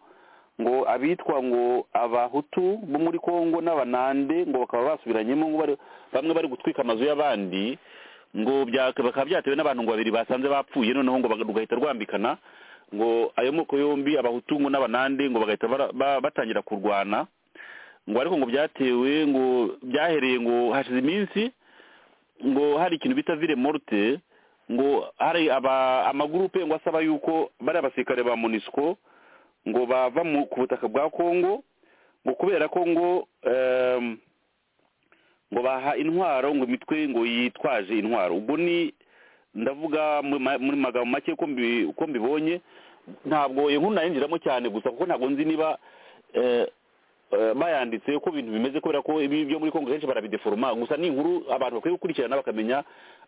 ngo abitwa ngo abahutu bo muri kongo n'abanande ngo bakaba basubiranyemo ngo bari- bamwe bari gutwika amazu y'abandi ngo bya- bakaba byatewe n'abantu ngo babiri basanze bapfuye noneho ngo baga- rugahita rwambikana ngo ayo moko yombi abahutu ngo n'abanande ngo bagahita bara- ba- batangira kurwana ngo ariko ngo byatewe ngo byahereye ngo hashize iminsi ngo hari ikintu bita vile morte ngo hari aba amagurupe ngo asaba yuko bari abasirikare ba monisco ngo bava mu- ku butaka bwa congo ngo kubera ko ngo em, ngo baha intwaro ngo imitwe ngo yitwaje intwaro ubwo ni ndavuga mu ma- muri magambo make ko mbi- ko mbibonye ntabwo iyo nkuru nayinjiramo cyane gusa kuko ntabwo nzi niba eh, eh, bayanditse uko ibintu bimeze kubera ko ibi byo muri kongo kenshi barabideforoma gusa ni inkuru abantu bakwiye gukurikirana bakamenya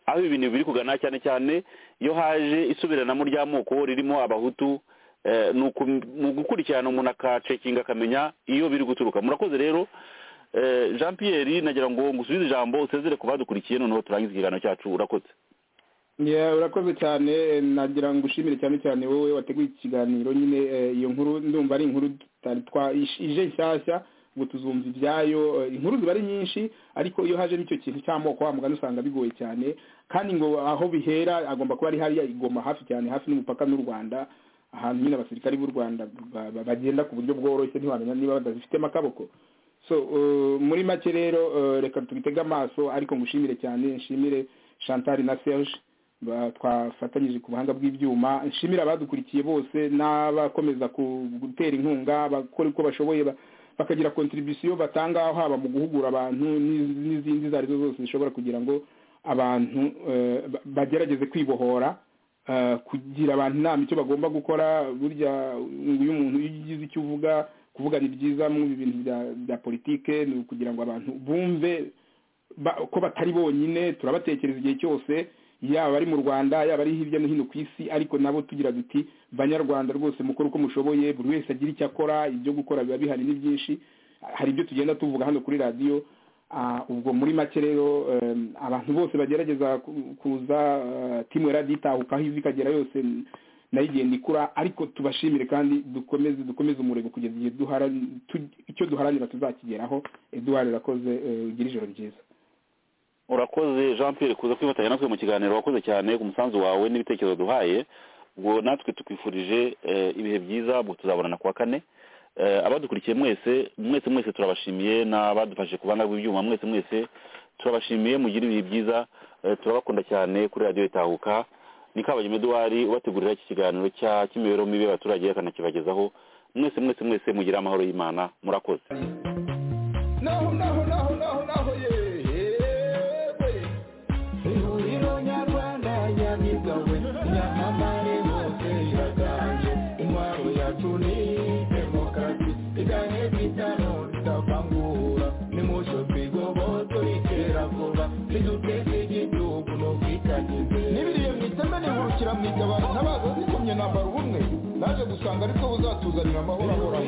aho ibi bintu biri kugana cyane cyane iyo haje isubiranamo ry'amoko ririmo abahutu eh, ni uku- ni ugukurikirana umuntu akacekinga akamenya iyo biri guturuka murakoze rero eh, jean pierre nagira ngo ngusubize ijambo usezere ku badukurikiye noneho turangize ikiganiro cyacu urakoze Yeah, urakoze cyane eh, nagira ngo ushimire cyane cyane wowe wateguye ikiganiro nyine eh, iyo nkuru ndumva ari inkuru tutari twa ish- ije nshyashya ngo tuzumva ibyayo eh, inkuru ziba ari nyinshi ariko iyo haje n'icyo kintu cy'amoko wa mugani usanga bigoye cyane kandi ngo aho bihera agomba kuba ari hariya igoma hafi cyane hafi n'umupaka n'u rwanda ahantu nyine abasirikari b'u rwanda ba- ba- bagenda ku buryo bworoshye ntiwamenya niba badabifitemo akaboko so uh, muri make rero uh, reka tubitege amaso ariko ngushimire cyane nshimire chantal na serge twafatanyije ku buhanga bw'ibyuma nshimira abadukurikiye bose n'abakomeza gutera inkunga bakora uko bashoboye bakagira kontribusiyo batanga haba mu guhugura abantu n'izindi izo ari zo zose zishobora kugira ngo abantu bagerageze kwibohora kugira abantu inama icyo bagomba gukora burya iyo umuntu iyo ugize icyo uvuga kuvugana ibyiza mu bintu bya politike ni ukugira ngo abantu bumve ko batari bonyine turabatekereza igihe cyose yaba ari mu rwanda yaba ari hirya no hino ku isi ariko nabo tugira duti banyarwanda rwose mukora uko mushoboye buri wese agira icyo akora ibyo gukora biba bihari ni byinshi hari ibyo tugenda tuvuga hano kuri radiyo ubwo muri make rero abantu bose bagerageza kuza timu ya radiyo itahuka aho iva ikagera yose nayo igenda ikura ariko tubashimire kandi dukomeze dukomeze umurego kugeza igihe icyo duharanira tuzakigeraho eduard urakoze ugira ijoro ryiza urakoze jean pierre kuza kwifatanya natwe mu kiganiro wakoze cyane ku musanzu wawe n'ibitekerezo duhaye ubwo natwe tukwifurije ibihe byiza ubwo tuzabonana kuwa kane abadukurikiye mwese mwese mwese turabashimiye n'abadufashe ku bana bw'ibyuma mwese mwese turabashimiye mugire ibihe byiza turabakunda cyane kuri radiyo itahuka ni kabagema eduwari ubategurira iki kiganiro cya cy'imibereho mibi y'abaturage akanakibagezaho mwese mwese mwese mugire amahoro y'imana murakoze n'ibiriye mu iteme nihukira mu igabana n'abaza zikomye nambara ubumwe naje gusanga ariko buzatuzanira amahoro ahoraho